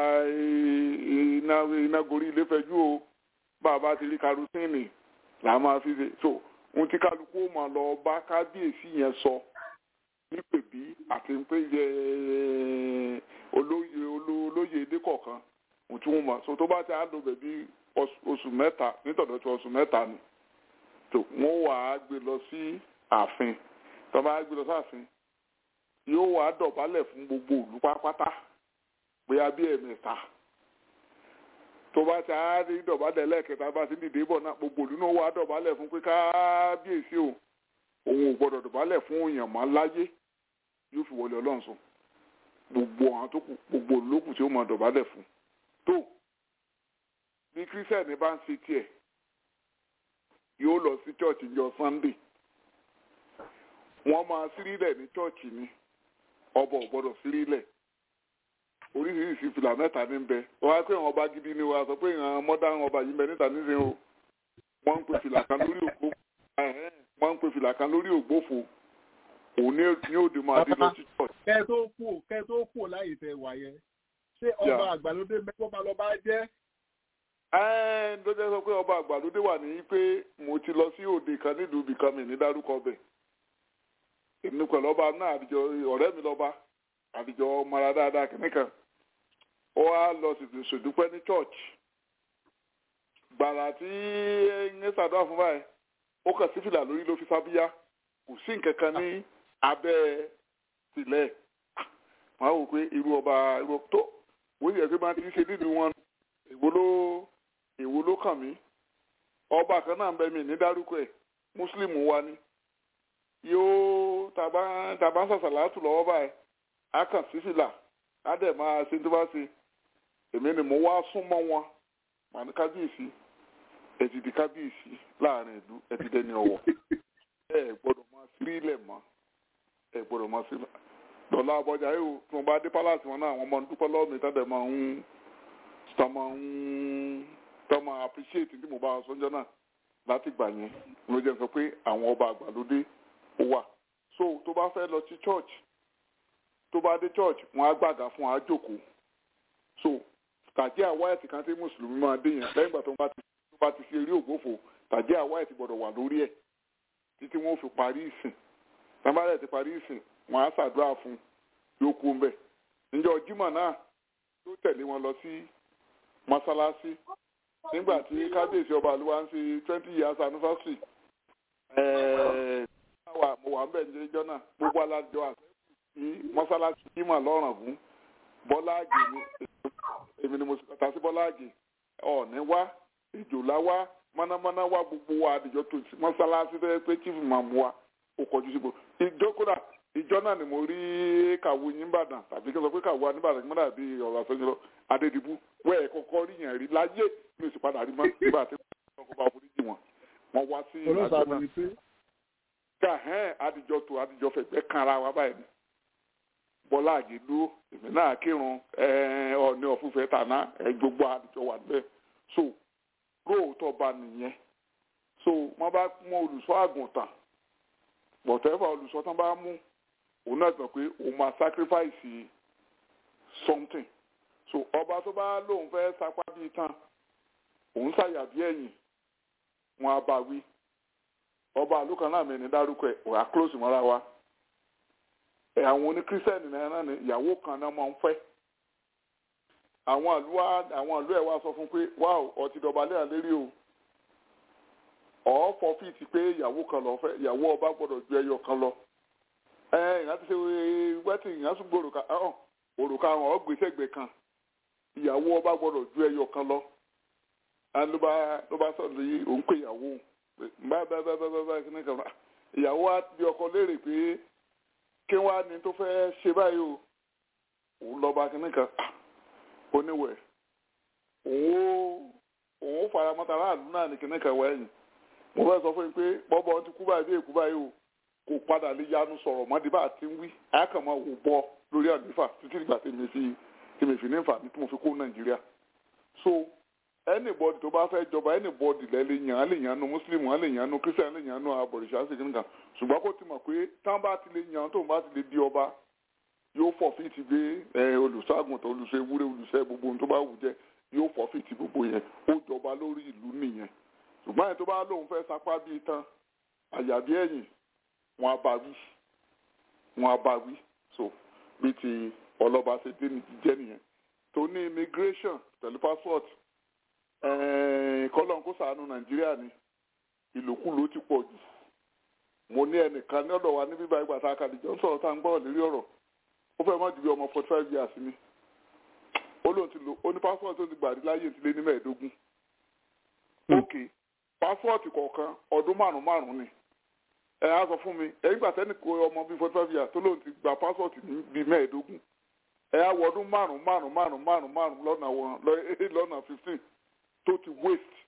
iná iná gorí ilé fẹjú o bá a bá ti rí karusíìnì là á máa fi ṣe so ohun tí kálukú ó máa lọ bá kábíyèsí yẹn sọ nípèbí àti pé yẹ olóyè olóyè èdè kọ̀ọ̀kan ohun tí wọ́n mọ̀ so tó bá ti á lò bẹ̀bí oṣù mẹ́ta nítọ̀dọ̀ tí oṣù mẹ́ta ni tó wọ́n wà á gbé lọ sí ààfin tó bá gbé lọ sí ààfin yóò wà á dọ̀bálẹ̀ fún gbogbo ìlú pátápátá bóyá bí ẹ̀mẹ́ta tó bá ti á rí dọ̀bálẹ̀ lẹ́ẹ̀kẹta bá ti dìde bọ̀ náà gbogbo ìlú náà wà á dọ̀bálẹ̀ fún pé kábíyèsí o òun ò gbọ́dọ̀ dọ̀bálẹ̀ fún èèyàn mọ́ láyé yóò fi wọlé ọlọ́run sùn gbogbo àwọn tó kù gbogbo olókùn tí ó mọ dọ̀bálẹ̀ fún tó bí kírísítẹ̀nì bá ń ṣe tiẹ̀ yóò lọ sí chọ́ọ̀chì jọ sunday wọ́n máa sírílẹ̀ ní chọ́ọ̀chì ni ọba ò gbọ́dọ̀ sírílẹ̀ oríṣiríṣi fìlà mẹ́ta ní bẹ wọ́n á pé àwọn ọba gidi ni wọ́n á sọ pé àwọn mọ́dá ọba yìí ń bẹ níta nísìnyí o wọ́n ń pe fìlà kan lórí ògbó wọ́n ń pe fìlà kan lórí ògbófo òun ní òde máa dé lọ sí church. kẹ tó kú kẹ tó kú láyé tẹ wà yẹn ṣé ọba àgbàlódé mẹ́kọ́ba lọ́ba jẹ́. ẹ́ẹ́ ló jẹ́ sọ pé ọba àgbàlódé wà ní pé mo ti lọ sí òde kan nílùú ibìkan mi ní dárúkọ bẹ̀. èmi pẹ̀lú ọba náà àdìjọ ọ̀rẹ́ mi lọ́ba àdìjọ mara dáadáa kìnnìkan ó wá lọ ṣèdúpẹ́ ní church gbàrà tí ń ṣàdúrà fún báyìí ó kàn sí fìlà lórí ló fi fábíyá kò sí nǹkan kan ní abẹ́ sílẹ̀ wọ́n á wò pé irú ọba irú tó wọ́n sì yẹ pé máa ti ṣe nínú wọn èwo ló èwo ló kàn mí ọba kan náà ń bẹ mí ní dárúkọ ẹ̀ mùsùlùmù wa ni yóò tàbá tàbá ń sàṣàlá tù lọ́wọ́ báyìí á kàn sí fìlà á dẹ̀ máa ṣe tó bá ṣe èmi ni mo wá súnmọ́ wọn màá ní kábíyèsí ẹ ti di kábíyèsí láàrin ìlú ẹ ti dẹni ọ̀wọ̀ ẹ gbọ́dọ̀ máa sírílẹ̀ mọ́ ẹ gbọ́dọ̀ máa sírílẹ̀ dọ̀là àbọ̀jà yìí tí wọ́n bá dé pálásì wọn náà àwọn ọmọ dúpẹ́ lọ́wọ́ mi tẹ́lẹ̀ máa ń tọ́ máa ń tọ́ máa appreciate tí mo bá wọn sọ́njọ́ náà láti gbà yẹn ló jẹ́ sọ pé àwọn ọba àgbàlódé ó wà so tó bá fẹ́ lọ sí church tó bá dé church wọn á gbàgà fún wa á jókòó so tàjẹ́ àwáyẹ̀tì kan tí mùsùlùmí máa dé yẹn lẹ́yìn ìgbà tó bá ti tó bá ti ṣe eré ògbófò tàjẹ́ àwáyẹ̀tì gbọ́dọ̀ wà lórí ẹ̀ títí wọn fi parí ìsìn tábàlẹ̀ ti parí ìsìn wọn á ṣàdúrà fún yóò kú ń bẹ̀ níjọ́ jímọ̀ náà yóò tẹ̀lé wọn lọ sí mọ́sálásí nígbà tí kábíyèsí ọba àlùwà ń ṣe twenty years anniversary ẹ̀ẹ́d mo wà ń bẹ̀ níjọ́ náà gbogbo alájọ àṣẹ sí mọ́sálásí jímọ̀ lọ́rùn fún bọ́lá àgè ni èmi ni mo ta sí bọ́lá àgè ọ̀ọ́ni wá ìjòlá wá mọ́nàmọ́ná wá gbogbo wa àdìjọ tó sí mọ́sálásí tó yẹ pé chief imam wa ó kọjú sí gbogbo ìjọ kódà ìjọ náà ni mo rí kàwé yín bàdàn tàbí kí n sọ pé kàwé aníbàdàn kí n dàbí ọ̀rọ̀ àfẹ́yìn lọ adédìbú wẹ́ẹ̀ kọ́kọ́ rí yẹn rí láyé mi ò sì padà rí mọ́ nígbà tí wọ́n kọ́ bá foríjì wọn wọ́n wá sí olóòsàn àjọ náà ni pé ká hẹ́n adijọ́ tó adijọ́ fẹ̀gbẹ́ kan ara wa báyìí bọ́lá àgédú èmi náà kírun ọ̀ọ́ni ọ̀fúnfẹ́ tàná ẹ̀ gbogbo adijọ́ wà níbẹ̀ so róòótọ́ bá nìyẹn so wọ́n bá mú olùṣọ́ àgùntàn whatever olùṣọ́ tán bá mú òun náà gbọ́ pé òun máa sacrifice something so ọba tó bá lóun fẹ́ sapá bíi tán òun ṣàyàbí ẹ̀yìn wọn á bá wí ọba àlùkàn náà mẹ́ni dárúkọ ẹ̀ wà á close mọ́ra wa ẹ̀ àwọn oníkírísítẹ́nì náà náà ni ìyàwó kan náà máa ń fẹ́ àwọn àlùwà àwọn àlù ẹ̀ wá sọ fún pé wáò ọtí dọ̀bálẹ̀ àlérí o ọ̀ọ́fọ̀ fìtì pé ìyàwó kan lọ fẹ́ ìyàwó ọba gbọ́dọ̀ ju ẹyọ kan lọ ẹ ìyá ti ṣe wẹ́tì ìyá tún gbọ́ òrùka ọ̀hún òrùka ọ̀hún ọ̀gbẹ́sẹ̀gbẹ̀ kan ìyàwó ọba gbọ́dọ̀ ju ẹyọ kan lọ ló bá ló bá sọ̀rọ̀ yìí òun pé ìyàwó bá bá bá bá bá bá kí ni kan ìyàwó wa bí ọkọ léèrè pé kí wàá ní tó fẹ́ ṣe báyìí o òun lọ bá kí ni kan oníwẹ̀ òun òun faramọ́ta aráàlú náà ní kí ni kan wẹ̀yìn mo fẹ́ sọ fún yín pé bọ́bọ́ ti kú báyìí bí èkú báyìí o kò padà lè yanu sọ̀rọ̀ mọ́dé bá a ti ń wí àyàkàmọ́ wò bọ́ lórí àdífà títí ìgbà tí mi fi tí mi fi ní nfààní tí mo fi kó nàìjíríà so anybody tó bá fẹ́ jọba anybody lẹ́ lè yàn án lè yàn án nu muslim án lè yàn án nu christian lè yàn án nu abọ̀rìṣà sí kìnìkan ṣùgbọ́n kó ti mọ̀ pé táwọn bá ti lè yàn án tóun bá ti lè di ọba yóò fọ̀fì ti gbé olùṣọ́àgùntàn olùṣọ́ ewúrẹ́ olùṣọ́ gbogbo ohun tó bá wù jẹ́ yóò fọ̀fì ti gbogbo yẹn ó jọba lórí ìlú nìyẹn ṣùgbọ́n ẹ̀ tó bá lóun fẹ́ sapá bíi tán àyàbí ẹ̀yìn wọn á bá wí wọn á bá wí so bí ti ọlọ́ba ṣe dé ní jíjẹ́ nìyẹn tó ní immigration pẹ̀lú passport kọ́lọ́n kó sàánú nàìjíríà ni ìlòkulò ti pọ̀ jù mo ní ẹnìkan ní ọ̀dọ̀ wa ní bíbá ìgbà tá a kàdé jọ ń sọ̀rọ̀ tá a ń gbọ́rọ̀ lérí ọ̀rọ̀ ó fẹ́ mọ́ ju bí ọmọ forty five years ni ó lóun ti lò ó ní passport tó ti gbà rí láyé ti lé ní mẹ́ẹ̀ẹ́dógún ok passport kọ̀ọ̀kan ọdún márùn-ún márùn-ún ni ẹ á sọ fún mi ẹ̀yìn gbà tẹ́nì kó ọmọ bíi forty five years tó lóun ti gba passport ní bíi mẹ́ẹ̀ẹ́dógún ẹ á wọ ọdún márùn-ún márùn-ún márùn-ún márùn-ún márùn-ún lọ́nà wọn lọ́nà fifteen tó ti waste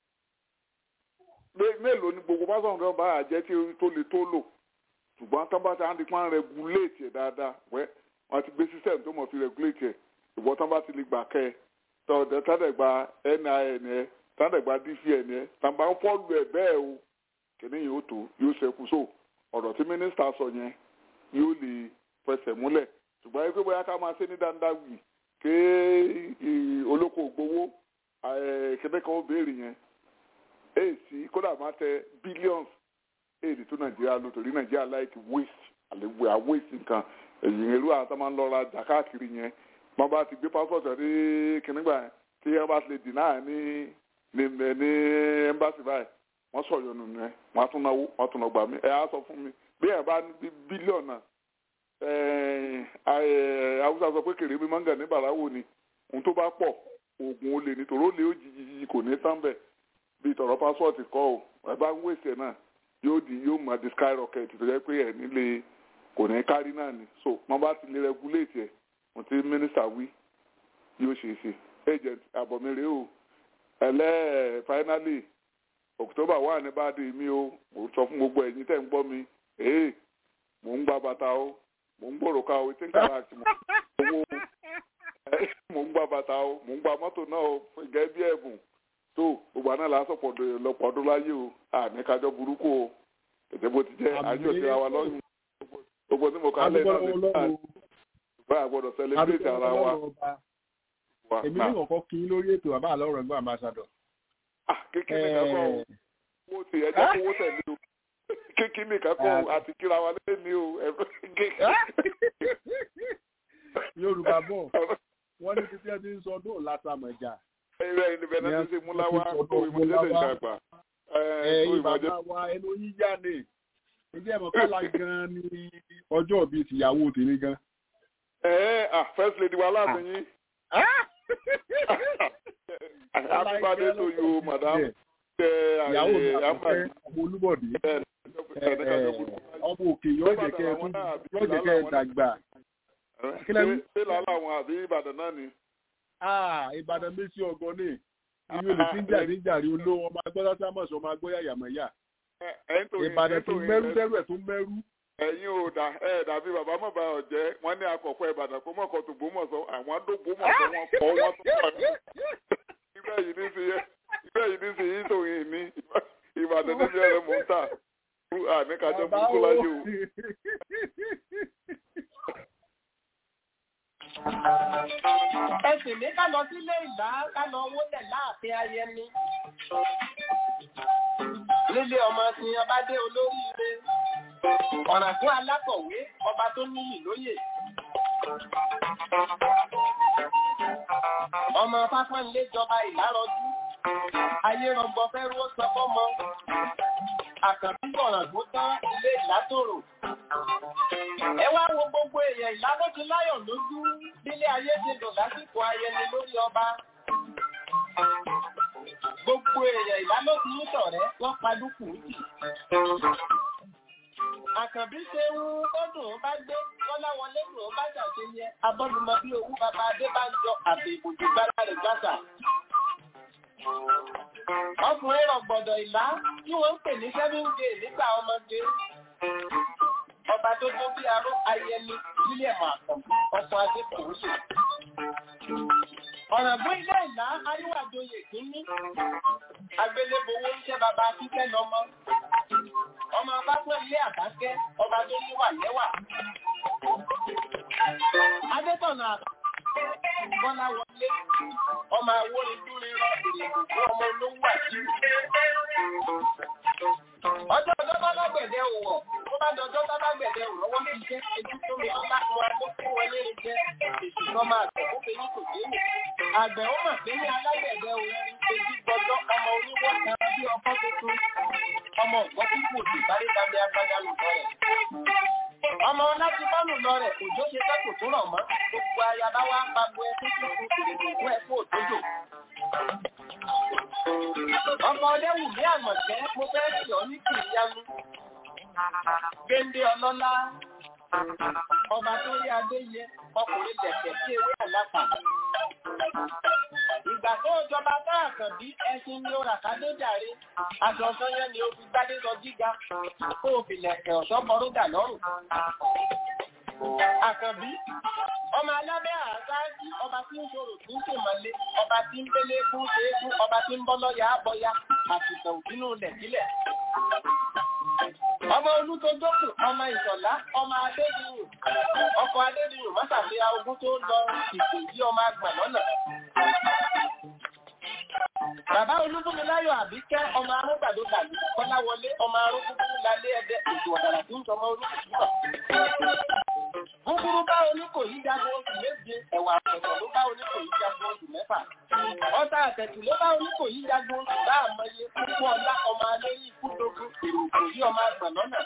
mélòó ni gbogbo passport kan bá àjẹ́ tí tó le tó lò ṣùgbọ́n tán bá ti hàn dípá regulate ẹ̀ dáadáa wẹ́ wọ́n ti gbé system tó mọ̀ fi regulate ẹ̀ ìwọ́n tán bá ti lè gbà kẹ́ ẹ tọ́ọ̀dẹ̀ tádẹ̀ gba NIN ẹ tádẹ̀ gba DVN ẹ tàbá ń fọ́ọ̀lù ẹ̀ bẹ́ẹ̀ o kìnìún yìí ó tó yóò ṣẹ́kù so ọ̀rọ̀ tí mínísítà sọ yẹn yóò lè fẹsẹ̀ múlẹ̀ ṣùgbọ́n ẹgbẹ́ bóyá ká máa ṣe ní dáńdáwì ké olóko ògbówó kẹ́kẹ́ kan ó béèrè yẹn èsì kódà máa tẹ billions èdè tó nàìjíríà lò torí nàìjíríà like waste àlewé à waste nǹkan èyí irú àwọn tó máa ń lọ ra jà káàkiri yẹn wọ́n bá ti gbé passport rí kìnnìgbà yẹn tí wọ́n bá ti lè deny ní ní ní embassy báyìí wọ́n sọ yọnu nù ẹ wọ́n á tún náwó wọ́n á tún náà gbà mí ẹ á sọ fún mi bí ẹ bá ní bílíọ̀nù náà haúsá sọ pé kèrè mi máa ń gà ní bàráwò ni ohun tó bá pọ̀ oògùn olè nítorí olè ó jìjì kò ní tán bẹ̀ bí tọ̀rọ̀ pásọ̀tì kọ́ ò ẹ bá ń wèsè náà yóò di yóò máa di skyrocket tó jẹ́ pé ẹ̀ nílé kò ní kárí náà ni so wọ́n bá ti lè regulate ẹ̀ mo ti mínísítà wí yóò ṣe é ṣe agent àbọ̀mẹ́rẹ́ o ẹlẹ́ finally october wà ní bá dé mi o mo sọ fún gbogbo ẹ̀yin tẹ̀ ń gbọ́ mi ee mò ń gba bàtà o mò ń gbòòrò ká o tí ń kàrà àti mò ń owó mò ń gba bàtà o mò ń gba mọ́tò náà o gẹ́gẹ́ bí ẹ̀bùn tó gbogbo àná là á sọ̀pọ̀ lọ́pọ̀ ọdún láyé o àní kájọ burúkú o tètè bó ti jẹ́ àjọ ti ra wa lọ́yún gbogbo tí mo kà á lẹ́yìn náà ní bá a gbọ́dọ̀ celebrate ara wa. èmi ní kọ̀ọ̀kan kí n lórí ètò àbá àlọ́ ọ̀rọ̀ ẹgbẹ́ ambassador. kékeré kankan o mo ti ẹjọ́ kówó tẹ̀lé o kékeré kankan o àti kíra wa lẹ́ni o. yorùbá bọ̀ wọ́n ní títí ẹ ti ń sọ ọdún látàmọ̀jà. ẹ̀rẹ́ independence ṣe múláwá tó ìmọ̀jẹ́sẹ̀ ìjàgbá. ẹ̀yin bàbá wa ẹnu yíyá ni ǹjẹ́ ẹ̀mọ̀ kọ́lá gan-an ni ọjọ́ bíi tìyàwó tèmi gan. ẹ ẹ ah first lady wa láti yín. happy birthday to you madam. ìyàwó mi àkọ́kẹ́ ọmọ olúbọ̀dé. ọmọ òkè yóò jẹ́ kẹ́ ẹ tún yóò jẹ́ kẹ́ ẹ dàgbà. Kí lẹ wí? ṣé làálà àwọn àbí ìbàdàn náà ni. Ah, Ìbàdàn méjì ọgọ́ ní. Ìwé olè tí ń jà ní jàrí olówó ọmọ agbọ́dá sámọ̀sì ọmọ agbóyà yàmọ̀yà. Ìbàdàn tó mẹ́rú dẹ́rù ẹ̀ tó mẹ́rú. ẹ̀yin ò dà ẹ̀ dàbí bàbá mọ̀ bá ọ̀ jẹ́ wọ́n ní akọ̀kọ̀ ìbàdàn kó mọ̀kọ́ tó bó mọ̀ sọ àwọn àdógbò mọ̀ sọ wọn kọ́ wọn tó wà ní. ibẹ̀ yìí ní sí yẹ ibẹ̀ yìí ní sí yìí tó yìí ní ìbàdàn níbi ẹ̀rọ mọ̀ ń tà àníkàjọ burúkú láyé o. ẹsìn mi ká lọ sílé ìgbà ká lọ wọlé láàfin ayẹni nílé ọmọ tí ọba dé olóríire ọ̀ràn fún alákọ̀wé ọba tó níyì lóyè ọmọ fáfánilé jọba ìlárọjú ayé rọgbọ fẹ́rú ó sọ fọ́mọ àkànbí ọ̀ràn tó tán ilé ìlátòrò ẹ wá wo gbogbo èèyàn ìlànà ti láyọ̀ lójú nílé ayé ti dùn lásìkò ayẹni lórí ọba gbogbo èèyàn ìlànà ti ń ṣọ̀rẹ́ wọ́n padùkù jì àkànbí ṣe ń kọ́dùn ún bá gbé kọ́lá wọlé dùn ún bá ṣàṣe yẹ abọ́dúnmọ bí owó bàbá adébánjọ àti ìbòjú gbára rẹ̀ gbàṣà. ọkùnrin rọ̀gbọ̀dọ̀ ìlà tí wọ́n ń pè ní seven day nígbà ọmọdé ọba tó tó bí aró ayẹni william àkànbí ọkọ̀ adékòóṣe. ọ̀ràn bó ilé ìlà aríwájọyè kínní agbélébowó ń ṣẹ́ bàbá kíkẹ́ lọ́mọ ọmọ ọba pẹ́ ilé àbákẹ́ ọba tó níwà lẹ́wà. adétọ̀nà bọ́lá wọlé ọmọ awórin dúrin rọ ìrìnkú ọmọ olówó àti ọjọ́ ọjọ́ bá lágbẹ̀dẹ òwò tó bá dọjọ́ bá lágbẹ̀dẹ òwò wọ́n ti jẹ́ ojú tó mi ńlá fún wa kó fún wọn lérí jẹ́ èsì kan máa tẹ̀ kó fẹ́yìn kò dé wò. àgbẹ̀ ó mà pé ní alágbẹ̀dẹ òwò ojú gbọdọ̀ ọmọ oníwọ̀ kan bí ọkọ́ tuntun ọmọ ọ̀gbọ́n púpọ̀ òsì sáré dábẹ́ agbádá lù lọ rẹ̀. ọmọ láti bá lù lọ rẹ̀ òjò ṣe fẹ́ kò tó rọ̀ mọ́ gbogbo ayaba wa ń pagbo ẹkún tuntun kìrìkìrì ẹkún òtójò. ọmọ ọdẹ́wù ní àmọ̀tẹ́ mo fẹ́ sì ọ́ ní kìrìyanu. Gbéndé ọlọ́lá ọba tó rí adé yẹ ọkùnrin tẹ̀tẹ̀ sí ewé àlápà. Ìgbà tó jọba tá àkànbí ẹṣin ni ó rà kádé jàre. Aṣọ ọ̀sán yẹn ni ó fi gbádé sọ gíga. Kó o fi lẹ̀kẹ̀ ọ̀ṣọ́ bọ́rúdà lọ́rùn. Àkànbí ọmọ alábẹ́ àṣáájú ọba tí ń ṣòro tí ń ṣèmọ̀lé ọba tí ń gbélé fún ṣeégún ọba tí ń bọ́ lọ́yà àbọ̀yá àtìsàn òbínú lẹ̀kílẹ̀. ọmọ olútójókù ọmọ ìṣọ̀lá ọmọ adédìyàn ọkọ̀ adédìyàn mọ́sàfíà ogún tó lọ ìpè yí ọmọ àgbà lọ́nà. Bàbá Olúfúnmiláyọ̀ Àbíkẹ́ ọmọ arúgbàdo tàbí Kọ́láwọlé ọmọ arúgbùgbù lálé ẹ̀dẹ́ ètò ọ̀dàrà tí ń sọmọ olúkúkú Gúgúrú bá oníkòyí jagun oṣù méje, ẹ̀wà àpẹ̀tẹ̀ ló bá oníkòyí jagun oṣù mẹ́fà. Ọta àtẹ̀tù ló bá oníkòyí jagun oṣù bá àmọye púpọ̀ ọlá ọmọ alẹ́yìn kúndógún èrò òkòyí ọmọ àgbà lọ́nà.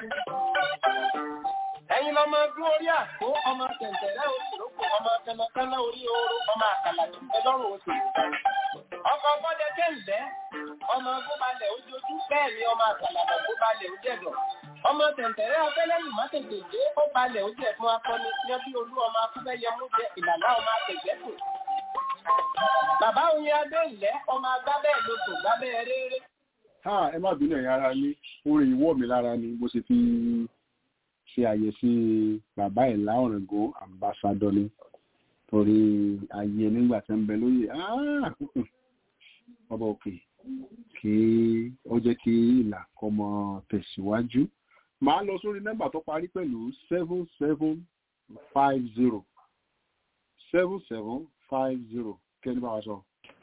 Ẹ̀yin lọmọ ọdún orí àpò ọmọ tẹ̀ǹtẹ̀rẹ́ oṣù lóko ọmọ kẹnakẹ́nà orí oorun ọmọ àkàlà tó ń bẹ lọ́rùn oṣù. Ọkọ̀ ọgbọ́dẹ kẹ́ǹdẹ́ ọmọ gbóbalẹ̀ ojojú bẹ́ẹ̀ ni ọmọ àkàlà gbóbalẹ̀ ojẹ́dọ̀ ọmọ tẹ̀ǹtẹ̀rẹ́ abẹ́lẹ́lì má tètè dé ó balẹ̀ ó jẹ́ fún akọni yẹn bí olú ọmọ akúfẹ́yẹ mú jẹ ìlànà ọmọ àtẹ̀gbẹ́kù. bàbá oyin adé ìlẹ́ ọmọ agbábẹ́ lóko gbábẹ́ rere. ha ẹ má bínú ẹ̀yin ara ní orin ìwọ́ mi lára ni mo sì fi ṣe àyẹ̀sí bàbá ẹ̀ láọ̀rẹ̀gọ́ àmbásádọ́ ni torí ayé nígbà tí ń bẹ lóye ọba òkè kí ó jẹ́ kí ìlà kọ́mọ tẹ̀síwájú máa lọ sórí nọ́mbà tó parí pẹ̀lú seven seven five zero seven seven five zero kẹ́ni bá wa sọ.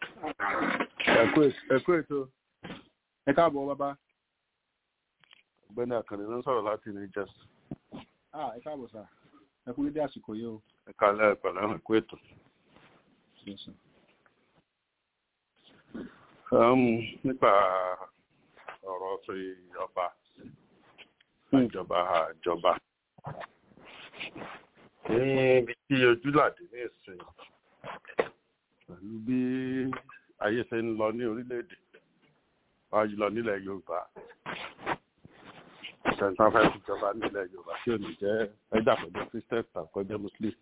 ẹ̀kú ètò ẹ káàbọ̀ bàbá. ọ̀gbẹ́ni àkànní ló ń sọ̀rọ̀ láti ní jẹ́sì. ẹ káàbọ̀ sà ẹ kú dédé àsìkò yìí o. ẹ kálẹ̀ ẹ̀pẹ̀lẹ́ ẹ̀kú ètò. nípa ọ̀rọ̀ sí ọba ìjọba àjọba níbi tí ojúlàdé ní ìsìn pẹ̀lú bí ayé ṣe ń lọ ní orílẹ̀-èdè wájú lọ nílẹ̀ yorùbá ìṣẹ̀ntàn fẹ́ fi jọba nílẹ̀ yorùbá tí ò ní jẹ́ ẹja pẹ̀lú christian tàbí kọjá muslim.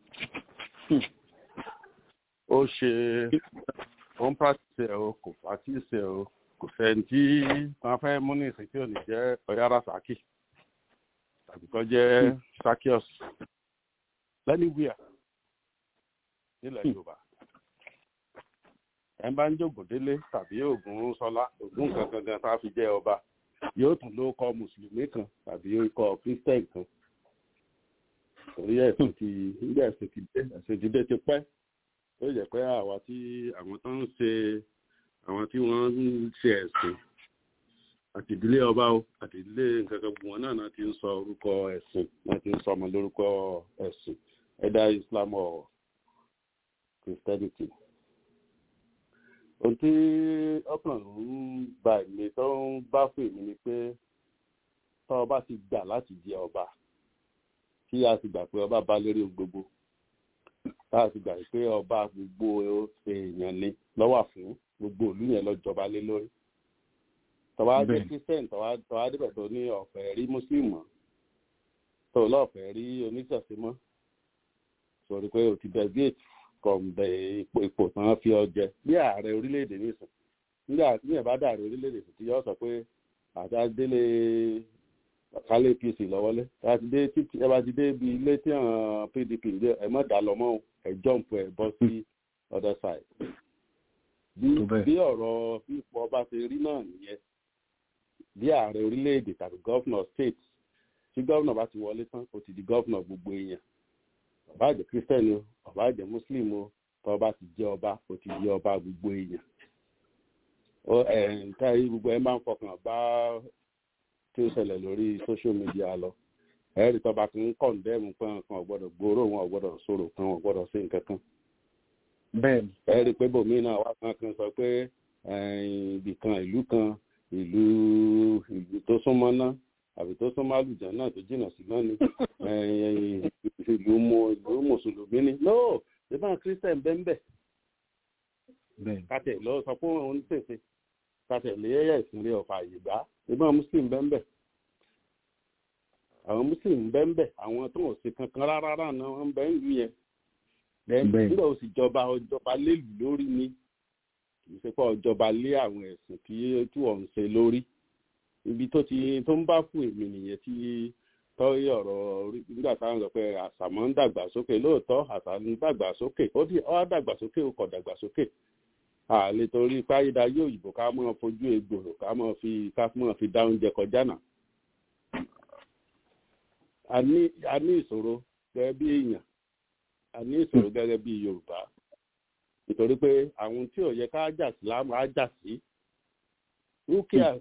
ó ṣe ó ń practice ẹ̀ o kò practice ẹ̀ o kò fẹ́ tí wọ́n fẹ́ mú ní ìsìn tí ò ní jẹ́ ọ̀yára saki tàbí kọ́ jẹ́ sakios lẹ́nìwíà nílẹ̀ yorùbá ẹ bá ń jògùn délé tàbí ògùn sọlá ògùn kankan gan tá a fi jẹ ọba yóò tún ló kọ mùsùlùmí kan tàbí kọ christian kan torí ẹsìn ti nígbà ẹsìn ti dé ẹsìn ti dé ti pẹ́ ó yẹ pé àwa tí àwọn tó ń ṣe àwọn tí wọ́n ń ṣe ẹ̀sìn àti ìdílé ọba o àti ìdílé nǹkan kan gbogbo wọn náà náà ti ń sọ orúkọ ẹ̀sìn náà ti ń sọ ọmọ lórúkọ ẹ̀sìn ẹ̀dá islam or christianity ohun tí ọkàn ń gba èmi tó ń bá fún èmi ni pé tọ́ ọba ti gbà láti jẹ ọba kí a ti gbà pé ọba bá lérí ohun gbogbo tá a ti gbà pé ọba gbogbo èèyàn ni lọ́wọ́ fún gbogbo ìlú yẹn lọ́jọba lé lórí tọ́wá dé christian tọ́wá débẹ̀ tó ní ọ̀fẹ́ rí muslim mọ́ tó lọ́ọ̀fẹ́ rí oníṣẹ̀ṣẹ̀ mọ́ sọ̀rọ̀ pé o ti delegate from the ipò ipò tán fi ọ jẹ bí ààrẹ orílẹ̀-èdè nìsín nígbà tí yẹn bá dàrẹ orílẹ̀-èdè tí yọ sọ pé àtàdélé kálé apc lọ́wọ́lé láti dé títí ẹ bá ti dé ibi ilé tí àwọn pdp ń gbé ẹ mọ̀ dá lọ mọ́ ẹ jump ẹ bọ́ sí other side bí bí ọ̀rọ̀ ipò ọba ṣe rí náà nìyẹn bí ààrẹ orílẹ̀-èdè tàbí gọ́fúnà state tí gọ́fúnà bá ti wọlé tán ó ti di gọ́fúnà gbogbo èèyàn ọba àjẹ christian o ọba àjẹ muslim o tọba ti jẹ ọba o ti di ọba gbogbo èèyàn ó ẹ nǹkan yìí gbogbo ẹ máa ń fọkàn bá tí ó ṣẹlẹ̀ lórí social media lọ ẹ̀rí tọba kan ń kọ̀ǹdẹ́mù pé nǹkan ọ̀gbọ́dọ̀ gbòòrò wọn ọ̀gbọ́dọ̀ sọ̀rọ̀ kan ọ̀gbọ́dọ̀ sí nǹkan kan bẹ́ẹ̀ni ẹ̀rí pé bòmí náà wá kan kan sọ pé ibì kan ìlú kan ìlú ìlú tó súnmọ́ náà àbí tó súnmọ́ àlùjá náà tó jìnnà sí náà ni ìlú mo ìlú mùsùlùmí ni no ìbá christian bẹ́ńbẹ́ kàtẹ́ lọ sọ fún òun tètè kàtẹ́ lé ẹ̀yà ìsìnlẹ̀ ọ̀fà àyègbá ìbá muslim bẹ́ńbẹ́ àwọn muslim bẹ́ńbẹ́ àwọn tó ń ṣe kankan rárá náà wọ́n bẹ́ ń lu yẹn nígbà ó sì jọba ọjọba lélù lórí ni kì í ṣe pé ọjọba lé àwọn ẹ̀sìn tí tí wọ́n ń ṣe lórí ibi tó ti tó ń bá fún èmi nìyẹn tí tọ́rí ọ̀rọ̀ nígbà táwọn sọ pé àṣàmọ́ ń dàgbà sókè lóòótọ́ àṣà ń dàgbà sókè ó dì ọ́ dàgbà sókè ó kọ̀ dàgbà sókè àlè torí páyídá yóò yìnbó ká mọ́ fojú egbòrò ká mọ́ fi ká mọ́ fi dá oúnjẹ kọjá náà. a ní ìṣòro gẹ́gẹ́ bí èèyàn a ní ìṣòro gẹ́gẹ́ bí yorùbá nítorí pé àwọn tí ò yẹ ká jà sí láàmú á jà sí rúkìá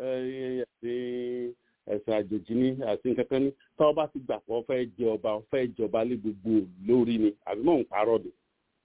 ẹ̀sìn àjèjì ní àti nǹkankan ní tọ́ bá ti gbà pọ̀ fẹ́ jẹ ọba fẹ́ jọba lé gbogbo lórí ni àbí mọ̀ ń parọ́ ni.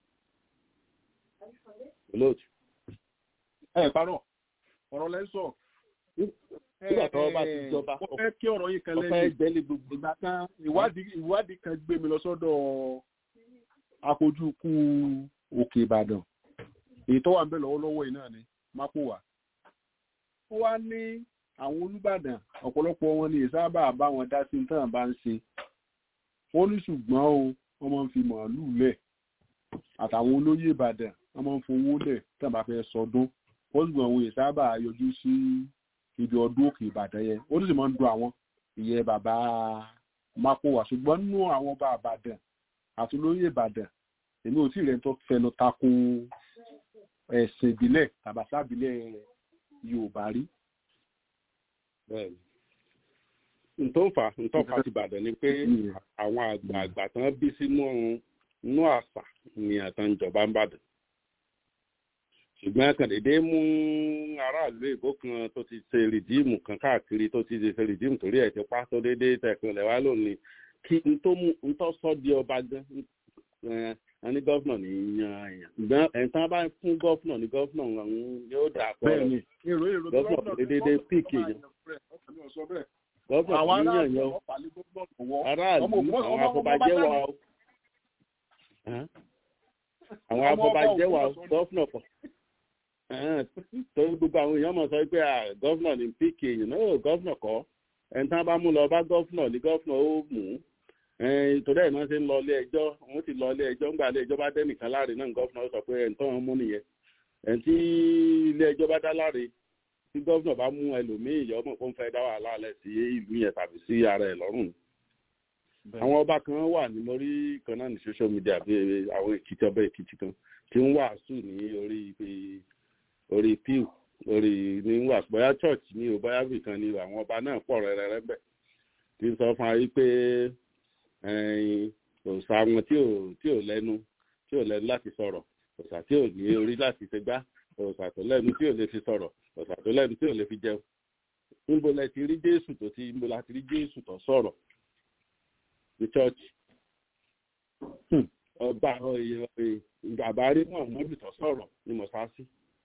olóòtú. ẹ parọ́ ọ̀rọ̀ lẹ́ sọ. nígbà tọ́ bá ti jọba mo fẹ́ kí ọ̀rọ̀ yìí kan ọ̀fẹ́ lẹ́yìn jẹ́lé gbogbo. ìgbà kan ìwádìí ìwádìí kan gbé mi lọ sọ́dọ̀ akójúkú òkè ìbàdàn èyí tó wà ń bẹ lọ́wọ́lọ́wọ́ yìí náà ni mápòwà ó wá ní àwọn olùbàdàn ọ̀pọ̀lọpọ̀ wọn ni ìsábà bá wọn dá sí tán bá ń ṣe ó ní ṣùgbọ́n o wọ́n máa ń fi màálùú lẹ̀ àtàwọn olóyè ìbàdàn wọ́n máa ń fowó lẹ̀ tán bá fẹ́ sọdún ó ṣùgbọ́n àwọn ìsábà yọjú sí ibi ọdún òkè ìbàdàn yẹn ó sì máa ń dun àwọn ìyẹn bàbá mápòwà ṣùgbọ́n nínú àwọn ọba ìbàdàn àti olóyè ìbàdàn èmi ò tí ì rẹ̀ tó fẹnu tako ẹ̀sìn ìbílẹ̀ tàbàṣà ìbílẹ̀ yorùbá rí bẹ́ẹ̀ni ntọ́ fà ntọ́ fà ti bàdàn ni pé àwọn àgbààgbà tán bí sínú inú àṣà ni àtàǹjọba ń bàdàn ṣùgbọ́n kàndéédé mú aráàlú èkó kan tó ti ṣe rìdíìmù kan káàkiri tó ti ṣe rìdíìmù torí ẹ̀ ti pa tó déédé tẹ̀kùn lẹ̀ wá lónìí kí ntọ́ mú ntọ́ sọ di ọba gan ẹ ní gọ́fúnà ní yan èèyàn ṣùgbọ́n ẹ̀ńtán bá fún gọ́fúnà ní gọ́fúnà ọ̀hún yóò dà pọ̀ bẹ́ẹ̀ni èrò èrò tó gọ́fúnà tó déédé píìkì èèyàn gọ́fúnà àwọn tó aráàlú yíyàn yan ọ̀pá lé gómìnà lọ́wọ́ aráàlú ọmọ ògbó- àwọn ọmọ- ọmọ afọbajẹ́ bá wa dáná. o Hàn? àwọn Ọmọ ọba afọbajẹ́ wa o Ògbómọ̀ṣọ́ ni. gọ́fúnà pọ̀ Hàn, torí gbogbo àwọn èèyàn mọ̀ sọ pé à, gọ́fúnà ní píìkì èèyàn náà gọ́fúnà kọ́ ẹni tí wọ́n bá mú lọ bá gọ́fúnà ní gọ́fúnà ó mú un torí ẹ̀ náà ṣe ń lọ ilé ẹjọ́ wọ́n ti lọ ilé ẹjọ́ ńgbà ilé ẹjọ́ bá dẹ́nìkan láre náà gọ́fúnà ó sọ pé ẹ̀ ń tọ́ wọn mú nìyẹn ẹ̀ tí ilé ẹjọ́ bá dá láre tí gọ́fúnà bá mú ẹlòmíì yọ ọmọ kó ń fẹ́ dá wàhálà alẹ́ sí ìlú yẹn tàbí sí ara ẹ̀ lọ́rùn àwọn ọba kan wà ní lórí kan náà ní social media bí àwọn èkìtì ọba èkìtì kan tí ń wàásù ní orí orí pew orí ní wàásù bóyá church ní o bóyá bìkan ni àwọn ọba náà pọ̀ rẹ́rẹ́rẹ́ bẹ̀ tí ń sọ fún ayé pé òòṣà wọn tí ò tí ò lẹ́nu tí ò lẹ́nu láti sọ̀rọ̀ òòṣà tí ò ní orí láti ṣe gbá òòṣà tó lẹ́nu tí ò lè fi sọ̀rọ̀ òòṣà tó lẹ́nu tí ò lè fi jẹun níbo lẹ ti rí jésù tó ti níbo la ti rí jésù tó sọ̀rọ̀ ní chọ́ọ̀chì ọba àbárí muhammadu tó sọ̀rọ̀ ní mọ̀sáàsì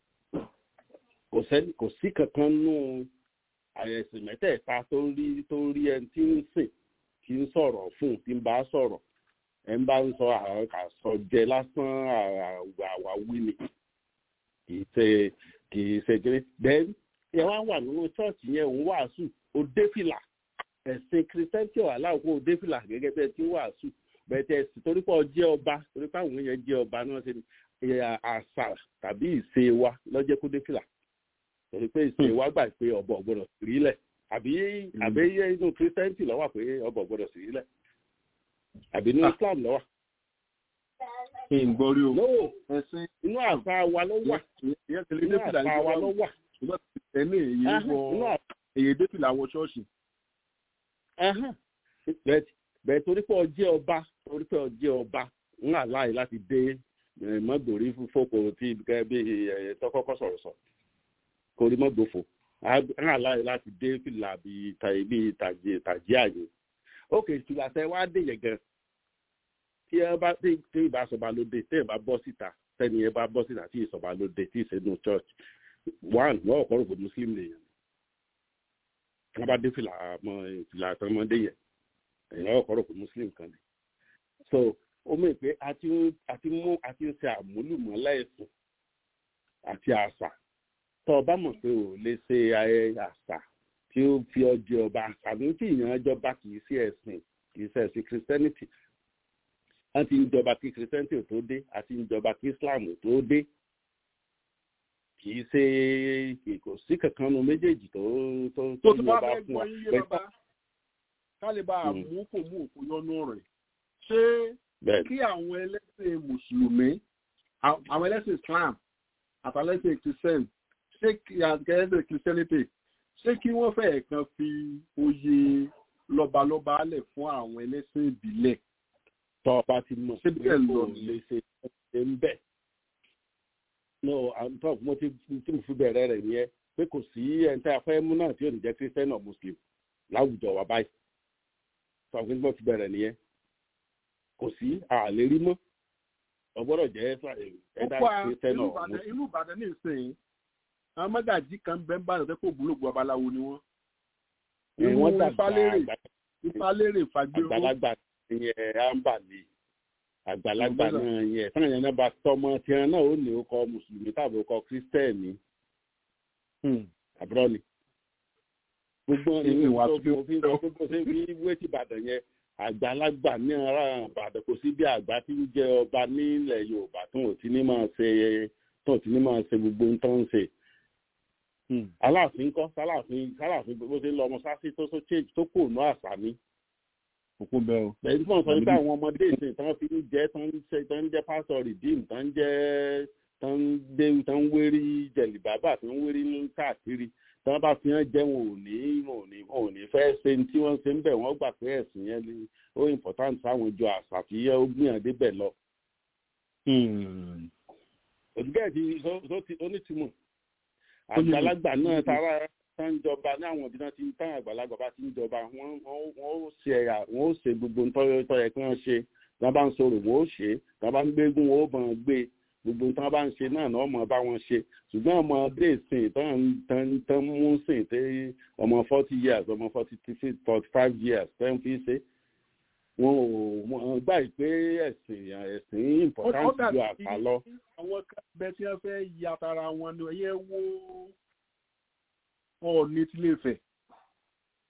kò sí kankan nù àyẹ̀sìn mẹ́tẹ̀ẹ̀ta tó rí tó rí ẹni tí ń sìn tí ń sọ̀rọ̀ fún tí ń bá sọ̀rọ̀ ẹ̀ ń bá ń sọ àsọjẹ lásán àwáwí ni kì í ṣe kì í ṣe kéré then ẹ wá wà nínú chọ́ọ̀chì yẹn òun wàásù ó dé fìlà ẹ̀sìn kìrìsìtẹ́ntì ọ̀hálà òkú ó dé fìlà gẹ́gẹ́ bẹ́ẹ̀ tí ń wàásù bẹ́ẹ̀ tẹ̀ torí pé ọjẹ́ ọba torí pé àwọn èèyàn jẹ́ ọba náà ṣe àṣà tàbí ìṣe wa lọ́jẹ́ kó dé fìlà torí pé ìṣe wa gbà pé ọba ọ̀gbọ́dọ̀ sí rílẹ̀ àbí àbí inú kìrìsìtẹ́ntì ló wà pé ọba ọ̀gbọ́dọ̀ sí rílẹ̀ àbí inú islam ló wà. ìgbọ́rí o lówó ẹ̀sìn inú àṣà wa ló wà inú àṣà wa ló wà. ẹni èyí wọ èyí dé fìlà wọ ṣọ́ọ̀ṣì. bẹ́ẹ̀ torí pé ọjẹ́ ọba torí pé ọjẹ́ ọba ń àláì láti dé mọ́gbòrí fòkò tí bí tọkọ́kọ́ sọ̀rọ̀ sọ kò rí mọ́gbòfò ń àláì láti dé fìlà bí tàjí àyè ókè ìtura tẹ wá dé yẹn gan tí ẹ bá tí ìbá sọba ló dé tí ẹ bá bọ́ síta tẹ́ni ẹ bá bọ́ síta tí ìsọba ló dé tí ìṣẹ́nu church one wọ́n ọ̀kọ́ rò pé muslim lèèyàn wọ́n bá dé fìlà mọ́ fìlà àtọmọdé yẹn èèyàn ọkọ rò pé muslim kan ni so ó mọ̀ pé àti mú àti ń ṣe àmúlùmọ́lá ẹ̀sìn àti àṣà tó o bá mọ̀ pé o lè ṣe ayẹyẹ àṣà tí ó fi ọjọ́ ọba àṣà ní tí ìyàn ọjọba kì í sí ẹ̀sìn kì í ṣe ẹ̀sìn christianity wọ́n ti ń jọba kí christianity ò tó dé àti ń jọba kí islam ò tó dé kì í ṣe kò sí kankan nu méjèèjì tó tó tó ti bá fẹ́ gbọ́ yín yé bàbá kálíbà mú kò mú òkú yọnu rẹ̀ ṣé kí àwọn ẹlẹ́sìn mùsùlùmí àwọn ẹlẹ́sìn islam àtàlẹ́sìn christian ṣé ẹlẹ́sìn christianity ṣé kí wọ́n fẹ́ kan fi oyè lọ́balọ́ba lẹ̀ fún àwọn ẹlẹ́sìn ìbílẹ̀. tọ́ ọ bá ti mọ̀ ṣé bẹ́ẹ̀ lọ lè ṣe ṣe ń bẹ̀. no àǹtọ́ mo ti tí mo fi bẹ̀rẹ̀ rẹ̀ nìyẹn pé kò sí ẹni tí a fẹ́ mú náà tí ò ní jẹ́ christian or muslim láwùjọ wa báyìí sọ pé mo ti bẹ̀rẹ̀ nìyẹn kò sí àlè rí mọ́ ọgbọ́dọ̀ jẹ́ ẹ̀dá christian or muslim. inú ìbàdàn ní ìsìn àwọn mọ́gàjí kan bẹ́ẹ̀ bá rẹ̀ kó ògbólógbò babaláwo ni wọ́n. wọ́n dàgbà ìfálérè fàgbéró. àgbàlagbà yẹn àǹbàlè àgbàlagbà náà yẹn táwọn yẹn náà bá tọmọ tiẹ̀ náà ó ní orúkọ mùsùlùmí tàbí orúkọ kírísítẹ́ẹ̀nì àbúrò ni. gbogbo ìwà tó fi ń sọ pé bó ṣe fi wé ti ìbàdàn yẹn àgbàlagbà ní ara ìbàdàn kò sí bí àgbà tí ń jẹ ọba nílẹ̀ yorùbá tó ò ti ní máa ṣe tó ò ti ní máa ṣe gbogbo ń tán ṣe aláàfin kọ́ sálàfin sálàfin bó ṣe ń lọ ọmọ sásí tó tó change tó kò ná àṣà ni. òkú bẹ́ẹ̀ o. bẹ́ẹ̀ tí wọ́n sọ nípa àwọn ọmọdé ìsìn tán fi ń jẹ́ tán ń ṣe tán ń jẹ́ pásítọ̀ rìdíìmù tán ń jẹ́ tán ń dé tán ń wérí jẹ̀lì bàbà tán ń wérí ní káàkiri tán bá fi hàn jẹ́ wọn ò ní wọn ò ní wọn ò ní fẹ́ ṣe tí wọ́n ṣe ń bẹ̀ wọ́n gbà pé ẹ̀sìn yẹn ni ó important sáwọn ìjọ àṣà tí ó gbìyànjú bẹ̀ lọ. òdìgẹ́ ti onítìmọ̀ àgbàlagbà náà tara tá ń jọba ní àwọn ìbíná tí táwọn àgbàlagbà bá ti ń jọba wọn ó ṣe ẹ̀yà wọn ó ṣe gbogbo ntọ́yọ tọ́yẹ kí wọ́n ṣe tí wọ́n bá ń sọ̀rọ̀ wọn ó ṣe tí wọ́n bá ń gbégún wọn ó bọ̀ ń gbé gbogbo tí wọ́n bá ń ṣe náà náà ọmọ bá wọn ṣe ṣùgbọ́n ọmọ dé sìn tán tán mú sìn tẹ́ ọmọ forty years ọmọ forty forty five years tẹ́ ń fi ṣe wọn ò wọn gbà pé ẹ̀sìn ẹ̀sìn important ju àṣà lọ. àwọn bẹ́ẹ̀ tí wọ́n fẹ́ ya tara wọn ni ẹ̀yẹ wo ọ̀ọ́ni tí lè fẹ̀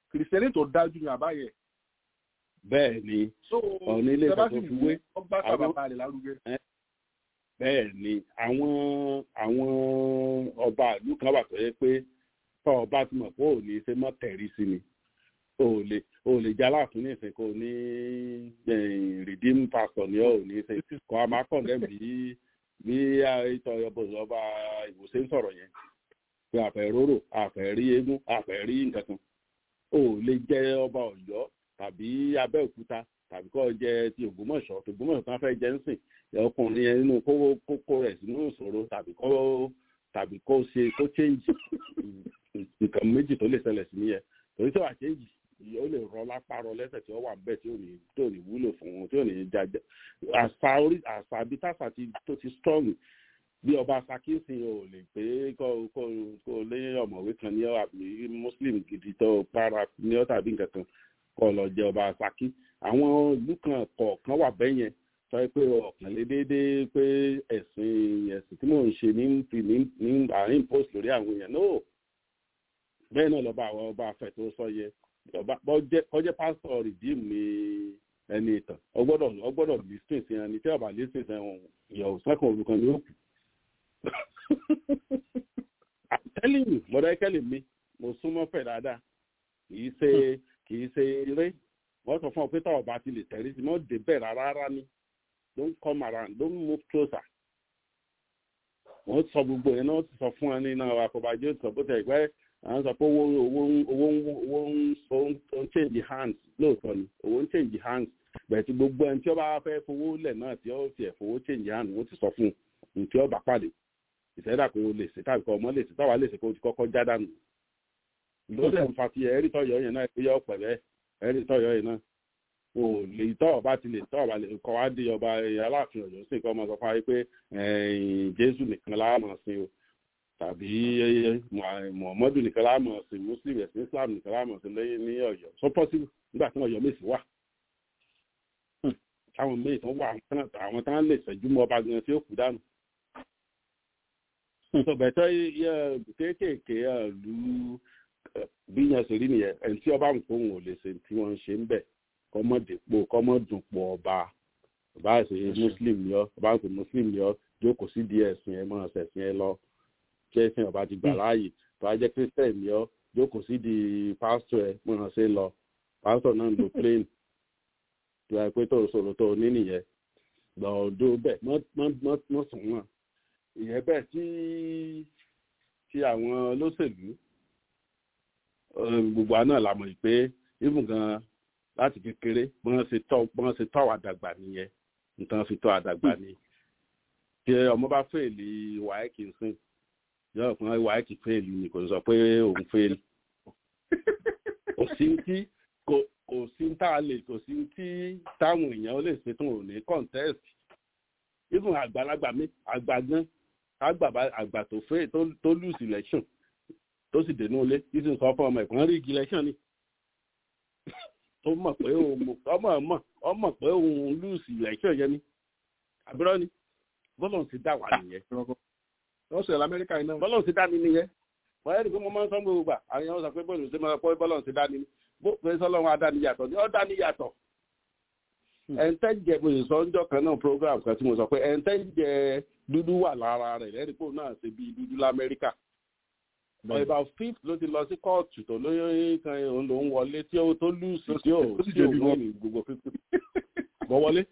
kìrìsìtẹ́nì tó dájú ní àbáyẹ. bẹ́ẹ̀ ni so ọ̀nà ilé ìfẹ́ tó fi wé ọgbà sábàbà rẹ̀ lárugẹ. bẹ́ẹ̀ ni àwọn àwọn ọba ìlú kan wà tó yẹ pé tọ́ ọba ti mọ̀ pé ò ní ṣe mọ́ tẹ̀rí sí ni o ò lè o ò lè jẹ́ aláàfin ní ìsìn kò ní redeem pastor ní ọ̀ ní ṣe kọ́ a máa kàn lẹ́nu bí bí ìtọ́ ọba ìwòsàn sọ̀rọ̀ yẹn pé àfẹ́ róró àfẹ́ rí eégún àfẹ́ rí nǹkan kan o ò lè jẹ́ ọba ọ̀yọ́ tàbí abẹ́òkúta tàbí kọ́ jẹ́ ti ògbómọ̀ṣọ́ ògbómọ̀ṣọ́ kan fẹ́ jẹ́ ń sìn ọkùnrin yẹn nínú kó kókó rẹ̀ sínú ìṣòro tàbí kó tàbí kó ṣe kó change nǹkan méjì tó lè ṣẹlẹ̀ sí nìyẹn torí tó wà change ó lè rọ lápá rọ lẹ́sẹ̀ tí ó wà bẹ́ẹ̀ tí ò ní tí ò ní wúlò fún wọn tí ò ní jájẹ àṣà orí àṣà bí tàṣà tó ti strong bí ọba sakisi ò lè pé kó kó kó lé ọmọwé kan ní àbí muslim gidi tó para ní ọ tàbí nǹkan kan kó lọ jẹ ọba saki àwọn ìlú kan kọ̀ọ̀kan wà bẹ́ẹ̀ yẹn sọ pé ọ̀kan lé déédéé pé ẹ̀sìn ẹ̀sìn tí mò ń ṣe ní ní ní àárín post lórí àwọn èèyàn náà bẹ́ẹ̀ náà lọ́ba àwọn ọba afẹ́ tó sọ yẹ ọba kọjá pásítọ̀ rìdíìmù ní ẹni ìtàn ọgbọ́dọ̀ ọgbọ́dọ̀ listing sí ẹni tí ọba listing sí ẹ̀wọ̀n ìyàwó sẹ́kùn olùkan ní òkú telling you mọ̀dọ̀ ẹ̀kẹ́lẹ̀ mi mo súnmọ́ fẹ̀ dáadáa kìí ṣe kìí ṣe eré wọ́n sọ fún ọ pé táwọn bá ti lè tẹ̀rí sí mọ́ dé bẹ́ẹ̀ rárá rárá ni don't come around don't move closer wọ́n sọ gbogbo yẹn náà sọ fún ẹni náà àkọ́bàjẹ́ sọ bó tẹ̀ pẹ́ àwọn sọ pé owó owó owó owó ń change hands lóòótọ́ ni owó ń change hands bẹ̀ẹ̀ gbogbo ẹni tí ó bá fẹ́ fowó lẹ̀ náà tí ó tiẹ̀ fowó change hands wọ́n ti sọ fún un tí ó bá pàdé ìṣẹ́dá kò lè ṣe tàbí kọ́ ọmọ lè ṣe táwa lè ṣe kó ti kọ́kọ́ já dànù. lórí ẹ̀ ń fa ti ẹ̀rí tọ́yọ̀ yẹn náà pé yọ pẹ̀lẹ́ ẹ̀rí tọ́yọ̀ yẹn náà o lè tọ́ ọba ti lè tọ́ ọba lè kọ́ wá di ọba aláàfin ọ̀yọ́ sí kọ́ ọmọ sọ fún wa pé jésù nìkan láàmọ̀ sí o tàbí muhammadu nìkan láàmọ̀ sí muslim ẹ̀sìn islam nìkan láàmọ̀ sí lẹ́yìn ní ọ̀yọ́ so possible nígbà tí ọ̀yọ́ mèsì wà táwọn méjì tó wà àwọn tán lè ṣẹ́jú mọ́ ọba gan tí ó kú dànù sọgbẹtọ kéékèèké lu bí yẹn ṣe rí nìyẹn ẹni tí ọba ń fóun ò lè ṣe tí wọn ń ṣe ń bẹ kọmọdépò kọmọdùnpọ ọba ọba ṣe muslim ni ọ ọba ṣe muslim ni ọ jókòó sí díẹ̀ ẹ̀sìn ẹ máa ṣẹ̀sìn ẹ lọ kí ẹ̀sìn ọba ti gbà láàyè tó a jẹ christian ni ọ jókòó sí di pásítọ̀ ẹ máa ṣe lọ pásítọ̀ náà ń lo plane tó a pé tó sọ̀rọ̀ tó ní nìyẹn gbọ̀ọ́dọ̀ bẹ́ẹ̀ mọ́ sùn wọn ìyẹn bẹ́ẹ̀ tí tí àwọn olóṣèlú gbogbo àná la mọ̀ pé even gan láti kékeré bọ́n ṣe tọ́ bọ́n ṣe tọ́ àdàgbà nìyẹn nǹkan fi tọ́ àdàgbà ni tí ọmọ bá fèèlì wáyéèkì ń sìn yọ ọ̀kan wáyéèkì fèèlì ni kò sọ pé òun fèèlì kò sí tí kò sí tá a lè kò sí tí táwọn èèyàn lè ṣe tó ò ní contest even àgbàlagbà mi àgbà gan àgbà àgbà tó fẹ́ tó lose election tó sì dénú ilé tí sì ń sọ fún ọmọ ẹ̀kọ́ rí igi election ni tó mọ̀ pé òun ọmọ ọmọ ọmọ pé òun lose election yẹn ni àbúrò ni bọ́lọ̀ ti dá wà nìyẹn. wọ́n sọ lamẹ́ríkà iná. bọ́lọ̀ ti dá mi nìyẹn wọ́n yẹ́ ni pé mo máa ń sọ gbogbo gbà àwọn èèyàn sọ pé bọ́ọ̀lù ṣe máa pọ́ bọ́lọ̀ ti dá ni bó pé sọ́lọ́run adá ni yàtọ̀ ni ọ́ dá ni yàtọ̀ ẹ̀ńtẹ́jẹ mo sọ ọjọ́ kan náà program kan tí mo sọ pé ẹ̀ńtẹ́jẹ dúdú wà lára rẹ̀ lẹ́rìípò náà ṣe bí dúdú lamẹ́ríkà ọ̀ìbà fifth ló ti lọ sí kóòtù tó lóyún kan òun ló ń wọlé tí ó tó lùsì tí ó tí ó wọ́n ní gbogbo fífi bọ́ wọlé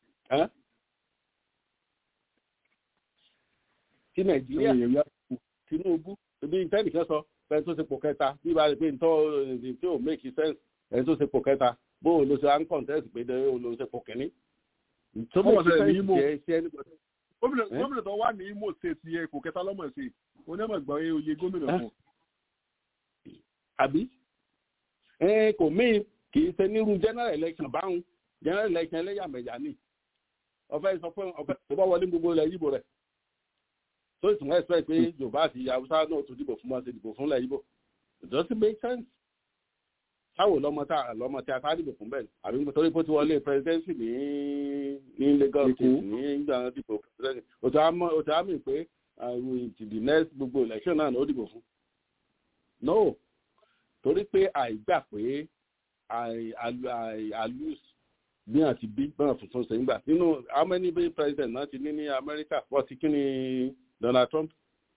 tí nàìjíríà tinubu ibi ìtẹ́nìkan sọ ẹni tó ṣe pò kẹta bí ibà rẹ̀ pé ntọ́ tí ò make sense ẹni tó ṣe pò kẹta bó o lo ṣe à ń contest pé o lo ṣe pò kẹ́ni. tó mọ̀ sẹ́yìn ní imo gómìnà tó wà ní imo state yẹ kò kẹta lọ́mọ̀ sí onímọ̀ gbọ́ oyè gómìnà fún. àbí ẹ kò mí kì í ṣe nírú general election báwọn general election ẹlẹ́yàmẹ̀yà ni ọ̀fẹ́ sọ pé ọ̀fẹ́ tó bá wọlé gbogbo ilẹ̀ yíbo rẹ̀ tó ìtumọ̀ ẹ̀sọ́ pé yorùbá àti haúsá náà tún dìbò fún wọn ṣe dìbò fún ilẹ̀ yíbo it doesn't make sense táwo lọmọ tá lọmọ tí a ká dìbò fún bẹ́ẹ̀ àbí torí pé ó ti wọlé presidency ní ní lagos state ní ìgbà dìbò presidency òtún àmì pé the next gbogbo election náà ó dìbò fún no torí pé àìgbà pé àì- àlù- àì- àlùs bí àti bí bọ́n tuntun ṣe ń gbà nínú how many bí president náà ti ní ní amẹ́ríkà wọ́n ti kí ni donald trump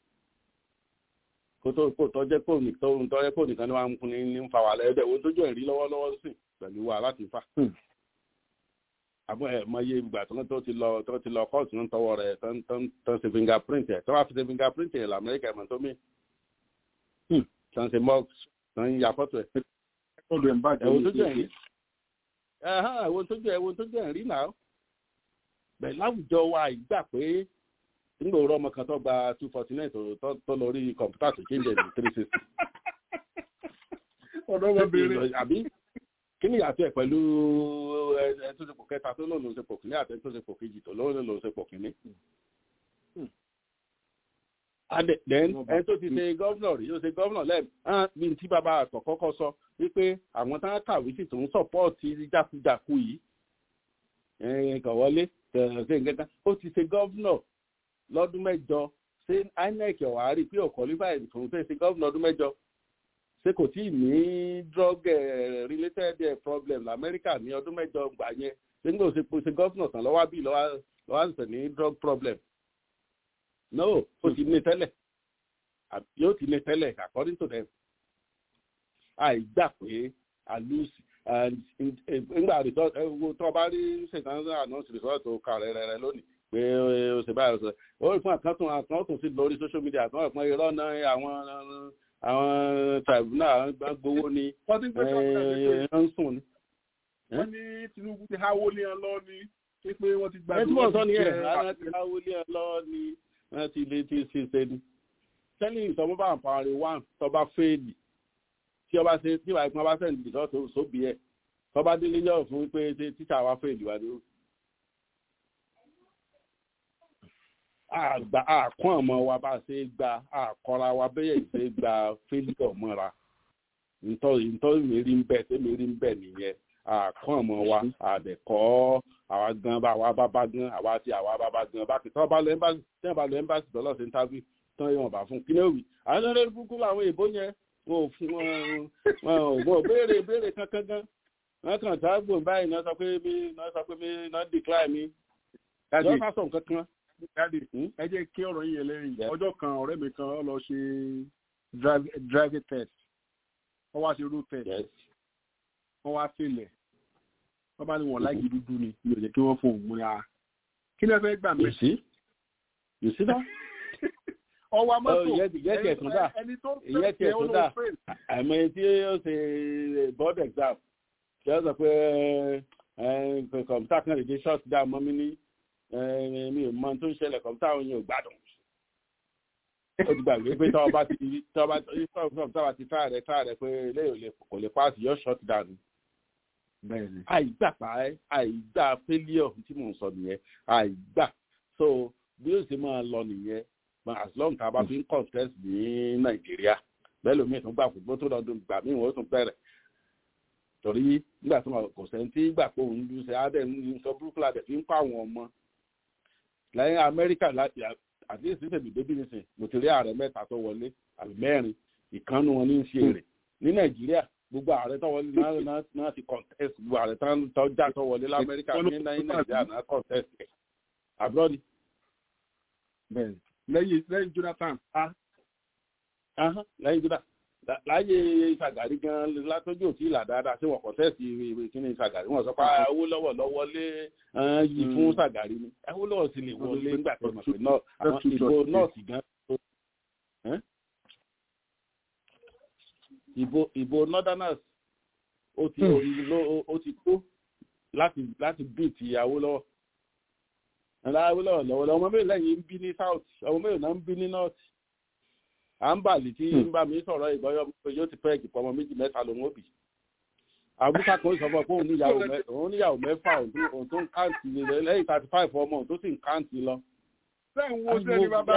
kó tó kó tó jẹ́ kó ní tó ń tọ́jẹ́ kó nìkan ní wàá ń fún ní ń fa wàhálà ẹ̀dẹ̀ wo tójú ẹ̀rí lọ́wọ́lọ́wọ́ sí pẹ̀lú wa láti fà àbọ̀ ẹ̀ mọ iye ìgbà tó tó ti lọ tó ti lọ kóòtù ń tọwọ́ rẹ̀ tó ń tó ń tó ń ṣe fingerprint ẹ̀ tó wàá fi ṣe fingerprint ẹ̀ lamẹ́ríkà ẹ̀mọ́ tó mí tó ń ṣe mọ́ tó ń ya fọ́tò ẹ̀ ọdún ẹ̀ ń bàjẹ́ ẹ̀wọ̀n ní tó jẹ́ ìpínlẹ̀. ẹ̀rí ẹ̀hán ẹ̀wọ̀n tó jẹ́ ẹ̀wọ̀n tó jẹ́ ẹ̀rí náà bẹ́ẹ̀ láwùjọ wa ìgbà pé nígbà òwúrọ̀ ọmọ kan tó gba two forty nine tó lọ rí kọ̀ǹpútà tó change ẹ̀ ní three sixty ọ̀dọ́ ọmọbìnrin àbí kí ni ìyàtọ̀ ẹ̀ pẹ̀lú ẹ ẹ tó ṣe pò kẹta tó lóun ló ṣe pò kìíní àti ẹ tó ṣe pò kejì tó lóun ló ṣe pò kìíní. Adé then ẹ tó ti ṣe gọ́vnọ̀ rí ó ṣe gọ́vnọ̀ lẹ́ẹ̀ hàn bí tí bàbá àkọ́kọ́ sọ wípé àwọn tá a kàwé sì tó ń sọ̀pọ́ọ̀tì jákujàku yìí ẹ̀ẹ́n kàn wọlé ṣe nǹkan ó ti ṣe gọ́vnọ̀ lọ́dún mẹ́jọ ṣé INEC ọ̀wá rí pé ọ̀kọ́lífà ìfòun ṣe ṣe gọ́vnọ̀ ọdún mẹ́jọ ṣé kò tí ì ní drug eh, related eh, problem lamẹ́ríkà ní ọdún mẹ́jọ gbà yẹn ṣé nígbà òṣè ṣe gọ́fìnà tán lọ́wọ́ bí lọ́wọ́ àṣẹ ní drug problem no ó ti ní tẹ́lẹ̀ àbí yóò ti ní tẹ́lẹ̀ according to them àìgbà pé àlùsì nígbà result ẹ wo tó bá rí ṣètàn announce result tó kà rẹ̀ rẹ̀ lónìí pé ó ṣe báyìí ó ṣe ó rí fún àkántún àkántún sí lórí social media àtúnwọ̀n ìpín irọ́ náà àwọn àwọn tribunal gbowó ni wọ́n ti ń pẹ́ sọ́kùnrin ń sùn ni. wọ́n ní tinubu ti háwó lé ẹ lọ ní pé wọ́n ti gba ẹ tí wọ́n sọ ni ẹ̀ ara ti háwó lé ẹ lọ ni wọ́n ti lè ti ṣe ṣe ni. tẹ́lẹ̀ ìsọmọ́ bá ń parí wá tọ́ba fẹ́ẹ̀lì tí ọba ṣe tí wàá ìpín ọba sẹ́ǹdì lọ́tọ̀ sóbì ẹ̀ tọ́ba délé yọ̀ fún pé ṣe tíṣà wa fẹ́ẹ̀lì wa ni ó. àgbà àkún ọmọ wa bá ṣe gba àkọra wa bẹ́yẹ̀ ṣe gba fẹ́líọ̀ mọ́ra ntọ́ ìmérí ń bẹ̀ tẹ́mérí ń bẹ̀ nìyẹn àkún ọmọ wa àdẹ̀kọ́ àwa gan bá àwa bá bá gan àwa ti àwa bá bá gan bá kì tọ́ bá lọ ẹ́mbásì tẹ́ bá lọ ẹ́mbásì dọ́lọ́ sí ntàbí tán yóò bá fún kí ní òwì àwọn ọ̀rẹ́ kúkú làwọn èèbó yẹn wọn ò fún wọn wọn ò béèrè béèrè kankan gan wọn kàn tá gbòǹ báyìí náà sọ pé mi náà sọ pé mi náà decline mi yọ ká sọ nǹkan kan jáde ẹ jẹ́ kí ọ̀rọ̀ yìí ẹlẹ́rìí ọjọ́ kan ọ̀rẹ́ mi kan ó lọ ṣe driving test wọ́n wá ṣe road test wọ́n wá fèlẹ̀ wọ́n bá ní wọn láìkí dúdú ni mi ò jẹ́ kí wọ́n fún òun múra kí ló fẹ́ gbà mí. yòsí yòsí náà. ọwọ́ mọ́tò ìyẹn tiẹ̀ tún dà ẹni tó ìyẹn tiẹ̀ tún dà àmọ́ ẹni tí ó ṣe board exam ṣe é sọ pé kọ̀m̀pútà kan lè dé short down mọ́ mi ní mi ò mọ tó ń ṣẹlẹ̀ kọ̀m̀pútà òun yóò gbádùn. ó ti gbàgbé pé tọ́wọ́ bá ti tọ́wọ́ bá ti táà rẹ̀ táà rẹ̀ pé eléyìí kò lè pass yóò short down. àìgbà pa àìgbà failure tí mò ń sọ nìyẹn àìgbà so bí ó ṣe máa lọ nìyẹn as long tá a bá fi ń contest ní nàìjíríà bẹ́ẹ̀ lómi ìtún gbà fún tó lọ́dún gbà mí wọ́n tún bẹ̀rẹ̀ torí nígbà tó máa kò sẹ́ńtì gbà pé òun lù sẹ́ adé nǹkan burúkú la dẹ̀ fi ń pa àwọn ọmọ lẹ́yìn amẹ́ríkà láti àti èsì tèmi débi nísìn mo ti rí ààrẹ mẹ́ta tó wọlé àbí mẹ́rin ìkànnù wọn ní í ṣe èrè ní nàìjíríà gbogbo ààrẹ tó wọlé náà ti contest gbogbo ààrẹ tó já tó wọlé lamẹ́ríkà ní nàìjíríà náà contest àbúrò ni. lẹ́yìn lẹ́yìn jonathan. lẹ́yìn jonathan láyé ìsàgàrí gan látọjú òtí ìlà dáadáa sí wọn kọ̀ǹtẹ́ẹ̀sì ìwé kíní ìsàgàrí wọn sọ pé owó lọ́wọ́ lọ́wọ́ lé yìí fún sàgàrí ni owó lọ́wọ́ sì lè wọlé nígbà tó mọ̀ pé àwọn ìbò nọ́ọ̀sì gan tó ìbò ìbò northerners ó ti ó ti kó láti láti bí ti Awólọ́wọ̀ Awólọ́wọ̀ lọ́wọ́ ọmọ mélòó lẹ́yìn ń bí ní south ọmọ mélòó náà ń bí ní north à ń bàlì tí ń bá mi sọ̀rọ̀ ìgbọ́yọ̀ yóò ti pẹ́ẹ́kì pọ̀ ọmọ méjì mẹ́ta lòun ó bì. àbúkà kan sọ fún ọ pé òun níyàwó mẹ́fà òun tó ń káǹtì lẹ́yìn thirty five ọmọ òun tó sì ń káǹtì lọ. sẹ́yìn wo sẹ́ni bàbá.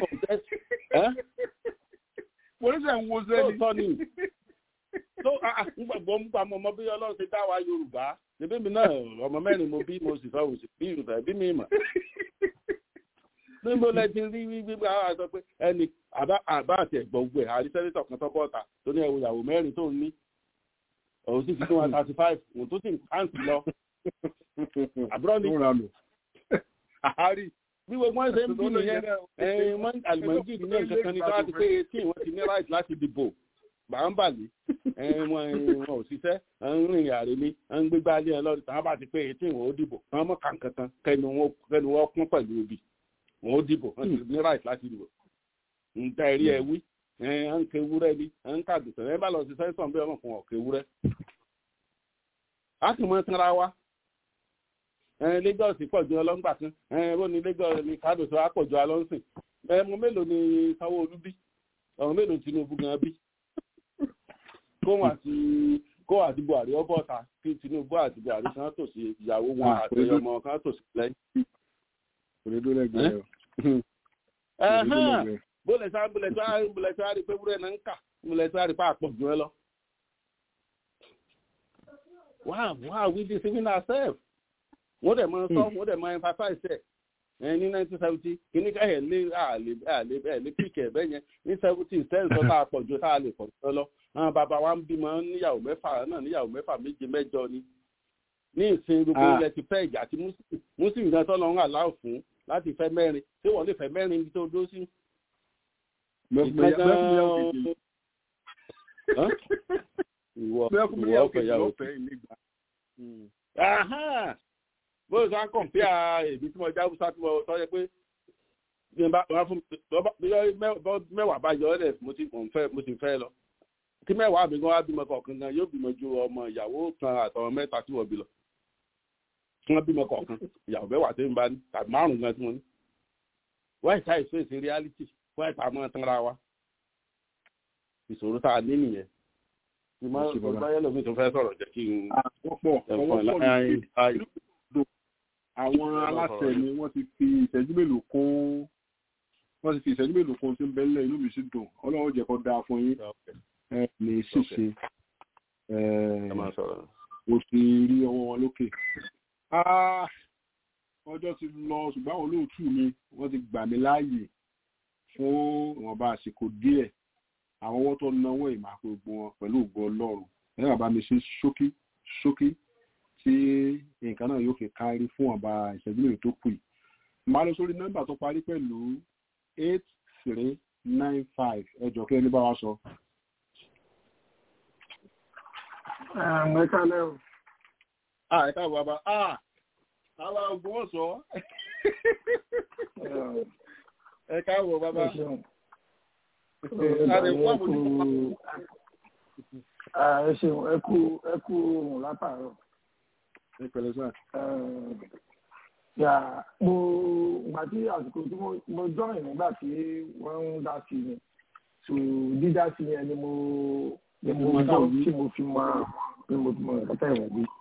mo ní sẹ́yìn wo sẹ́ni. lóòótọ́ ni tó gbàgbọ́ ń gbà mọ́ ọmọ bí ọlọ́run ti dá wa yorùbá ṣebí mi náà ọmọ mẹ́rin mo bí mo sì fẹ́ òsì bí yorùbá bí mi mọ̀ níbo lẹ ti rí gbígbé àwọn àṣọ pé ẹnì àbá àbá àti ẹ̀gbọ́n gbẹ àrí sẹ́nitọ̀ kan tọ́pọ̀ ọ̀tà tó ní ẹ̀wò ìyàwó mẹ́rin tó ń ní òun sì fi tó one thirty five òun tó sì ń káǹtì lọ àbúrò ní àárí bí gbogbo wọn ṣe ń bí nìyẹn ẹ̀ẹ́n àlùmọ́jì ní nǹkan kan ní tó láti pé eighteen wọ́n ti ní right láti dìbò gbàǹbàlì wọn ò ṣiṣẹ́ ń rìn àrè ní ń gbégbá ilé ẹ lọ́dún tàwọn bá ti pé eighteen wọn ó dìbò wọn mọ̀ kankan kẹnu wọn kún pẹ̀lú obì wọn ó dìbò wọn ti ní right láti dìbò nta ẹ̀rí ẹ wí ẹ ń ké wúrẹ́ ni ẹ ń kàdùsẹ̀ ẹ bá lọ sí sẹ́sọ̀n bí ọmọ fún ọ̀kẹ́ wúrẹ́. a sì mọ tanra wa Lagos pọ̀ ju ọlọ́ngbà kan ó ní Lagos ní kàdùsẹ̀ wa pọ̀ ju alọ́nsìn ẹ mọ mélòó ni Sanwó-Olú bí ọ̀rọ̀ mélòó Tinubu gan bí kóhun àti kó àti Buhari ọ bọ́ta kí Tinubu àti Buhari kan tò sí ìyàwó wọn àti ọmọ kan tò sí lẹ́yìn. òdodo lẹ́gbẹ̀ẹ́ o bólẹ̀ sá bólẹ̀ sá bólẹ̀ sá rí pé wúrẹ́ náà ń kà bólẹ̀ sá rí pé àpọ̀ jù ẹ lọ. wow wow we deceiving ourselves. wọ́n dẹ̀ máa sọ wọ́n dẹ̀ máa emphasize ẹ̀ ẹ̀ ní nineteen seventy kìíní ká ẹ̀ lé àlè àlè ẹ̀ lé píkẹ̀ ẹ̀ bẹ́ẹ̀ yẹn ní seventy ten sọ tá a pọ̀ ju tá a lè pọ̀ jù lọ. àwọn bàbá wa ń bímọ níyàwó mẹ́fà náà níyàwó mẹ́fà méje mẹ́jọ ni. ní ìsìn gbogbo ilẹ̀ ti fẹ́ ìjà tí muslim gan tọ́ lọ́rùn àláwọ̀ fún láti fẹ́ mẹ́rin tí wọ́n lè fẹ́ mẹ́rin níbi tó dó sí ìwọ ìwọ ọfẹyàwó bó ṣe á kàn pé èmi tí mo já búṣá tí mo sọ yẹ pé bí n bá wá fún mẹ́wàá bá yọ ọ́ mo ti fẹ́ mo ti fẹ́ lọ kí mẹ́wàá mi gan wá bímọ kọ̀ọ̀kan gan yóò bímọ ju ọmọ ìyàwó kan àtọmọ mẹ́ta tí wọ́n bí lọ kí wọ́n bímọ kọ̀ọ̀kan ìyàwó mẹ́wàá tí ń bá ní tàbí márùn-ún gan tí mo ní wáyé táyì fèsì reality wáyé tá a mọ̀ tán ra wa ìṣòro tá a ní nìyẹn ìmọ̀ ìgbàyẹ̀ lómi tó fẹ́ sọ̀rọ̀ jẹ́ kí n ẹ̀fọn láyé àwọn aláṣẹ ni wọ́n ti fi ìṣẹ́jú mélòó kún wọ́n ti fi ìṣẹ́jú mélòó kún tí ń bẹ́lẹ̀ inú mi sì dùn ọlọ́run jẹ́ kó dáa fún yín ẹ lè ṣìṣe o sì rí ọwọ́ wọn lókè ọjọ́ ti lọ ṣùgbọ́n àwọn olóòtú mi wọ́n ti gbà mí láàyè fún ìwọ̀nba àsìkò díẹ̀ àwọn ọwọ́ tó náwó ìmọ̀ gbogbo wọn pẹ̀lú ògbó ọlọ́run ẹ bàbá mi ṣe ṣókí ṣókí tí nǹkan náà yóò fi kárí fún ọba ìṣẹ́jú mẹ́rin tó kù yìí máa lọ sórí nọ́mbà tó parí pẹ̀lú eight three nine five ẹ jọ kí ẹni bá wa sọ. ẹ kálẹ̀ o. ẹ káàbọ̀ bàbá àwa ògùn ọ̀sọ́ ẹ káàbọ̀ bàbá ẹ ṣeun ẹ kú ẹ kú ohun látàárọ̀. ẹ pẹ̀lẹ́ sá. yà mo gbà tí àsìkò tí mo join nígbà tí wọ́n ń dá sí mi so dídá sí yẹn ni mo ni mo gbọ́ tí mo fi mọ ni mo fi mọ nǹkan tẹ̀ wọ́n bí.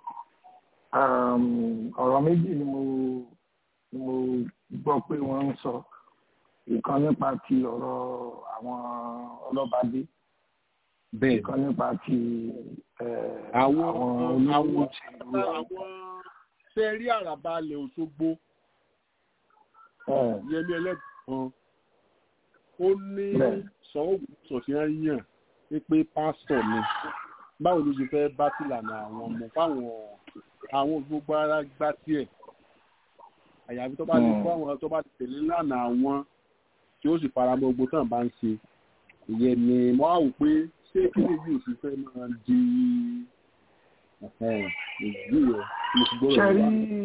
ọ̀rọ̀ méjì ni mo ni mo gbọ́ pé wọ́n ń sọ ìkan nípa ti ọ̀rọ̀ àwọn ọlọ́bàdé ìkan nípa ti àwọn olówó àwọn tìlú àwọn ṣe rí àràbà alẹ̀ òṣogbo yẹmi ẹlẹ́gbọ̀n ó ní sọ́ọ̀bù sọ̀fíà yàn pé pásítọ̀ ni báwo ló ṣe fẹ́ bá tìlànà àwọn ọmọ fáwọn àwọn gbogbo ara gbá tiẹ̀ àyàfi tó bá lè kó àwọn tó bá tẹ̀lé lánàá àwọn tí ó sì fara mọ́ gbogbo tán bá ń ṣe ìyẹn ni mo á wò pé ṣé kí ni yóò sì fẹ́ máa di ìdí rẹ̀ mo ti gbọ́dọ̀ ṣẹ́rí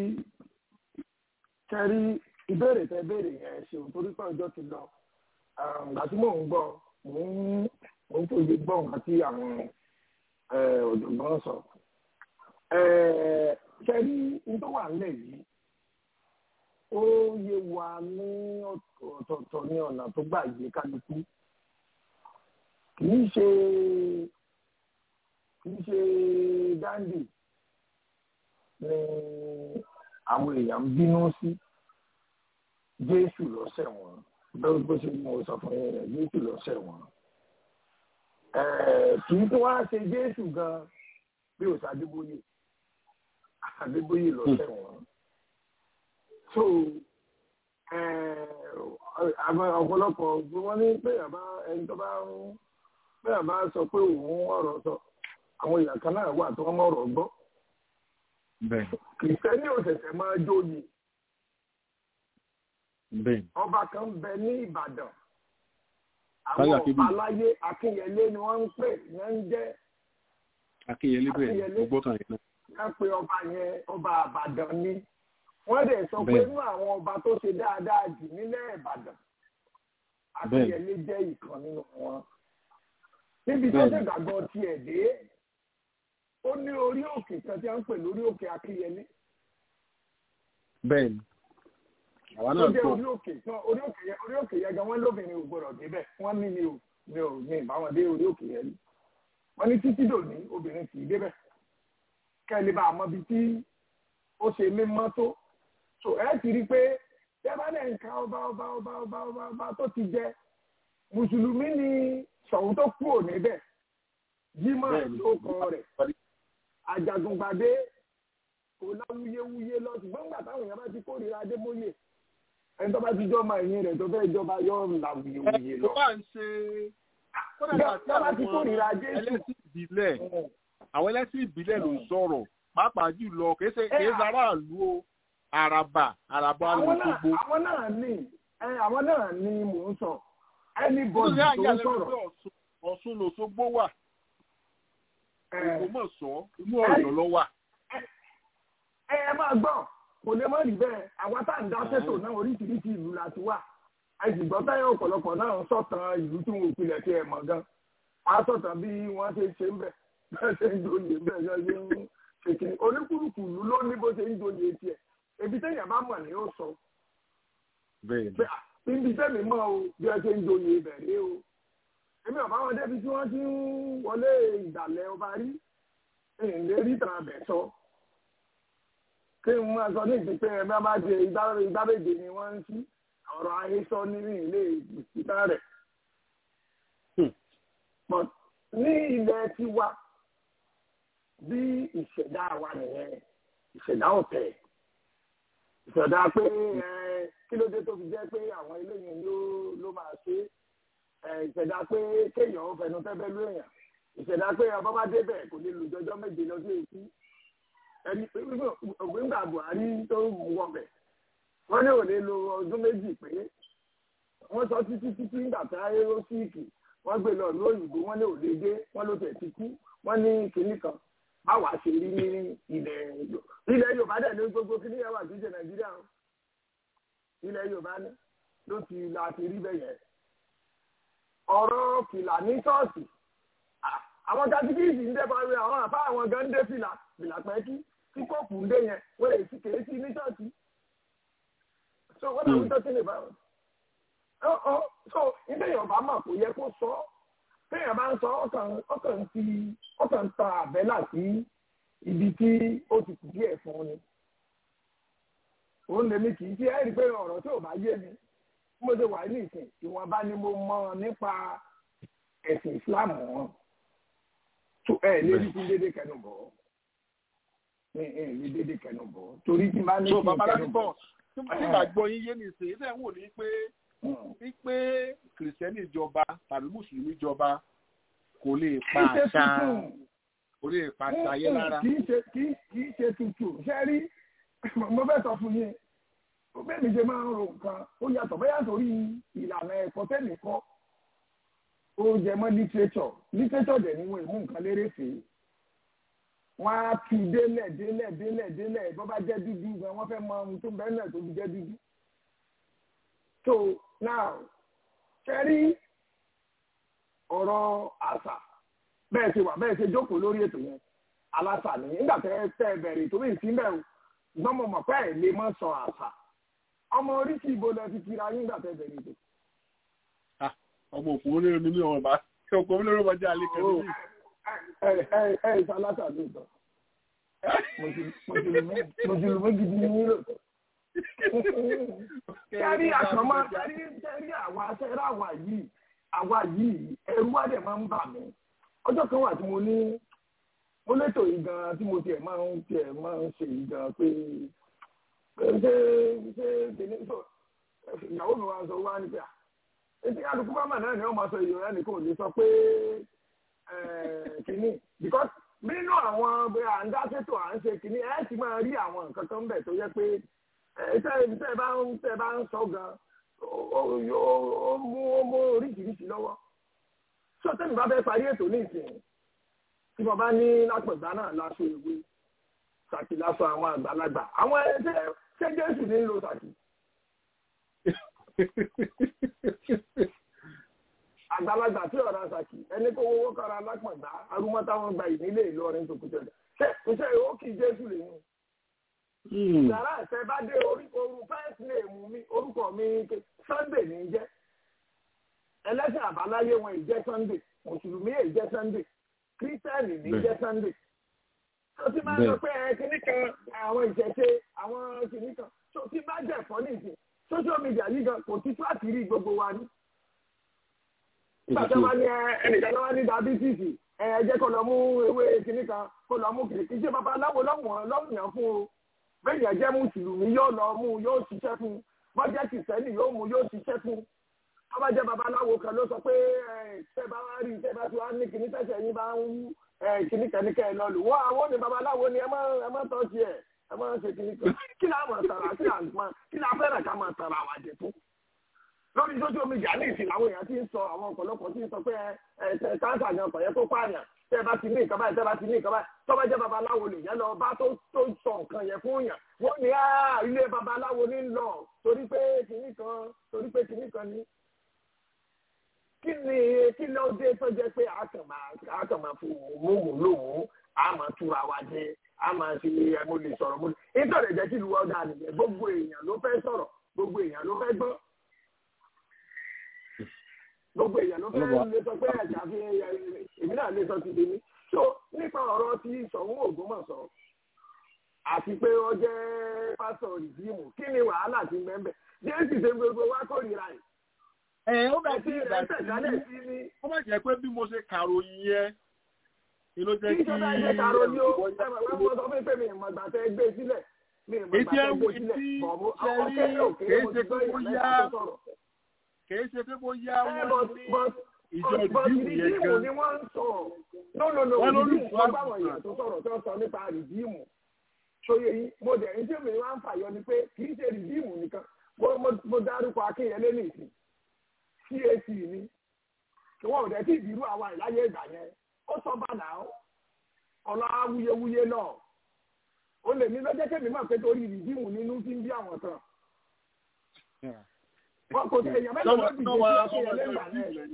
ṣẹ́rí ìbéèrè tẹ béèrè yẹn ṣeun torí pé ọjọ́ ti lọ ìgbà tí mò ń gbọ́ mò ń mò ń fòye gbọ́ nǹkan tí àwọn ọ̀jọ̀gbọ́n sọ ṣẹ́rí ní tó wà nílẹ̀ yìí ó yé wa ní ọ̀tọ̀ọ̀tọ̀ ní ọ̀nà tó gbà yé kálukú kì í ṣe kì í ṣe dáńdì ni àwọn èèyàn ń bínú sí jésù lọ́sẹ̀ wọn bẹ́ẹ̀ bó ṣe mú sọ fún yẹn jésù lọ́sẹ̀ wọn kì í tó wá ṣe jésù gan bí ó ṣàdébóyè àdébóyè lọ́sẹ̀ wọn so àwọn ọ̀pọ̀lọpọ̀ wọ́n ní pé àbá ẹni tó bá ń pé àbá sọ pé òun ọ̀rọ̀ sọ àwọn èèyàn kan náà wà tó wọ́n mọ̀rọ̀ gbọ́ bẹ́ẹ̀ kìrìsìtẹ́nì ò ṣẹ̀ṣẹ̀ máa jóyè bẹ́ẹ̀ ọba kan bẹ ní Ìbàdàn Táyà àwọn Kébì. ọba aláyé Akínyẹlé ni wọ́n ń pè ní ń jẹ́ akínyẹlé bẹ́ẹ̀ Akínyẹlé. gbogbo kan yẹn náà ká pé ọba yẹn ọba Ìbàdàn ni wọ́n dẹ̀ sọ pé Bẹ́ẹ̀. inú àwọn ọba tó ṣe dáadáa jù nílẹ̀ Ìbàdàn Akínyẹlé jẹ́ ìkan nínú wọn níbi tó Bẹ́ẹ̀. ṣe gbàgbọ́ tiẹ̀ dé ó ní orí òkè kan tí wọ́n ń pè lórí òkè Akínyẹlé bẹ́ẹ̀ ni àwa tó náà jẹ́ gbọ́ orí òkè tán orí òkè yẹn orí òkè yẹn gan wọ́n lóbìnrin ò gbọdọ̀ débẹ̀ wọ́n ní mi ò mi ò ní ìbáwọn dé orí òkè yẹn rí wọ́n ní títí dòní obìnrin kì í débẹ̀ kẹ́lẹ́ bá a mọ ibi tí ó ṣe mímọ́ tó so ẹ ti rí i pé tẹ́ bá lẹ̀ ń ka ọba ọba ọba ọba ọba ọba tó ti jẹ mùsùlùmí ni Ṣọ̀ún tó kú ò níbẹ̀ Jímọ̀ Bẹ́ẹ̀ni. ló kọ rẹ̀ Àjàgùngbàdé kò láwuyewuye lọ ṣùgbọ́n nígbà táwọn èèyàn bá ti kórìíra Adémóyè ẹni tó bá ti jọ́ máa yín rẹ̀ tó fẹ́ jọba yọ láwuyewuye lọ. tó bá ń ṣe kódà Bẹ́ẹ̀ àti tó bá ti àwọn kórìíra Jésù. ẹlẹ́sìn ìbílẹ̀ àwọn ẹlẹ́sìn ìbílẹ̀ ló ń sọ̀rọ̀ pàápàá jùlọ kìí ṣe kìí ṣe aráàlú o àràbà àràbà àwọn náà lòṣogbo àwọn náà ní ẹ, àwọn náà ní mò ń sọ anybody nítorí àyà tó ń lẹ́nu sọ̀rọ̀ pé Ọ̀ṣun- Ọ̀ṣun lòṣogbo wà ẹ, Ògbómọ̀ṣọ́ inú Ọ̀yọ́ ló wà ẹ ẹ máa gbọ́ kò lè má rí bẹ́ẹ̀ àwọn tá à ń dá sẹ́tò náà oríṣiríṣi ìlú la ti wà àìsìgbọ́ táyà ọ̀pọ̀lọpọ̀ náà ń sọ̀tàn ìlú tí wọn ò pilẹ̀ tí ẹ mọ̀ gan wọ́n á sọ̀tàn bí wọ́n ṣe ṣe ń bẹ̀ bẹ́ẹ̀ ṣe ń joyè bẹ́ẹ̀ ṣe ń ṣe kiri oníkúlùkù ìlú ló ní bó ṣe ń joyè tiẹ̀ ebi téèyàn bá mọ̀ ni ó sọ bẹ́ẹ̀ ni pé à, ibi tẹ́mi mọ́ o bí ẹ ṣe ń joyè ìbẹ̀rẹ̀ o èmi ọ̀bá wọn débi tí wọ́n ti ń wọlé ìdàlẹ̀ ọba rí ìlérí tàn abẹ̀ sọ kí n máa sọ ní ìpínpẹ́ ẹ bá bá jẹ ìgbàlejò ni wọ́n ń sí ọ̀rọ̀ àhesọ nínú ilé ìpínpẹ́ rẹ̀. But ní ilẹ̀ tiwa bí ìṣẹ̀dá wa nìyẹn ìṣẹ̀dá ọ̀tẹ̀ ìṣẹ̀dá pé ẹ, kí ló dé tó fi jẹ́ pé àwọn eléyìí ló ló máa ṣe é ẹ, ìṣẹ̀dá pé kéèyàn ó fẹnu tẹ́fẹ́ lú èèyàn ìṣẹ̀dá pé ọba bá débẹ̀ kò lè lù jọjọ́ méje lọ́dún èkú ẹni ògbéǹgbà Buhari tó wọbẹ̀ wọ́n ní ò lè lo ọdún méjì pé wọ́n sọ títí títí nígbà tá a rérò síìkì wọ́n gbé lọ ìlú òyìnbó wọ́n ní ò lè dé wọ́n ló tẹ̀ ti kú wọ́n ní kinní kan báwa ṣe rí ní ilẹ̀ ilẹ̀ Yorùbá dẹ̀ ní gbogbo kinní yẹn wà kí ṣe Nàìjíríà o ilẹ̀ Yorùbá ní ló ti la ti rí bẹ́yẹn ọ̀rọ̀ fìlà ní ṣọ́ọ̀ṣì àwọn katikíìsì ń dẹ́ba rẹ àwọn àbá àwọn gan ń dé fìlà fìlà pẹ́kí tí kóòpù ń dé yẹn wọ́n lè fi kèé sí ní ṣọ́ọ̀ṣì so what are we talking about? Oh, oh, so ilé Yorùbá mọ̀ kò yẹ kó sọ téèyàn bá ń sọ ọkàn ọkàn ti ọkàn ta àbẹ́là sí ibi tí ó ti kù díẹ̀ fún ni òun lèmi kì í ṣe ẹ́ rí i pé ọ̀rọ̀ tí ò bá yé mi mo ṣe wà ní ìsìn ìwọ̀nba ni mo mọ̀ nípa ẹ̀sìn Islam wọn tó ẹ lè rí kí dédé kẹnu bọ̀ ẹ ẹ lè dédé kẹnu bọ̀ torí tí bá ní so kí bàbá kẹnu láti bọ̀ bọ̀ nígbà gbọ́ yín yé ní ìsìn ilé ń wò ní pé wípé kìrìsìtẹ́nì ìjọba tàbí mùsùlùmí ìjọba kò lè pa kì í ṣe àṣà tuntun kò lè pa àṣà ayé lára kì í ṣe kì í kì í ṣe tuntun ṣe rí mo fẹ́ sọ fún yín bẹ́ẹ̀ mi ṣe máa ń ro nǹkan ó yàtọ̀ bẹ́ẹ̀ sórí ìlànà ẹ̀kọ́ tẹ́lẹ̀ kọ́ ó jẹ mọ́ literature literature dẹ̀ ni wọ́n ìmú nǹkan lérè fè é wọ́n á tu délẹ̀ délẹ̀ délẹ̀ délẹ̀ bọ́ bá jẹ́ dúdú gan wọ́n fẹ́ mọ ohun tó bẹ́ẹ̀ náà tó fi jẹ́ dúdú. so now ṣẹ́rí ọ̀rọ̀ àṣà bẹ́ẹ̀ ṣe wà bẹ́ẹ̀ ṣe jókòó lórí ètò yẹn aláṣà ni nígbà tẹ́ tẹ́ bẹ̀rẹ̀ tó bí ìsínbẹ̀ o ṣùgbọ́n mo mọ̀ pé ẹ̀ lè mọ́ sọ àṣà ọmọ oríṣi ìbò lẹ ti kira yín nígbà tẹ́ bẹ̀rẹ̀ ètò. ọmọ òkú olóró ni mí ọmọ bá ọkọ olóró bá jẹ àlè kẹlẹ yìí. ẹ ẹ ẹ ẹ sálásà lóòótọ́ mùsùlùmí mùsùlùmí gidi ni yín lóòótọ́. kẹ́rí àkànmọ́ kẹ́rí kẹ́rí àwa kẹ́rí àwa yìí àwa yìí ẹrú wa dẹ̀ máa ń bà mí ọjọ́ kan wà tí mo ní mo létò yìí gan tí mo tiẹ̀ máa ń tiẹ̀ máa ń ṣe yìí gan pé pé ṣé ṣé kìíní tó ìyàwó mi wá sọ wá ní pé etí kálukú bámà náà ni wọ́n máa sọ èyí rẹ̀ nìkan ò lè sọ pé kìíní because nínú àwọn à ń dá sétò à ń ṣe kìíní ẹ ti máa rí àwọn nǹkan kan bẹ̀ tó yẹ pé tẹ́ ẹ bá ń tẹ́ ẹ bá ń sọ gan ó mú ó mú oríṣiríṣi lọ́wọ́ sọ tẹ́mi bá fẹ́ parí ètò ní ìsìn tí mo bá ní lápẹ̀gbá náà láṣọ ìwé sàkì láṣọ àwọn àgbàlagbà àwọn ẹgbẹ́ ṣé jésù ní ń lo sàkì. àgbàlagbà tí ọ̀rọ̀ sàkì ẹni kó owó kára lápẹ̀gbá arúmọ́ táwọn gba ìnílé ìlọrin tó kújọ ṣe ṣe ó kì í jésù lẹ́yìn. yàrá ẹ̀sẹ̀ bá dé orí orú first name mi orúkọ mi sunday ní jẹ́ ẹlẹ́sìn àbáláyé wọn ìjẹ́ sunday mùsùlùmí ìjẹ́ sunday kírísítẹ́nì ní jẹ́ sunday tó ti máa ń sọ pé ẹ kìíní kan àwọn ìṣẹ̀ṣe àwọn kìíní kan tó ti bá jẹ̀ fọ́ nìsín social media yìí gan kò ti tó àtìrí gbogbo wa ní. Ìgbàjọ́ wa ní ẹnìkan wá ní diabetisi ẹ jẹ́ kó lọ mú ewé kìíní kan kó lọ mú kìíní kìí ṣe babaláwo lọ́wọ́n lọ́wọ́n fún o. Bẹ́ẹ̀ni ẹ̀jẹ̀ mùsùlùmí yóò lọ mú yóò ṣiṣẹ́ fún bọ́jẹ́ kìsẹ́nì yóò mú yóò ṣiṣẹ́ fún. Bọ́bá jẹ́ babaláwo kan ló sọ pé ṣẹ́ bá wá rí ṣẹ́ bá ti wá ní kìíní tẹ̀sẹ̀ yín bá ń wú kìíní kan ní kẹ́ ẹ lọ lù wọ́n àwọn ní babaláwo ni ẹ má tọ́ sí ẹ̀ ẹ má ṣe kìíní kan kí la máa tara kí la máa kí la fẹ́ràn ká máa tara àwọn àjẹ fún. lórí social media ní ìsìn àwọn èèyàn ti ń sọ àwọn ọ̀pọ̀lọpọ̀ ti ń sọ pé ẹ ẹ káńsà gan kọ̀ yẹ kó pààyàn tẹ́ ẹ bá ti ní nǹkan báyìí tẹ́ ẹ bá ti ní nǹkan báyìí tọ́ bá jẹ́ babaláwo lè yẹn lọ bá tó tó sọ nǹkan yẹn fún yàn wọ́n ní ilé babaláwo ní lọ torí pé kìíní kan torí pé kìíní kan ní kí ni kí ló dé tó jẹ́ pé àkànmá àkànmá fún mòmù lòun a máa túra wa jẹ a máa ṣe ẹ mo lè sọ̀rọ̀ mo lè nítorí ẹ̀jẹ̀ kí ìlú ọ̀dà nìyẹn gbogbo èèyàn ló fẹ́ sọ̀rọ̀ gbogbo èèyàn ló fẹ́ gbọ́ gbogbo èèyàn ló fẹ́ lè sọ pé ẹ̀jẹ̀ àfi èmi náà lè sọ ti dèmi so nípa ọ̀rọ̀ tí Ṣọ̀ún Ògbómọ̀ṣọ́ àti pé ó jẹ́ pásọ̀ rìdíìmù kí ni wàhálà ti mẹ́mbẹ̀ jésì ṣe gbogbo wa kórìíra yìí ẹ ó bẹ sí ìgbà tí ó bá jẹ́ pé bí mo ṣe kàròyìn yẹn ni ló jẹ́ kí ìjọba ẹ̀jẹ̀ kàròyìn ó ẹ̀wọ̀n wọ́n sọ fún pé mi ìmọ̀ ìgbà tẹ́ gbé sílẹ̀ mi ìmọ̀ ìgbà tẹ́ gbé sílẹ̀ bọ̀mú àwọn kẹ́kẹ́ òkè mo ti gbọ́ ìyẹn lẹ́yìn tó sọ̀rọ̀. kìí ṣe pé bóyá wọ́n ní ìjọ ìdíìmù yẹn gan. ni wọ́n ń sọ no no no rìdíìmù wọ́n bá wọn èèyàn tó sọ̀rọ̀ tó sọ nípa rìdíìmù ṣòye yìí mo dẹ̀ ní tí mi wá ń fàyọ ni pé kì í ṣe rìdíìmù nìkan mo dárúkọ Akínyẹlé nìsín cac ni kí wọn ò dẹ̀ tí ìdírú àwa ìláyé ìgbà yẹn ó sọ bàdà ó ọ̀la awuyewuye náà ó lè ní lọ́jọ́ kẹ́mi máa pé torí ìdíwù nínú tí ń bí àwọn kan. wọn kò tẹ èèyàn mẹ́ta ló dìde sí akéèyàn lẹ́yìn àná ẹ̀.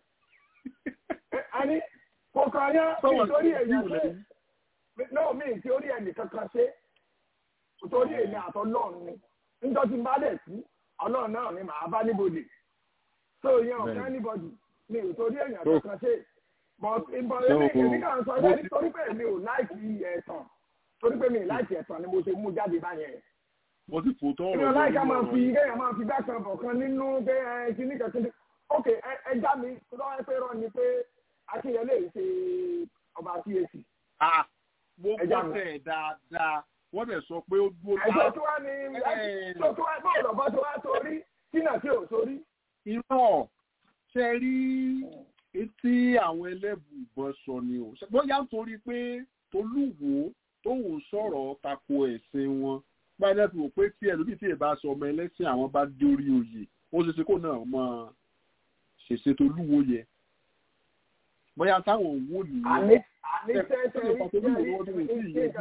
àní kò kàn yá nítorí èèyàn ṣe náà mí tí orí ẹnì kankan ṣe torí èmi àtọ́lọ́run ni níjọ́ tí n bá dẹ̀ sí ọlọ́run náà ni màá bá níbodè so yẹn ọ̀gá anybody mi ò torí èèyàn kankan ṣe but ìbọn èmi èmi kàn sọ ẹ nítorí pé mi ò láìkì ẹ̀tàn torí pé mi ò láìkì ẹ̀tàn ni mo ṣe mú jáde báyẹn. mo ti fò tán ọ̀rọ̀ mi ò láìka máa fi kéèyàn máa fi dákan bọ̀ kan nínú pé ẹ kíní kankan ní ok ẹ já mi lọ́wọ́ pé rọ ni pé akínyẹlé ṣe ọba CAC. mo gbọ́ tẹ̀ dáadáa wọ́n dẹ̀ sọ pé ó dúró ẹjọ́ tó wá ní tó tó wá bọ́ọ̀lù ọ̀bọ tó wá sórí sínà tí ò sórí irọ́ ṣe rí etí àwọn ẹlẹ́bùbọn sọ ni o bóyá nítorí pé tolúwo tóun sọ̀rọ̀ tako ẹ̀sìn wọn gbáyé fi wò pé tí ẹlòmíì tí èèbá sọ ọmọ ẹlẹ́sìn àwọn bá dé orí oyè ó ṣe ṣe kó náà máa ṣèṣe tolúwo yẹ bóyá táwọn wò nìyẹn àní àní tẹ́tẹ́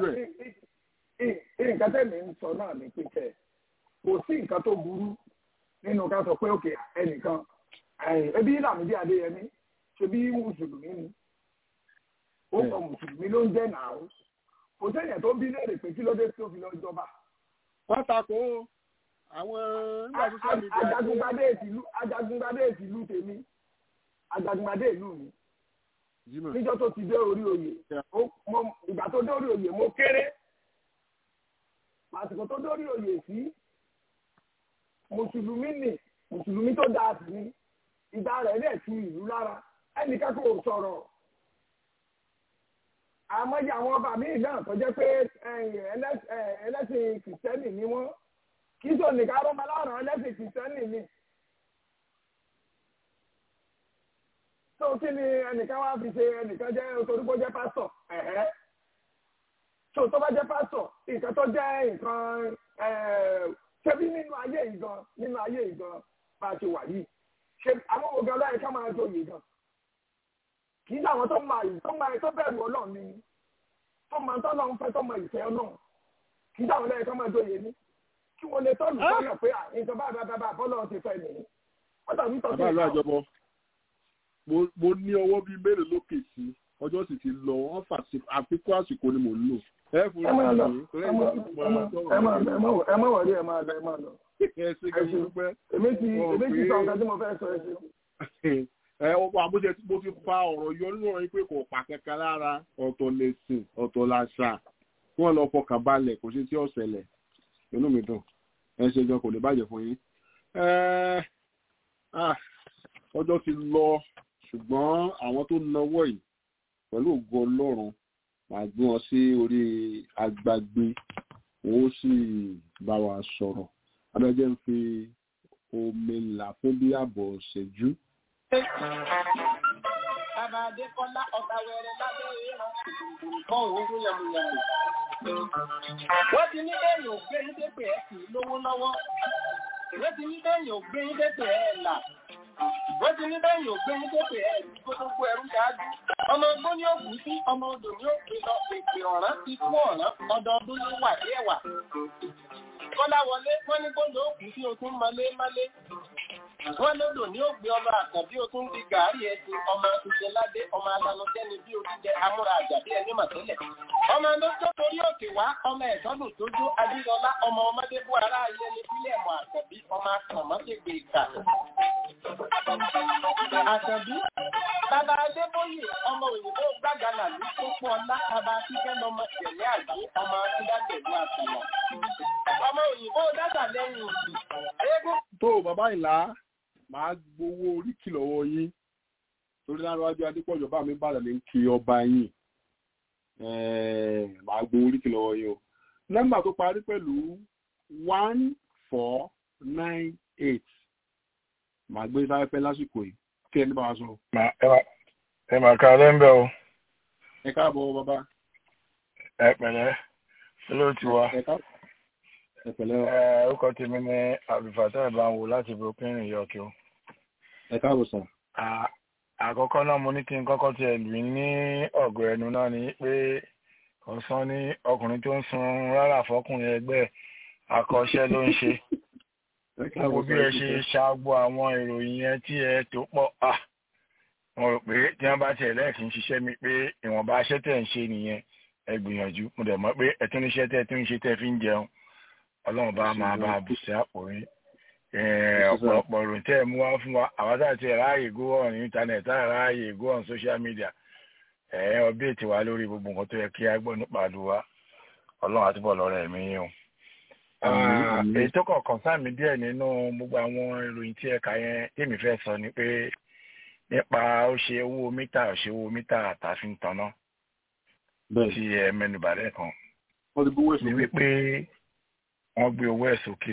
nǹkan tẹ̀mí ń sọ náà ní pípẹ́ kò sí nǹkan tó burú nínú ká sọ pé òkè ẹnìkan ẹbí Lámídì Adéyẹmí ṣe bí mùsùlùmí ni ó sọ mùsùlùmí ló ń jẹ́ nàá kò sẹ́yìn tó bí léèrè pé kí ló dé tó fi lọ jọba. wọ́n takò àwọn nígbà tó sọ mi. ajagungbadé ìtìlú ajagungbadé ìtìlú tèmi ajagungbadé ìlú mi níjọ́ tó ti dé orí oyè ìgbà tó dé orí oyè mo kéré àsìkò tó dé orí oyè sí mùsùlùmí ni mùsùlùmí tó dáa sí ni ìgbà rẹ̀ lè tu ìlú lára ẹnìkan kò sọ̀rọ̀ àmọ́jà àwọn ọba míì náà tó jẹ́ pé ẹlẹ́sìn kìrìsìtẹ́nì ni wọ́n kì í ṣe so nìkan arọ́mọ aláwòrán ẹlẹ́sìn kìrìsìtẹ́nì ni. tó kí ni ẹnìkan wá fi ṣe ẹnìkan jẹ́ torípó jẹ́ pásítọ̀ ẹ̀hẹ́ tó tó bá jẹ́ pásítọ̀ nǹkan tó jẹ́ nǹkan ṣebí nínú ayé yìí gan nínú ayé yìí gan bá a ṣe wà yìí ṣe àwọn ògùn ọlọ́run ká máa joyè gan kì í ṣàwọn tó máa yìí tó máa tó bẹ̀rù ọlọ́run ni tó máa tọ́ lọ́run fẹ́ tó máa ìfẹ́ ọlọ́run kì í ṣàwọn ọlọ́run ká máa joyè ni kí wọ́n lè tọ́lù sọ́nà pé nǹkan bá bá bá bọ́lọ́run ti fẹ́ nìyí wọ́n tàbí tọ́jú bàbá àlọ́ àjọbọ mo ní ọwọ́ bíi mélòó lókè sí ọjọ́ sì ti lọ wọ́n fà sí àfikún àsìkò ni mò ń lò ẹ fún ẹ máa lọ mi torí ẹ máa ẹ máa ẹ máa ẹ máa wọlé ẹ máa lọ ẹ máa lọ. ẹ ṣe kí n dúpẹ́. èmi ti èmi ti sọ nǹkan tí mo fẹ́ sọ ẹ ṣe. ẹ ọkọ àbújá tí mo fi fa ọ̀rọ̀ yọ nínú ọ̀rọ̀ yìí pé kò pa kankan lára ọ̀tọ̀ lẹ̀sìn ọ̀tọ̀ làṣà kí wọ́n lọ fọkàn balẹ̀ kò sí tí ó ṣẹlẹ̀ inú mi dùn ẹ ṣe gan kò lè bàjẹ́ fún yín. ọjọ́ ti lọ ṣùgbọ́n àwọn tó náwó yìí pẹ̀lú ògo ọlọ́run màá gbé wọn sí orí agbágbé wọn ó sì bá wa sọ̀rọ̀ adájọ́ ń fi omi là fún bí ààbọ̀ ṣẹ́jú. Bàbá Adékọ́lá ọ̀gá wẹ̀rẹ̀ lábẹ́ ìran nǹkan òun ló yàmùyàmù. Wọ́n ti ní bẹ́ẹ̀ yóò gbé ní dépè ẹ̀ kì í lówó lọ́wọ́. Wọ́n ti ní bẹ́ẹ̀ yóò gbé ní dépè ẹ̀ là. Wọ́n ti ní bẹ́ẹ̀ yóò gbé ní dépè ẹ̀ kó tó kó ẹrú ṣáájú. Ọmọ ogbó ní òkú sí ọmọ odò ní òkè lọ pèpè ọ̀rán ti kú ọ̀rán ọdọọdún ló wà ní ẹ̀wà. Kọ́lá wọlé wọ́n ní gbọ́dọ̀ òkú sí o tún malé malé. Wọ́n lódò ní ògbé ọmọ àkànbí o tún fi gàárì ẹ̀sìn ọmọ àtúnṣe ládé ọmọ alanujẹ́ni bí o ti jẹ amúra àjàbí ẹni màtẹ́lẹ̀. Ọmọ lójó torí òkè wá ọmọ ẹ̀sọ́dún tójú Adúlọ́lá ọmọ ọmọdé bú ara ayé ní sílẹ̀ mọ́ àkànbí ọmọ akànmọ́tẹ̀gbẹ̀ ìkà. Àkànbí Bàbá Adébóyè ọmọ òyìnbó gbàgànà ní pópó ọlá bàbá Akíkẹ́ lọmọ ìṣẹ̀lẹ̀ àgbé ọmọ Akíndàgbẹ̀lú àtàlọ́. Ọmọ òyìnbó dàgbà lẹ́yìn òsì. Eégún tó bàbá ìlà máa gbowó oríkì lọ́wọ́ yín torí láríwájú adépọ̀jọ́ bá mi bàdàn ní kí ọba yín máa gbowó oríkì lọ́wọ́ yín o nọ́mbà tó parí pẹ̀lú one four nine eight máa gbé sáfẹ́fẹ́ lásìkò yìí kí ẹni bá wa sọ. ẹ mà ká lẹ́ńbẹ̀ o. ẹ káàbọ̀ bàbá. ẹ pẹ̀lẹ́ olóòtú wa. ẹ káàbọ̀ ẹ pẹ̀lẹ́ o. ẹ orúkọ tèmi ní abdulfatah ìbáwò láti brooklyn new york o. ẹ káàbọ̀ sàn. àkọ́kọ́ náà mo ní kí n kọ́kọ́ tiẹ̀ lù í ní ọ̀gọ̀ ẹnu náà ni pé ọ̀sán ní ọkùnrin tó ń sun rárá fọkùnrin ẹgbẹ́ àkọ́ṣẹ́ ló ń ṣe gbogbo bí ẹ ṣe ṣàgbọ́ àwọn ìròyìn yẹn tí ẹ tó pọ̀ à mo rò pé tí wọ́n bá tiẹ̀ lẹ́ẹ̀kì ń ṣiṣẹ́ mi pé ìwọ̀nba aṣẹ́ tẹ̀ ń ṣe nìyẹn ẹ gbìyànjú mo dẹ̀ mọ̀ pé ẹ tún níṣẹ́ tẹ̀ tún ń ṣe tẹ̀ fi ń jẹun ọlọ́run bá máa bá a bù sí àpò yín ọ̀pọ̀lọpọ̀ ìròyìn tẹ́ ẹ mú wá fún wa àwọn tá àti ráàyè go on internet tá ráàyè go on social media ẹ ọbẹ̀ẹ̀tì wa lórí gbogbo nǹkan tó yẹ kí a gbọ́ nípa àdúrà ọlọ́run àtúbọ̀ lọ́rọ̀ ẹ̀mí yín o èyí tó kọ̀ọ̀kan sáàmì díẹ̀ nínú gbogbo àwọn ìròyìn tí ẹ̀ka yẹn tèmi fẹ́ sọ ni pé nípa ó ṣe owó mítà ó ṣe owó mítà àtàfin tanná tí ẹ mẹ́nubà lẹ́ẹ̀kan ni wípé wọ́n gbé owó ẹ̀ sókè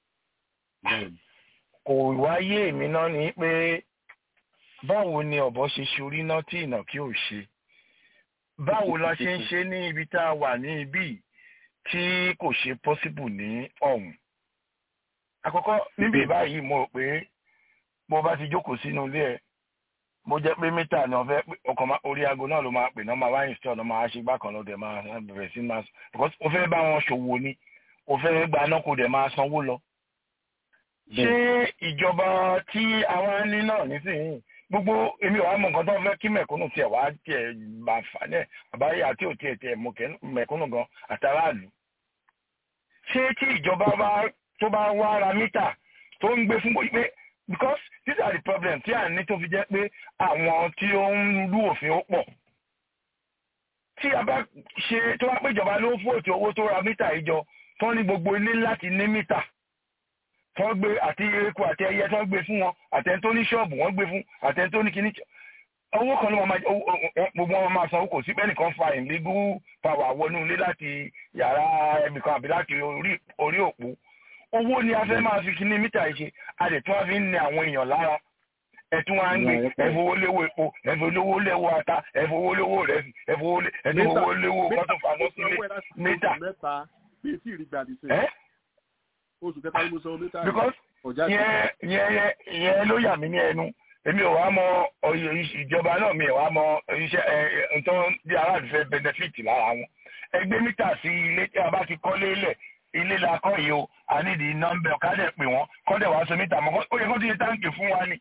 kò wáyé èmi náà ni pé báwo ni ọ̀bọ ṣe ṣorí náà tí ìnàkí ò ṣe báwo la ṣe ń ṣe ní ibi tá a wà ní ibí yìí tí kò ṣe possible ní ọ̀hún. àkọ́kọ́ níbi báyìí mo rò pé bó bá ti jókòó sínú ilé ẹ̀ bó jẹ́ pé mítà náà fẹ́ ọkọ̀ orí aago náà ló máa pè náà máa wá install náà máa ṣe gbákan ló dẹ̀ máa bẹ̀rẹ̀ sí máa because ó fẹ́ bá wọn ṣòwò ni ó fẹ́ gba náà kó dẹ̀ máa sanwó lọ. ṣé ìjọba tí àwọn ní náà nísìnyí gbogbo èmi ò wá mọ nǹkan tó fẹ́ kí mẹ̀kúnnù tiẹ̀ wá tiẹ̀ bá fà ní ẹ̀ àbáyé àti òtí ẹ̀ tiẹ̀ mẹ̀kúnnù gan àtàràlù. ṣé tí ìjọba bá tó bá wá ra mítà tó ń gbé fún bóyí pé because these are the problems tí à ń ní tó fi jẹ́ pé àwọn tí ó ń lú òfin ó pọ̀. tí a bá ṣe tó wá pé ìjọba ló ń fòtì owó tó ra mítà ìjọ tó ní gbogbo ilé láti ní mítà wọ́n gbé àti eku àti ẹyẹ tó ń gbé fún wọn àtẹni tó ní ṣọ́ọ̀bù wọ́n gbé fún àtẹni tó ní kíní owó kan ló máa gbogbo wọn máa sanwó kò sí bẹ́ẹ̀ nìkan fa illegal power wọnú ilé láti yàrá ẹnìkan àbí láti orí òpó owó ni a fẹ́ máa fi kíní mítà yìí ṣe a lè tún wá fi ń ní àwọn èèyàn lára ẹtún wá ń gbé ẹfowó léwó epo ẹfowó léwó ata ẹfowó léwó rẹsì ẹfowó léwó kọ́tù faná sílé mítà. bí èsì rí gbàdí sí ẹ oṣù kẹta ló sọ mítà because yẹn yẹn yẹn ló yà mí ní ẹnu èmi ò wá mọ ìjọba náà mi ò wá mọ iṣẹ́ ẹ nǹkan bí aráàlú fẹ́ benefit lára wọn ẹgbẹ́ mítà sí ilé tí a bá ti kọ́lé lẹ̀ ilé la kọ́ yìí o a ní di nọ́mbẹ̀ ọ̀kadà pè wọ́n kọ́dẹ̀ wá so mítà mọ́ ó yẹ kó ti ṣe táǹkì fún wa ni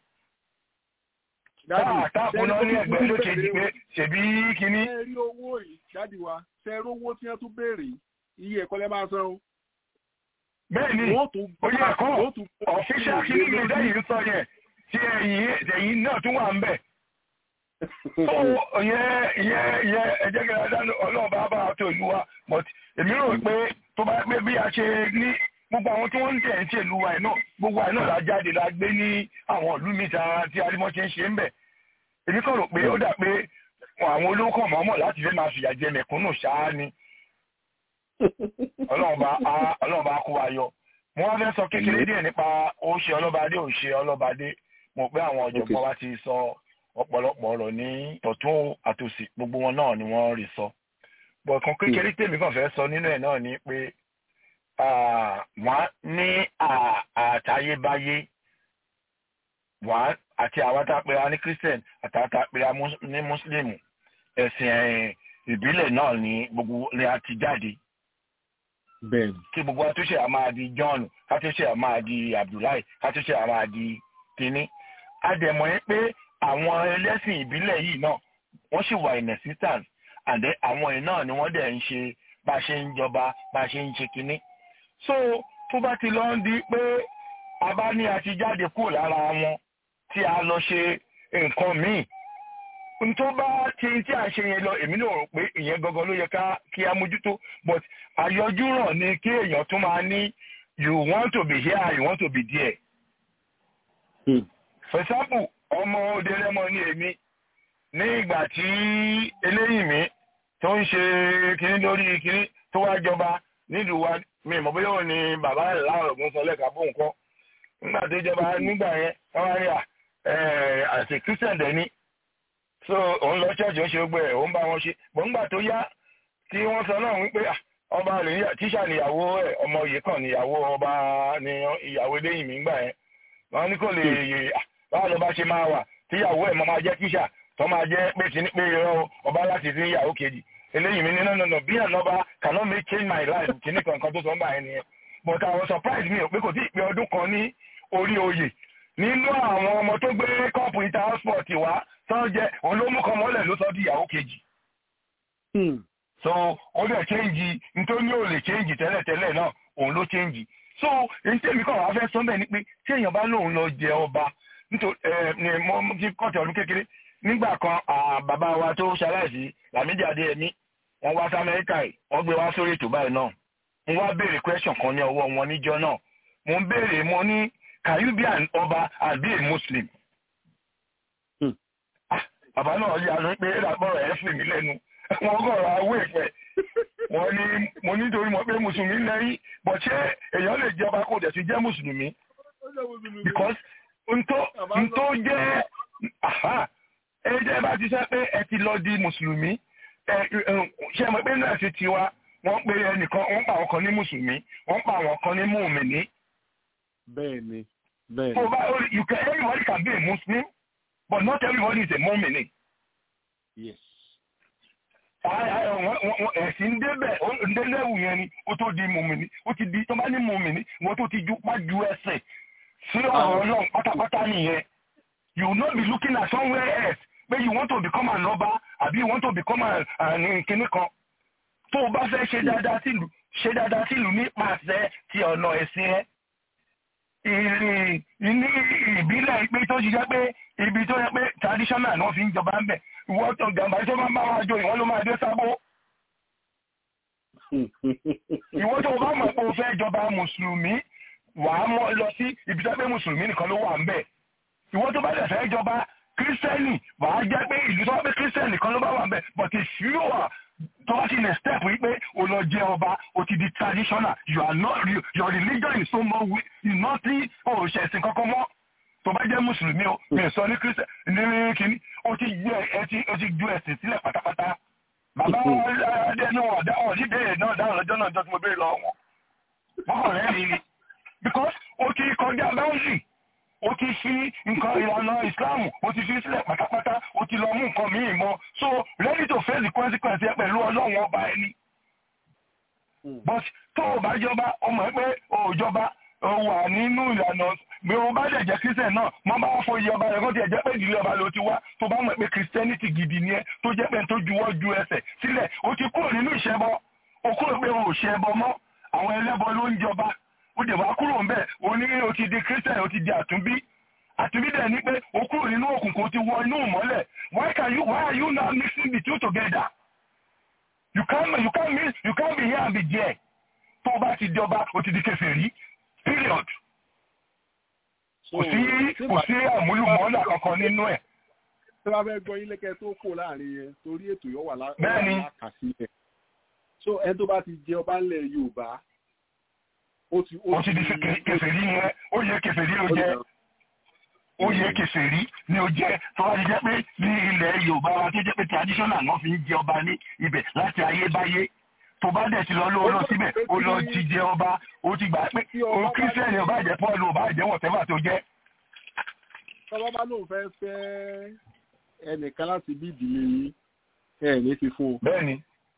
táàpù náà ní ẹgbẹ́ ló ṣe di pé ṣèbí kínní. ṣe rí owó yìí jáde wa ṣe rí owó tí wọ́n tún béèrè iye ẹ̀kọ́ lẹ́ máa san o. bẹ́ẹ̀ni oyè ẹ̀kọ́ ọ̀fíṣà kínní mi lẹ́yìn sọ yẹn tí ẹ̀yìn ẹ̀yìn náà tún wà ń bẹ̀. so ìyẹn ìyẹn ìyẹn ẹ̀jẹ̀ kẹrẹ dánú ọlọ́ọ̀bá bá tó ìlú wa but èmi rò pé tó bá pé bí a ṣe ní gbogbo àwọn tí wọ́n ń tẹ̀ ń ṣèlú wa ẹ̀ náà gbogbo àìnáà la jáde la gbé ní àwọn ìlú mi ta tí arímọ́ ṣe ń ṣe ń bẹ̀ èmi kàn rò pé ó dà pé àwọn olówó kan mọ̀ọ́mọ̀ láti fẹ́ máa fìyà jẹ mẹ̀kúnnù ṣáá ni ọlọ́run bá kó wa yọ mo wá fẹ́ sọ kékeré díẹ̀ nípa ó ṣe ọlọ́badé ò ṣe ọlọ́badé mo pé àwọn ọ̀jọ̀gbọ́n wa ti sọ ọ̀pọ̀lọpọ̀ ọ̀rọ̀ ní tọ̀tún àtòsí gbogbo wọn náà ni wọ́n rí sọ bọ̀kan kékeré tèmi kàn fẹ́ sọ nínú ẹ̀ náà ni pé wọ́n ní àtayébáyé wọ́n àti àwọn tá a pè á ní christian àti àwọn tá a pè á ní muslim ẹ̀sìn ìbílẹ̀ náà ní gbogbo ni a ti jáde. bẹ́ẹ̀ni. kí gbogbo àtúnṣe a máa di john kátúnṣe a máa di abdullahi kátúnṣe a máa di kínní. a dẹ̀ mọ̀ yín pé àwọn ẹlẹ́sìn ìbílẹ̀ yìí náà wọ́n sì wà in existence and then àwọn yìí náà ni wọ́n dẹ̀ ń ṣe bá a ṣe ń jọba bá a ṣe ń ṣe kínní. so tó bá ti lọ ń di pé a bá ní a ti jáde kúrò lára wọn tí a lọ ṣe nǹkan míì n tó bá ti tí a ṣe yẹn lọ èmi náà rò pé ìyẹn gangan ló yẹ ká kí a mójútó but àyọjú ràn ní kí èèyàn tún máa ní you want to be here you want to be there. Hmm. for example ọmọ òde rẹmọ ní èmi ní ìgbà tí eléyìí mi tó ń ṣe kinní lórí kinní tó wá jọba nílùú wa mi mọ̀ bóyá òun ni bàbá rẹ̀ láwọn ọ̀gbọ́n sọ lẹ́ka fún nǹkan nígbà tó jọba nígbà yẹn wọ́n wá rí à àti christian dẹni so òun lọ ṣọ́ọ̀ṣì ó ṣe gbé ẹ̀ òun bá wọn ṣe bọ̀ ńgbà tó yá tí wọ́n sọ náà wípé ọba rẹ̀ tíṣà níyàwó ẹ̀ ọmọ yìí kan níyàwó ọba ní ìyàwó eléyìí mi ńgbà yẹn wọ́n ní kò lè yè báwo ló bá ṣe máa wà tíyàwó ẹ̀ mọ́ máa jẹ́ tíṣà tó máa jẹ́ pé kí ní pé irọ́ ọba láti sí ìyàwó kejì eléyìí mi ní no no no bí ànọ́ba cannot make change my life kí ní kankan tó sọ ńgbà yẹn nìyẹn but àwọn surprise mi ò pé kò tí ì pé ọdún kan ní orí oyè nínú àwọn ọmọ tó gbé kọ́ọ̀pù ìta hotspot wá tó jẹ òun ló mú kan mọ́lẹ̀ ló sọ di ìyàwó kejì. so ó dẹ̀ change nítorí ó lè change tẹ́lẹ̀tẹ́lẹ̀ náà òun ló change. so èyí tèmi kàn wá fẹ́ sọ bẹ́ẹ̀ ni pé tí èèyàn bá lóun lọ jẹ ọba nítorí ẹ ní mo ti kọ́ọ̀tù ọdún kékeré nígbà kan bàbá wa tó ṣaláìsí Lámídì Adéyẹmí wọ́n wá sí Amẹ́ríkà yìí wọ́n gbé wá sórí ètò báyìí náà mo wá béèrè question kan ní ọwọ́ wọn níjọ́ náà mo ń béèrè mo ní can you be an ọba and be a muslim. bàbá náà yà ló pé ìdàpọ̀ rẹ̀ fì mí lẹ́nu wọ́n gọ̀ọ̀rọ̀ awé ìpẹ́ wọ́n ní mo nítorí mọ̀ pé mùsùlùmí lẹ́yìn bọ̀ ṣé èèyàn lè jẹ́ ọba kò dẹ̀ sí jẹ́ mùsùlùmí. because ntó jẹ́ ẹ jẹ́ bá ti sẹ́ pé ẹ ti lọ di mùsùlùmí ṣé ẹ mọ̀ pé náà ti tiwa wọ́n pe ẹnìkan wọ́n pa àwọn kan ní mùsùlùmí wọ́n pa àwọn kan ní mùmìnì bẹ́ẹ̀ni bẹ́ẹ̀ni. so bá you can everybody can be a muslim but not everybody is a mumini. yes. ẹ̀sìn débẹ̀ ndélẹ́wù yẹn ni ó tó di mumini ó ti di tó bá ní mumini wọ́n tó ti ju pa ju ẹsẹ̀ sí ọ̀rọ̀ náà pátápátá nìyẹn you will not be looking at somewhere else pé you want to become an ọba àbí you want to become an kinní kan tó o bá fẹ́ ṣe dáadáa sílùú ṣe dáadáa sílùú nípasẹ̀ ti ọ̀nà ẹ̀sìn ẹ̀ ìrìn ní ìbílẹ̀ pé tó ṣiṣẹ́ pé ibi tó yẹ pé traditional náà fi ń jọba ń bẹ̀ ìwọ́n tó gàmbá tó máa ń bá wọn jọ ìwọ́n ló máa dé sábó. ìwọ́n tó bá mọ̀ pé o fẹ́ jọba mùsùlùmí wà á mọ́ lọ sí ibi tó pé mùsùlùmí nìkan ló wà ń bẹ̀. ìwọ́n tó bá dẹ̀ fẹ́ jọba kírísítẹ́nì wà á jẹ́ pé ìlú tó pé kírísítẹ́nì nìkan ló bá wà ń bẹ̀ but if you are tó bá ti lè step wípé o lọ jẹ ọba o ti di traditional you are not you, your religion is so more weak you not see o ṣe ẹ̀sìn kankan mọ́ tó bá jẹ́ mùsùlùmí o mi ò sọ ní christian ní kínní o ti ju ẹ ti o ti ju ẹ̀sìn sílẹ̀ pátápátá bàbá adé ní wọn dáhùn ní béèrè náà dáhùn lọ́jọ́ náà jọ́ tí mo béèrè lọ́wọ́ wọn wọn rẹ̀ rí ni because o ti kọjá boundary o ti fi nǹkan ìlànà islam o ti fi sílẹ̀ pátápátá o ti lọ mú nǹkan míì mọ́ so ready to face the consequence ẹ pẹ̀lú ọlọ́run ọba ẹni but tó o bá jọba o mọ̀ pé o ò jọba o wà nínú ìlànà bí o bá dẹ̀ jẹ́ christian náà mo bá fọ iye ọba rẹ̀ kó tiẹ̀ jẹ́ pé ìdílé ọba ló ti wá tó bá mọ̀ pé christianity gidi ni ẹ tó jẹ́ pé tó juwọ́ ju ẹsẹ̀ sílẹ̀ o ti kúrò nínú ìṣẹ́bọ o kúrò pé o ò ṣẹbọ mọ́ àwọn ẹlẹ́bọ ló ń jọba ó dẹ̀ wá kúrò ńbẹ̀ o ní o ti di christian o ti di àtúnbí àtúnbí dẹ̀ ni pé o kúrò nínú òkùnkùn o ti wọ inú ìmọ́lẹ̀ why can you why are you now mixing the two together you can't you can't mix you can't be here and be there tó o bá ti jọba o ti di kèfèrí period kò sí kò sí àmúlùmọ́lá kankan nínú ẹ̀. tí wọ́n fẹ́ gbọ́ yín lẹ́kẹ́ tó kò láàrin yẹn torí ètò yóò wà Bẹ́ẹ̀ni. lákàsílẹ̀ so ẹni tó bá ti jẹ ọba ńlẹ̀ yorùbá ó ti ó ti di kè- kèfèrí ni ẹ ó yẹ kèfèrí ló jẹ ó yẹ kèfèrí ni ó jẹ tó bá ti jẹ́ pé ní ilẹ̀ yorùbá wa tó jẹ́ pé traditional náà fi ń jẹ ọba ní ibẹ̀ láti ayébáyé tó bá dẹ̀ ti lọ ló lọ síbẹ̀ ó lọ ti jẹ ọba ó ti gbà pé ó kírísítẹ́nì ọba jẹ́ paul ọba jẹ́ wọ̀tẹ́fà tó jẹ́ tọ́lá bá lóun fẹ́ fẹ́ ẹnìkan láti bí ìdílé yín ẹ̀ ní fi fún un. bẹ́ẹ̀ni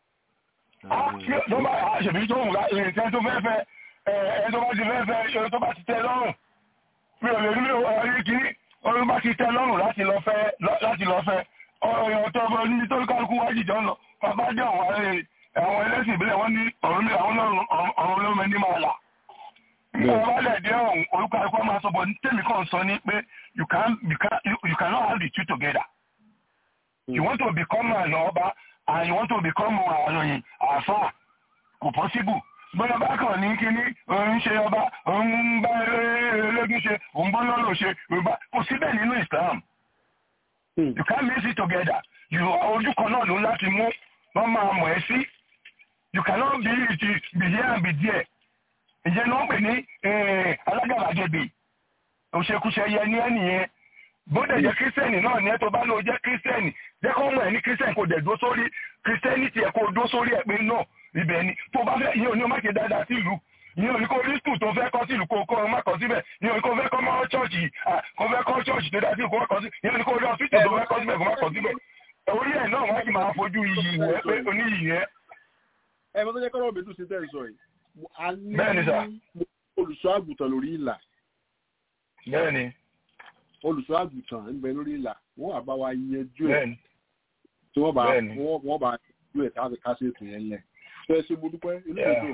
tó bá àṣẹbí tó ń ra ìrìnsẹ́ tó fẹ́ fẹ́ ẹ tó bá ti fẹ́ fẹ́ ṣe tó bá ti tẹ́ lọ́rùn mi ò lè rí ọ̀rí kìíní ọ̀rí bá ti tẹ́ lọ́rùn láti lọ fẹ́ láti lọ fẹ́ ọ̀rọ̀ tó bá ní tó kálukú wájì jọ ń lọ bàbá jẹ́ àwọn ará- àwọn ẹlẹ́sìn ìbílẹ̀ wọ́n ní ọ̀run ní àwọn ọ̀run olómi ní máa là nígbà wọn bá lẹ̀ dé ọ̀hún orúkọ àìkú máa sọ bọ̀ tèmi kàn sọ ní pé you can you can you cannot have the two together you want to become an ọba and you want to become àròyìn àfà kò possible bọ́lá bá kàn ní kíní òun ṣe ọba òun bá elégún ṣe òun bá lọ́rọ̀ ṣe yorùbá kò síbẹ̀ nínú islam you can't mix it together you ojú kan náà ló ń láti mú wọ́n máa mọ̀ ẹ́ sí you cannot be it be here and be there ìjẹ́ ni wọ́n pè ní alágàbàgebè òṣèkúṣe yẹ ní ẹnìyẹn bóde jẹ́ kírísítẹ́nì náà ní ẹ tó bá lóò jẹ́ kírísítẹ́nì jẹ́ kó mọ̀ ẹ́ ní kírísítẹ́nì kò dẹ̀ dúró sórí kírísítẹ́nì tiẹ̀ kó dúró sórí ẹ̀ pé náà ibẹ̀ ni tó bá fẹ́ ìyẹn ò ní o má ṣe dáadáa sí ìlú ìyẹn ò ní kó rí skul tó fẹ́ kọ́ sí ìlú kó kó o má kọ́ síbẹ̀ ìyẹn ò ní kó fẹ́ kọ́ mọ́ ṣọ́ọ̀ṣì kó fẹ́ kọ́ ṣọ́ọ̀ṣì tó dáa sí ìlú kó má kọ́ sí ìyẹn ò ní kó rí ọ̀fíìsì tó fẹ́ kọ́ síbẹ̀ kó má kọ́ síbẹ̀ orí ẹ̀ náà wọ́n sì máa fojú iyì ìwẹ́ pé oníyì yẹn. ẹ mọ tó jẹ́ kọ́rọ̀ mi tún ṣe tẹ́ ẹ sọ yìí a ní Bẹ́ẹ̀ni sà. olùṣọ́ àgùntàn lórí ìlà bẹ́ẹ̀ni olùṣọ́ àgùntàn ń bẹ lórí ìlà wọ́n wà bá wa yanjú ẹ̀ bẹ́ẹ̀ni tí wọ́n bá Bẹ́ẹ̀ni. wọ́n wọ́n bá yanjú ẹ̀ káfí kásẹ̀ ètò yẹn lẹ̀ tó ẹ ṣe mo dúpẹ́ inú mi Yeah. dùn.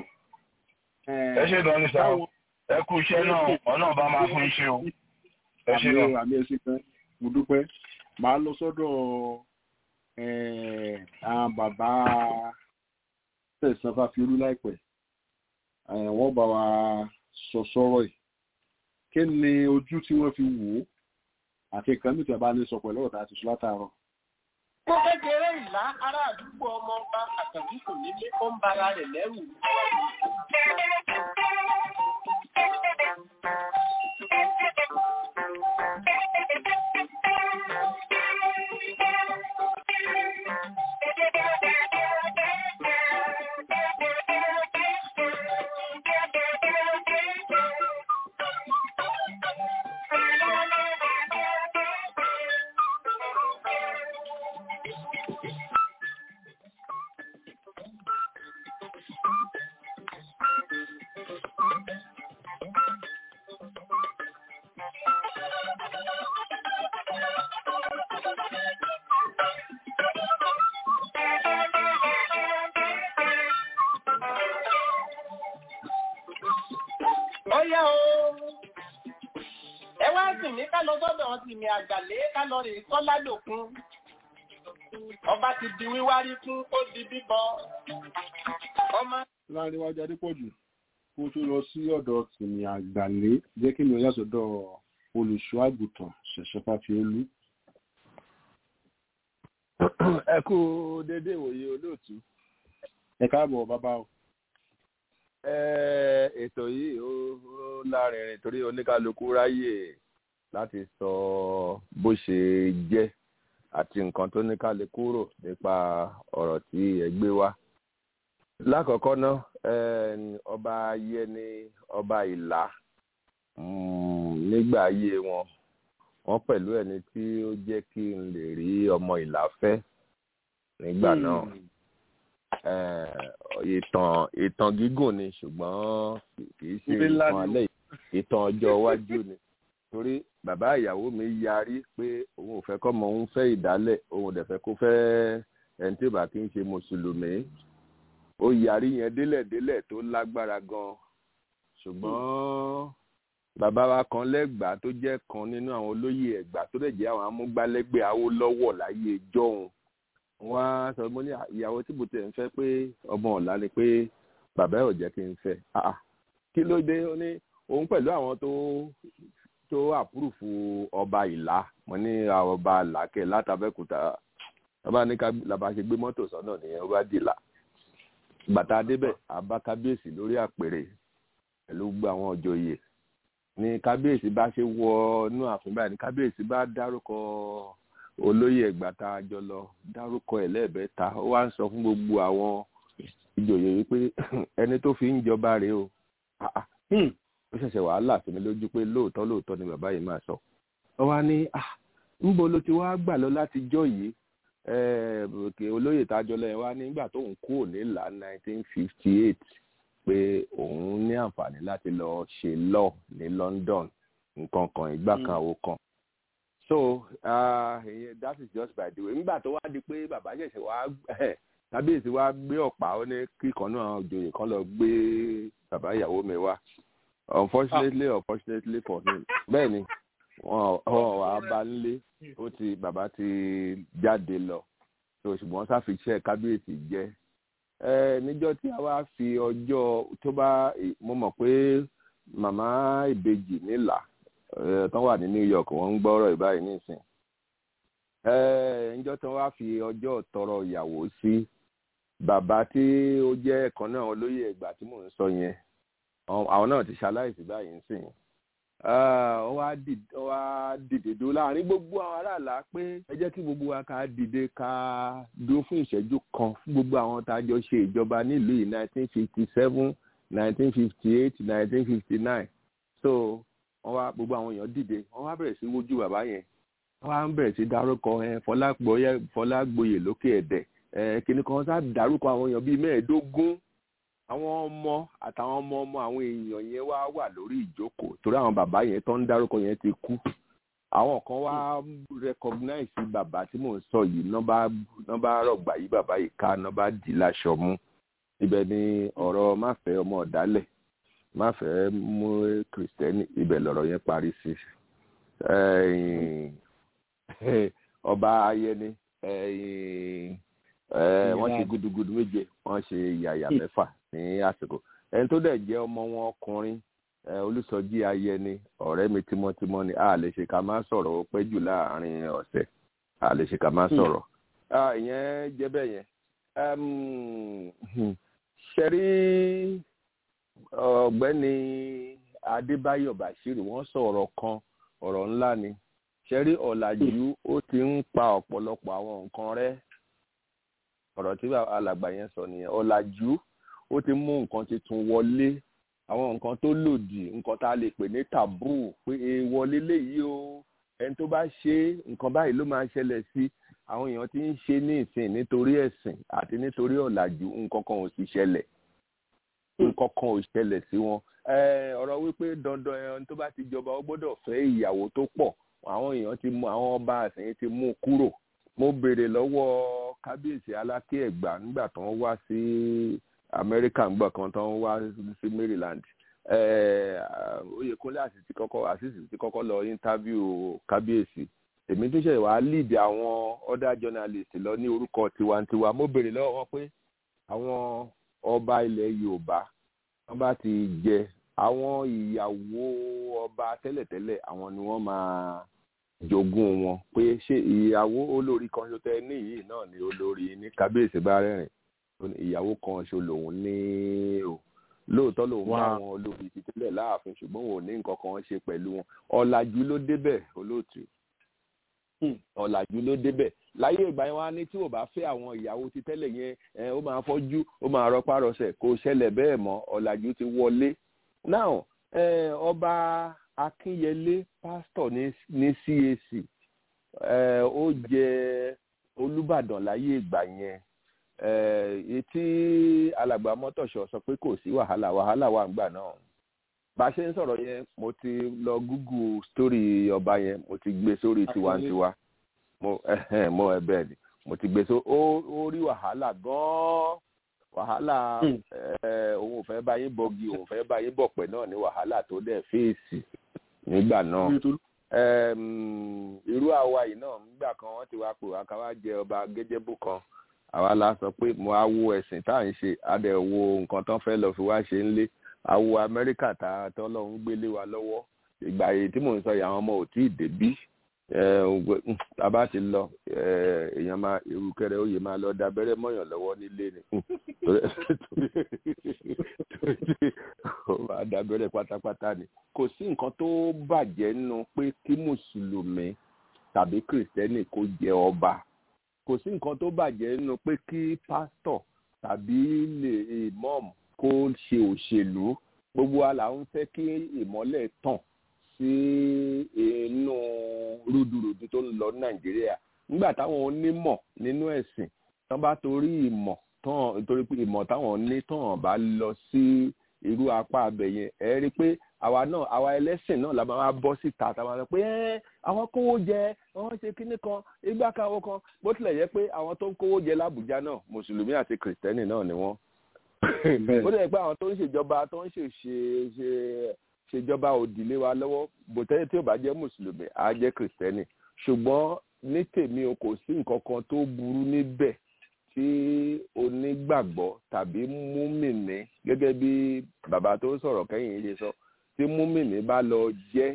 ẹ ṣe gan ni sá o ẹ kú iṣẹ́ náà ọ̀nà bá máa fún iṣẹ́ o ẹ ṣe àmì gan. àmì ẹ ṣe kan mo dúpẹ́ màá lọ sọ́dọ̀ eh, àwọn bàbá tẹ̀sán fàfiolú láìpẹ́ Eh, wọ́n bá wa sọ sọ́rọ̀ yìí kí ni ojú tí wọ́n fi wò ó àti nǹkan mìíràn tí a bá ní sọ pẹ̀lú ọ̀tá àti sùn látàárọ̀. Mo kékeré ìlà ará àdúgbò ọmọ ọba àtàbí kò nílé ó ń bara rẹ̀ lẹ́rù. Ó yá o. Ẹ wá sì ní ká lọ sọ́dọ̀ ọtí mi àgbàlé ká lọ rè kọ́lá lòkun. Ọba ti di wíwárí fún ó di bíbọ. Ọmọ láàrin wájú adépọ̀jù kó tó lọ sí ọ̀dọ̀ tìmí àgbàlé jẹ́ kí mi ò yà sọ́dọ̀ olùṣọ́ àgùntàn ṣẹ̀ṣẹ̀ fàfiolú. ẹ kú dédé ìwòye olóòtú ẹ káàbọ̀ bàbá o. Ẹ, ètò yìí ó ó lárinrin torí oníkálukú ráyè láti sọ bó ṣe jẹ́ àti nǹkan tó níkálukú rò nípa ọ̀rọ̀ tí ẹ gbé wá. lákọ̀ọ́kọ́ ná eh, ọba yẹni ọba ìlà mm, nígbà ayé wọn wọ́n pẹ̀lú ẹni tí ó jẹ́ kí n lè rí ọmọ ìlà fẹ́ nígbà náà Eh, ìtàn ìtàn gígùn ni ṣùgbọ́n kì í ṣe Ìwé ńlá ìtàn ni o. alẹ́ yìí, ìtàn ọjọ́ iwájú ni torí bàbá ìyàwó mi yarí pé òun ò fẹ́ kọ́mọ òun fẹ́ ìdálẹ̀ òun ò dẹ̀ fẹ́ kó fẹ́ ẹni tí ò bá kí ń ṣe mùsùlùmí ó yarí yẹn délẹ̀délẹ̀ tó lágbára gan ṣùgbọ́n bàbá wa kan lẹ́gbàá tó jẹ́ kan nínú àwọn olóyè ẹ̀gbá tó dẹ̀ jẹ́ àwọn amúgbálẹ́gbẹ̀ẹ́ Awólọ́wọ̀ láyé jọ́hun wọ́n á sọ mo ní ìyàwó tí mo tẹ̀ ń fẹ́ pé ọmọ ọ̀la ni pé bàbá ẹ̀ ò jẹ́ kí n fẹ́ Ah, ah. kí ló dé ó ní òun pẹ̀lú àwọn tó tó àpúrùfù ọba ìlà mo ní àwọn ọba làákẹ́ látàbẹ́kúta ọba ní ká làbá ṣe gbé mọ́tò sọ́nà nìyẹn ó bá dìlà bàtà débẹ̀ àbá kábíyèsí lórí àpèrè pẹ̀lú gbogbo àwọn òjòyè ní kábíyèsí bá ṣe wọ inú ààfin báyìí ní kábíyèsí bá dárúkọ olóyè ẹgbà tá a jọ lọ dárúkọ ẹ lẹ́ẹ̀bẹ́ta ó wá ń sọ fún gbogbo àwọn ìjòyè wípé ẹni tó fi ń jọba rèé o Ah, ah. ó ṣẹ̀ṣẹ̀ wàhálà sí mi lójú pé lóòótọ́ lóòótọ́ ni bàbá yìí máa sọ ó wá ní ah ńbo ló ti wá gbà lọ láti jọ yìí Eh, òkè olóyè tá a jọ lọ yẹn wá nígbà tóun kúrò nílà 1958 pé òun ní àǹfààní láti lọ ṣe law ní London nǹkan kan ìgbà kan àwo kan so uh, that is just by the way nígbà tó wá di pé bàbá ṣẹ̀ṣẹ̀ wá kábíyèsí wá gbé ọ̀pá ó ní kíkan náà òjòyè kan lọ gbé bàbá ìyàwó mi wá unfortunately unfortunately for him bẹ́ẹ̀ ni wọn wọn wà á bá nílé ó ti bàbá ti jáde lọ so ṣùgbọ́n sáfiṣẹ́ kábíyèsí jẹ́ ẹ níjọ́ tí a wá fi ọjọ́ tó bá mo mọ̀ pé màmá ìbejì nílà ẹ tán wà ní New York wọ́n ń gbọ́rọ̀ ìbáyìí nísìn ẹ níjọ́ tí wọ́n wá fi ọjọ́ tọrọ ìyàwó sí bàbá tí ó jẹ́ ẹ̀kan náà olóyè ẹ̀gbà tí mò ń sọ yẹn àwọn náà ti ṣaláìsí báyìí nísìn ó wá dìde ó wá dìde dúró láàrin gbogbo àwọn aráàlá pé ẹ jẹ́ kí gbogbo wa ká dìde ká dúró fún ìṣẹ́jú kan fún gbogbo àwọn tá a jọ ṣe ìjọba nílùú yìí nineteen fifty seven nineteen fifty eight nineteen fifty nine so wọ́n wá gbogbo àwọn èèyàn dìde wọ́n wá bẹ̀rẹ̀ sí wojú bàbá yẹn wọ́n wá ń bẹ̀rẹ̀ sí dárúkọ ẹ Fọlágboyè lókè ẹ̀dẹ̀ ẹ kíní kan sá dárúkọ àwọn èèyàn bíi mẹ́ẹ̀ẹ́dógún àwọn ọmọ àtàwọn ọmọ ọmọ àwọn èèyàn yẹn wá wà lórí ìjókòó torí àwọn bàbá yẹn tó ń dárúkọ yẹn ti kú àwọn kan wá recognize bàbá tí mò ń sọ yìí nọ́bà rọ̀gbà yìí bàbá yìí ká nọ́bà dì láṣọ mú ibẹ̀ ni ọ̀rọ̀ máfẹ́ ọmọ ọ̀dálẹ̀ máfẹ́ mú kìrìsìtẹ́nì ibẹ̀ lọ̀rọ̀ yẹn parí sí ọba ayẹni wọ́n ṣe gudugudu méje wọ́n ṣe yàyà mẹ́fà ní àsìkò ẹni tó dẹ̀ jẹ́ ọmọ wọn ọkùnrin olùsọjí ayẹni ọ̀rẹ́ mi tímọ́tímọ́ ni a lè ṣe ká má sọ̀rọ̀ ó pẹ́ jù láàrin ọ̀sẹ̀ a lè ṣe ká má sọ̀rọ̀ ìyẹn jẹ́ bẹ́ẹ̀ yẹn ṣẹ́rí ọ̀gbẹ́ni adébáyọ̀ bàṣírì wọ́n sọ̀rọ̀ kan ọ̀rọ̀ ńlá ni ṣẹ́rí ọ̀làjú ó ti ń pa ọ̀pọ̀lọpọ̀ àwọn nǹkan rẹ́ ọ̀rọ̀ tí alàgbà yẹn sọ nìyẹn ọ̀làjú ó ti mú nǹkan tuntun wọlé àwọn nǹkan tó lòdì nǹkan tá a lè pè ní tàbú pé èèwọ̀ léléyìí o ẹni tó bá ṣe nǹkan báyìí ló máa ṣẹlẹ̀ sí àwọn èèyàn tí ń ṣe ní ìsìn nítorí ẹ̀sìn àti nítorí ọ̀làjú nǹkan kan ò sì ṣẹlẹ̀ nǹkan kan ò ṣẹlẹ̀ sí wọn ọ̀rọ̀ wípé dandan ẹni tó bá ti jọba ó gbọ́dọ̀ fẹ́ ìyàwó tó pọ̀ àwọn èèyàn ti mú àwọn ọba àsìn ti mú kúrò mo béèrè lọ́wọ́ kábíyèsí aláké ẹ̀gbá nígbà tó ń wá sí amẹ́ríkà ńgbà kan tó ń wá sí maryland oyèkúnlé àṣìṣe kọ́kọ́ àṣìṣe ti kọ́kọ́ lọ interview kábíyèsí èmi tún ṣe wàá lead àwọn other journalist lọ ní orúkọ tiwantiwa mo béèrè lọ́wọ́ wọn pé àwọn ọba ilẹ̀ yorùbá wọ́n bá ti jẹ àwọn ìyàwó ọba tẹ́lẹ̀tẹ́lẹ̀ àwọn ni wọ́n máa jogún wọn pé ṣé ìyàwó olórí kan ṣo tẹ níyìí náà ni olórí ní kábíyèsí bá rẹ́rìn ìyàwó kan ṣo lòun ní o lóòótọ́ lòun bá Wow. wọn olórí ti tẹ́lẹ̀ láàfin ṣùgbọ́n òun ò ní nǹkan kan ṣe pẹ̀lú wọn ọ̀làjú ló débẹ̀ olóòtú ọ̀làjú ló débẹ̀ láyé ìgbà yẹn wá ní tí ò bá fẹ́ àwọn ìyàwó ti tẹ́lẹ̀ yẹn ẹ, ó máa fọ́jú ó máa rọpárọsẹ̀ kò ṣẹlẹ̀ bẹ́ẹ̀ mọ́ ọ̀làjú ti wọlé now ẹ, ọba akínyẹlé pásítọ̀ ní ní cac ẹ, ó jẹ olùbàdàn láyé ìgbà yẹn ẹ, etí alàgbà mọ́tòṣọ́ sọ pé kò sí wàhálà wàhálà wà ń gbà náà bá a ṣe ń sọ̀rọ̀ yẹn mo ti lọ google story ọba yẹn mo ti gbé sórí tiwantiwa mo ẹhẹn mo ẹ bẹ́ẹ̀ ni mo ti gbé so ó ó rí wàhálà gan-an wàhálà ẹ òun ò fẹ́ bá yín bọgi òun ò fẹ́ bá yín bọ̀pẹ̀ náà ní wàhálà tó dẹ̀ fèsì nígbà náà Ẹm, irú àwa yìí náà nígbà kan wọ́n ti wá pè wá ká wá jẹ ọba gẹ́gẹ́bù kan àwa la sọ pé mo á wo ẹ̀sìn tá à ń ṣe á dẹ̀ wo nǹkan tán fẹ́ lọ fi wá ṣe ń lé àwo amẹ́ríkà tá a tọ́ lọ́hún gbélé wa lọ́wọ́ ìgbà yìí tí mò ń sọ yìí àwọn ọmọ ò tí ì débí a bá ti lọ ẹ, èèyàn máa irúkẹrẹ oyè máa lọ dábẹ́rẹ́ mọ́yàn lọ́wọ́ nílé ni torí tí ó máa dábẹ́rẹ́ pátápátá ni kò sí nǹkan tó bàjẹ́ nínú pé kí mùsùlùmí tàbí kìrìsìtẹ́nì kó jẹ ọba kò sí nǹkan tó bàjẹ́ nínú pé kí pásítọ̀ tàbí lè imọ́ọ̀mù kó ṣe òṣèlú gbogbo wa là ń fẹ́ kí ìmọ́lẹ̀ tàn sí inú rúdurùdu tó ń lọ ní nàìjíríà nígbà táwọn onímọ̀ nínú ẹ̀sìn tán bá torí ìmọ̀ tán torí pé ìmọ̀ táwọn ní tán bá lọ sí irú apá abẹ yẹn ẹ rí i pé àwa náà àwa ẹlẹ́sìn náà la máa bọ́ síta táwọn sọ pé ẹ́ àwọn kówó jẹ àwọn ṣe kinní kan igbá káwọ́ kan bó tilẹ̀ yẹ pé àwọn tó ń kówó jẹ lábùjá náà mùsùlùmí àti kìrìsìtẹ́nì náà ni wọ́n ó dẹ̀ pé àwọn tó ń ṣèjọba tó ń ṣe ṣe ṣe ṣèjọba òdìlé wa lọ́wọ́ bòtẹ́lẹ̀ tí ò bá jẹ́ mùsùlùmí á jẹ́ kìrìsìtẹ́nì ṣùgbọ́n ní tèmi o kò sí nǹkan kan tó burú níbẹ̀ tí onígbàgbọ́ tàbí múmìnì gẹ́gẹ́ bí bàbá tó sọ̀rọ̀ kẹ́yìn yìí ṣe sọ tí múmìnì bá lọ jẹ́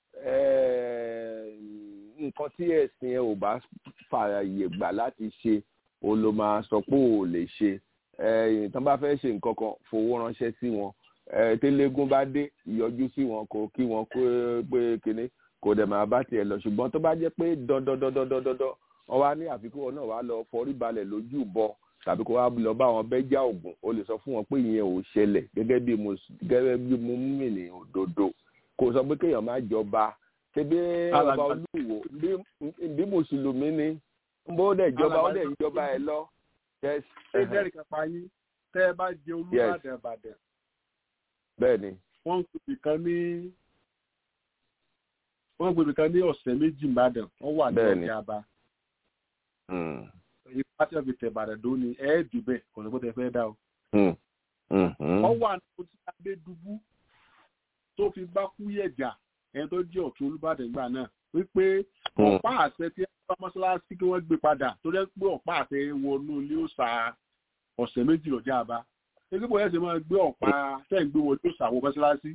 nǹkan tí ẹ̀sìn ẹ ò bá fààyè gbà láti ṣe o ló máa sọ pé o ò lè ṣe ẹ̀yìn tán bá fẹ́ ṣe nǹkan kan fowó ránṣẹ́ sí wọn tẹ́lẹ́gún bá dé ìyọjú sí wọn kò kí wọn pé kinní kò dẹ̀ máa bá tiẹ̀ lọ ṣùgbọ́n tó bá jẹ́ pé dandandandandandandan wọ́n wá ní àfikún wọn náà wá lọ forí balẹ̀ lójú bọ tàbí kó wá lọ bá wọn bẹ́jà ògùn o lè sọ fún wọn pé ìyẹn ò ṣẹlẹ̀ gẹ́gẹ́ bí mo gẹ́gẹ́ bí mo mú mi òdodo kò sọ pé kéèyàn má jọba ṣebí ọba olúwo bí mùsùlùmí ni bó dẹ̀ jọba ó dẹ̀ ń jọba ẹ lọ. ṣé jẹ́rìí kápá yín tẹ́ ẹ bá jẹ olúbàdàn ìbàdàn. bẹ́ẹ̀ni. wọ́n ń pèbì kan ní wọ́n ń pèbì kan ní ọ̀sẹ̀ méjì ìbàdàn wọ́n wà ní ọ̀gá àbá. ipá tí wọ́n fi tẹ̀ ìbàdàn dó ni ẹ̀ẹ́dì bẹ́ẹ̀ kò ní bó tẹ fẹ́ dá o. wọ́n wà ní ojú abẹ́dúbú tó fi bá kú yẹ̀jà ẹni tó jẹ́ ọ̀tún olúbàdàn ìgbà náà wípé ọ̀pá àṣẹ tí wọ́n bá mọ́ṣáláṣí kí wọ́n gbé padà tó jẹ́ pé ọ̀pá àṣẹ wọnú ilé òòṣà ọ̀sẹ̀ méjì lọ́jà àbá ẹgbẹ́ bóyá ṣe máa gbé ọ̀pá tẹ́ ń gbé wọlé òòṣà wọ mọ́ṣáláṣí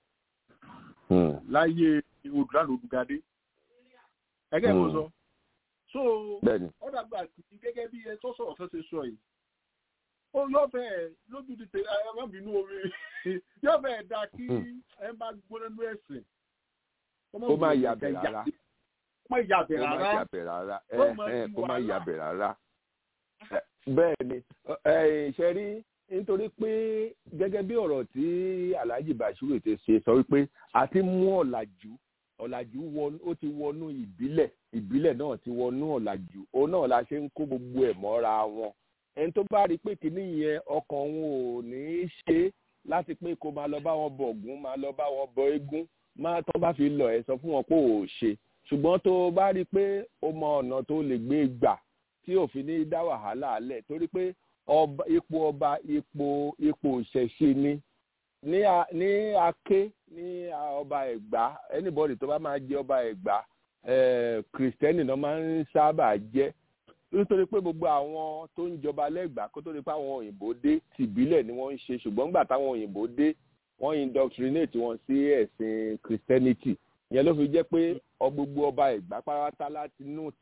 láyé odùlánà odùgadé ẹgẹ́ mo sọ so ọ̀dàgbà tí gẹ́gẹ́ bí ẹ tó sọ̀rọ̀ fẹ́ ṣe sọ yìí ó yọ bẹ́ẹ̀ lójú ti tẹ ẹ má bínú omi yọ bẹ́ẹ̀ dá kí ẹ bá gbóná ní ẹ̀sìn kó má yàbẹ̀ rárá kó má yàbẹ̀ kó má rárá yàbẹ̀ rárá kó má yàbẹ̀ rárá bẹ́ẹ̀ ni ṣe rí nítorí pé gẹ́gẹ́ bí ọ̀rọ̀ tí Alhaji Bashiru ti ṣe sọ wípé a ti mú ọ̀làjú ọ̀làjú ó ti wọnú ìbílẹ̀ ìbílẹ̀ náà ti wọnú ọ̀làjú òun náà la ṣe ń kó gbogbo ẹ̀ mọ́ra wọn ẹni tó bá rí pé kínní yẹn ọkàn òun ò ní í ṣe láti pé kó máa lọ bá wọn bọ Ògún máa lọ bá wọn bọ eégún máa tó bá fi lọ ẹ sọ fún wọn pé ò ṣe ṣùgbọ́n tó bá rí i pé ó mọ ọ̀nà tó lè gbé gbà tí òfin ní dá wàhálà lẹ̀ torí pé ipò ọba ipò ipò ìṣẹ̀ṣe ni ní ní aké ní ọba ẹ̀gbá anybody tó bá máa jẹ ọba ẹ̀gbá kìrìsìtẹ́nì náà máa ń sábà jẹ́ nítorí pé gbogbo àwọn tó ń jọba lẹ́gbàá kó tó di pé àwọn òyìnbó dé tìbílẹ̀ ni wọ́n ń ṣe ṣùgbọ́n nígbà táwọn òyìnbó dé wọ́n indoctrinate wọn sí ẹ̀sìn christianity ìyẹn ló fi jẹ́ pé gbogbo ọba ẹ̀gbá pátá láti inú ìtàn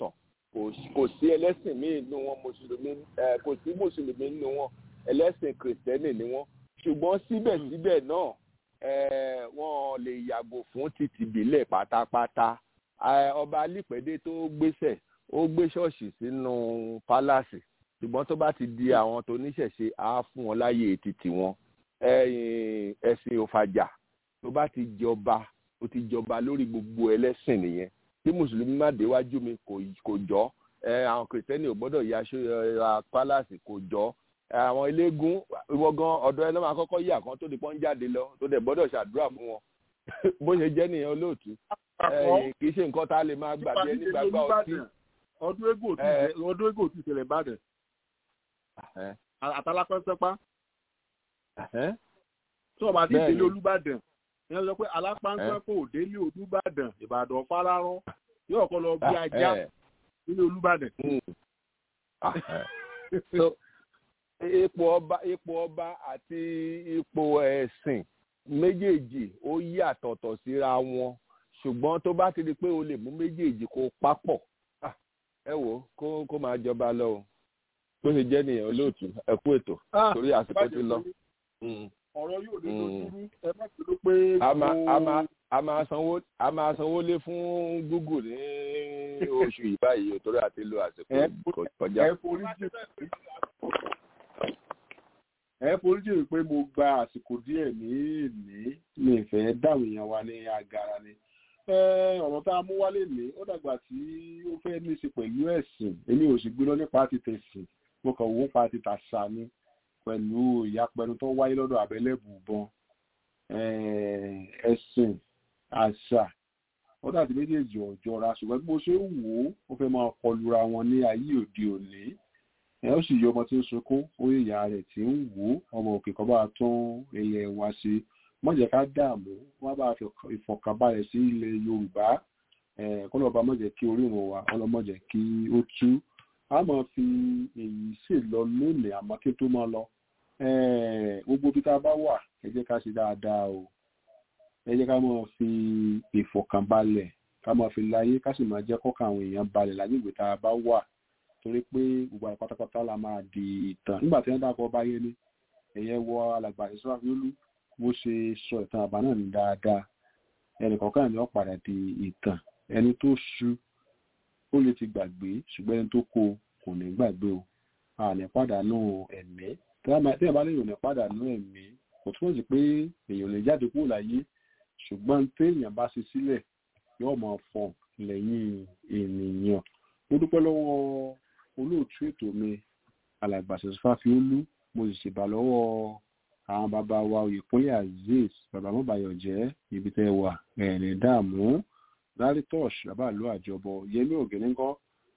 kò sí ẹlẹ́sìn míì nínú wọn mùsùlùmí kò sí mùsùlùmí nínú wọn ẹlẹ́sìn kìrìsìtẹ́nì ni wọ́n ṣùgbọ́n síbẹ̀síbẹ̀ náà wọ́n lè yàgò fún títì ìbílẹ̀ pátápátá ọba alípẹ̀dé tó gbéṣẹ̀ ó gbé ṣọ́ọ̀ṣì sínú pálásì ṣùgbọ́n tó bá ti di àwọn tó níṣẹ̀ṣe á fún wọn láyè títì wọn ẹ̀sìn òfàjà tó bá ti jọba ó ti jọba lórí gbogbo ẹlẹ́sìn nìyẹn tí mùsùlùmí má déwájú mi kò jọ àwọn kìrìsìtẹ́nì ò gbọ́dọ̀ ya aṣọ pálásì kò jọ àwọn eléégún ìwọ gan ọ̀dọ̀ ẹ ló máa kọ́kọ́ yà kan tó di pọ́n jáde lọ tó dẹ̀ gbọ́dọ̀ ṣàdúrà fún wọn bó ṣe jẹ́ nìyẹn olóòtú kì í ṣe nǹkan tá a lè máa gbàgbé ẹni gbàgbá ọtí. ọdún égò tí ìṣẹ̀lẹ̀ ìbàdàn àtàlápẹ́sẹ́pá tí wọ́n bá ti délé olúbàdàn ìyẹn sọ pé alápáńpẹ́pọ̀ ò délé olúbàdàn ìbàdàn fárárọ́ yóò kọ́ lọ bí ajá nílé olúbàdàn. ipò ọba ipò ọba àti ipò ẹ̀sìn méjèèjì ó yàtọ̀tọ̀ síra wọn ṣùgbọ́n tó bá ti di pé o lè mú méjèèjì kó papọ̀ ẹ wò kó kó máa jọba lọ o bó ṣe jẹ́ nìyẹn olóòtú ẹ kú ètò torí àsìkò ti lọ. ọ̀rọ̀ yóò dé lójúrú ẹ má ti ló pé. a máa sanwó a máa sanwó lé fún google ní oṣù yìí báyìí torí àti lo àsìkò kọjá. ẹ forí jì ẹ forí jì pé mo gba àsìkò díẹ̀ ní ìní mi ìfẹ́ dáhùn èèyàn wa ní agara ni ọ̀rọ̀ tá a mú wálé ní ó dàgbà tí ó fẹ́ ní í ṣe pẹ̀lú ẹ̀sìn èmi ò sì gbé lọ nípa ti tẹ̀sìn mo kàn wó pa ti tàṣà ni pẹ̀lú ìyapẹnu tó wáyé lọ́dọ̀ abẹ́lẹ́bùbọn ẹ̀sìn àṣà ó dàbí méjèèjì ọ̀jọ́ra ṣùgbọ́n bí mo ṣe ń wò ó ó fẹ́ máa kọlura wọn ní ayé òde òní ẹ ó sì yọ ọmọ tí ń sunkún ó yẹ ìyá rẹ̀ tí ń wò ó ọmọ òkè kan bá tún ilẹ̀ wa ṣe mọ̀jẹ̀ ká dààmú wọ́n bá ìfọ̀kànbalẹ̀ sí ilẹ̀ yorùbá kọ́lọ́ba mọ̀jẹ̀ kí orí wọn wà ọlọ́mọ̀jẹ̀ kí ó tú a máa fi èyí sì lọ lónìí àmọ́ kí tó máa lọ gbogbo bí tá a bá wà ẹ jẹ́ ká ṣe dáadáa o ẹ jẹ́ ká máa fi ìfọ̀kànbalẹ̀ ká máa fi láyé ká sì máa jẹ́ kọ́kàn àwọn èèyàn balẹ̀ lágbègbè tá a bá wà torí pé gbogbo àyè pátápátá la máa di ìtàn nígbà tí wọ́n dákọ̀ bá yé ni ẹ̀yẹ wọ alàgbà ìṣúra bó ṣe sọ ìtàn àbá náà ní dáadáa ẹnì kọ̀ọ̀kan ni wọ́n padà di ìtàn ẹni tó ṣu ó lè ti gbàgbé ṣùgbọ́n ẹni tó kó kò ní gbàgbé o a ní pàdánù ẹ̀mí tí ẹ bá lè yàn ní pàdánù ẹ̀mí kò túmọ̀ sí pé èèyàn lè jáde kúrò láyé ṣùgbọ́n téèyàn bá ṣe sílẹ̀ yóò máa fọ lẹ́yìn ènìyàn mo dúpẹ́ lọ́wọ́ olóòtú ètò mi alàgbàṣẹ́ fáfiólú mo sì ṣèbà lọ́wọ́ àwọn bàbá wa oyèkúnlé azeez bàbá mọ́bàyọ̀ jẹ́ ibi tẹ́ wà ẹ̀rìn dààmú laritosh bàbá àlọ́ àjọbọ yẹmí ògìníngọ́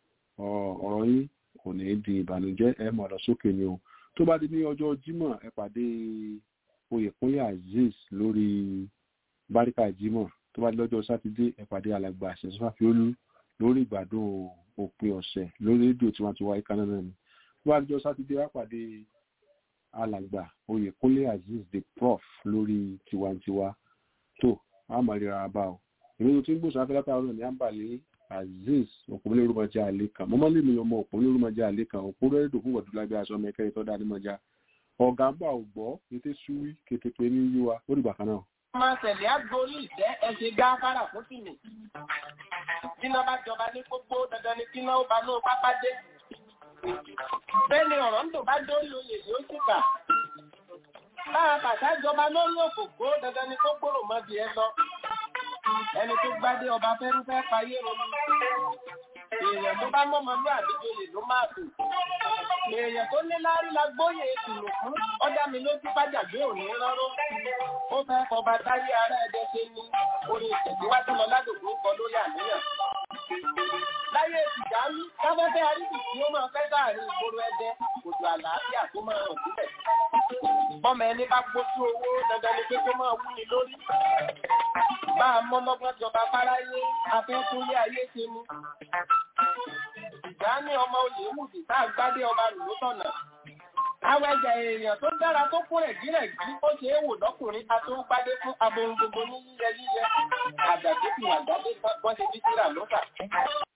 ọ̀rọ̀ yín kò ní í di ìbànújẹ́ ẹ mọ̀ lọ sókè ni o tó bá di ní ọjọ́ jímọ̀ ẹ pàdé oyèkúnlé azeez lórí báríkà jímọ̀ tó bá di lọ́jọ́ sátidé ẹ pàdé alàgbà àṣẹṣọ́fàfiolú lórí ìgbàdùn òpin ọ̀sẹ̀ lórí rédíò tí wọ́n ti wáyé kanáà náà ni tó bá di lọ́jọ́ sátidé wá pàdé alàgbà oyèkúnlé azeez the prof lórí tiwantiwa tó àmàlera bá o ìròyìn tí ń gbòòsàn afẹ́lẹ́ta ọ̀rọ̀ ní àǹbàlẹ̀ azeez òpónlé rúmọjá àlè kan mọ́mọ́ lè mi ọmọ òpónlé rúmọjá àlè kan òpónlé rẹ́dò fún wọ̀dúlágbé aṣọ mẹ́kẹ́rẹ́ tó dá nímọ̀já ọ̀gá ń bà ò gbọ́ kété súwí kété pé ní yíwa ó dìgbà kan náà. máa tẹ̀lé àgbórí ìtẹ́ ẹ̀ṣẹ̀ gáfárà fún tìmí. Tíná bá jọba ní gbogbo dandan ni tíná ó bá ní pápá dé. Bẹ́ẹ̀ni ọ̀rọ̀ ń dò bá dórí oyè yóò sì kà. Lára bàtà jọba lórí òkòkò dandan ni tó gbòrò mọ́ di ẹ lọ. Ẹni tó gbádé ọba fẹ́rúfẹ́ payé ronú. Èèyàn tó bá mọ́mọ́ ní àdíjọyè ló máa tò. Èèyàn tó ní láárí la gbóyè ìtùnú fún. Ọjà mi ló ti bájàgbé òní rọ́rọ́. Ó fẹ́ kọba táyé ara ẹ̀dẹ́ ṣe ní orin ìtẹ̀síwájú lọ ládòkú kọ lórí àníyàn. Láyé ìtìjánu, káfẹ́fẹ́ arídì tí ó máa fẹ́ sáàrin ìgboro ẹdẹ, kòtò àlàáfíà tó máa hàn síbẹ̀. Bọ́mọ ẹni bá gbójú owó dandan ni pé kó máa wú ni lórí. Bá a mọ́ lọ́gbọ́n jọba fáráyé, afẹ́ tó lé ayé ṣe ni. Ìjà ní ọmọ olè wùdì tá a gbádé ọba lù ló tọ̀nà. Àwọn ẹ̀jẹ̀ èèyàn tó dára tó kún rẹ̀gírẹ̀ jí ó ṣe é wò lọ́kùnrin a tó gbádé fún abohun gbogbo ní yíyẹ yíyẹ. Àjàdé fi wà jáde bọ́n ṣe bí síra lọ́sà.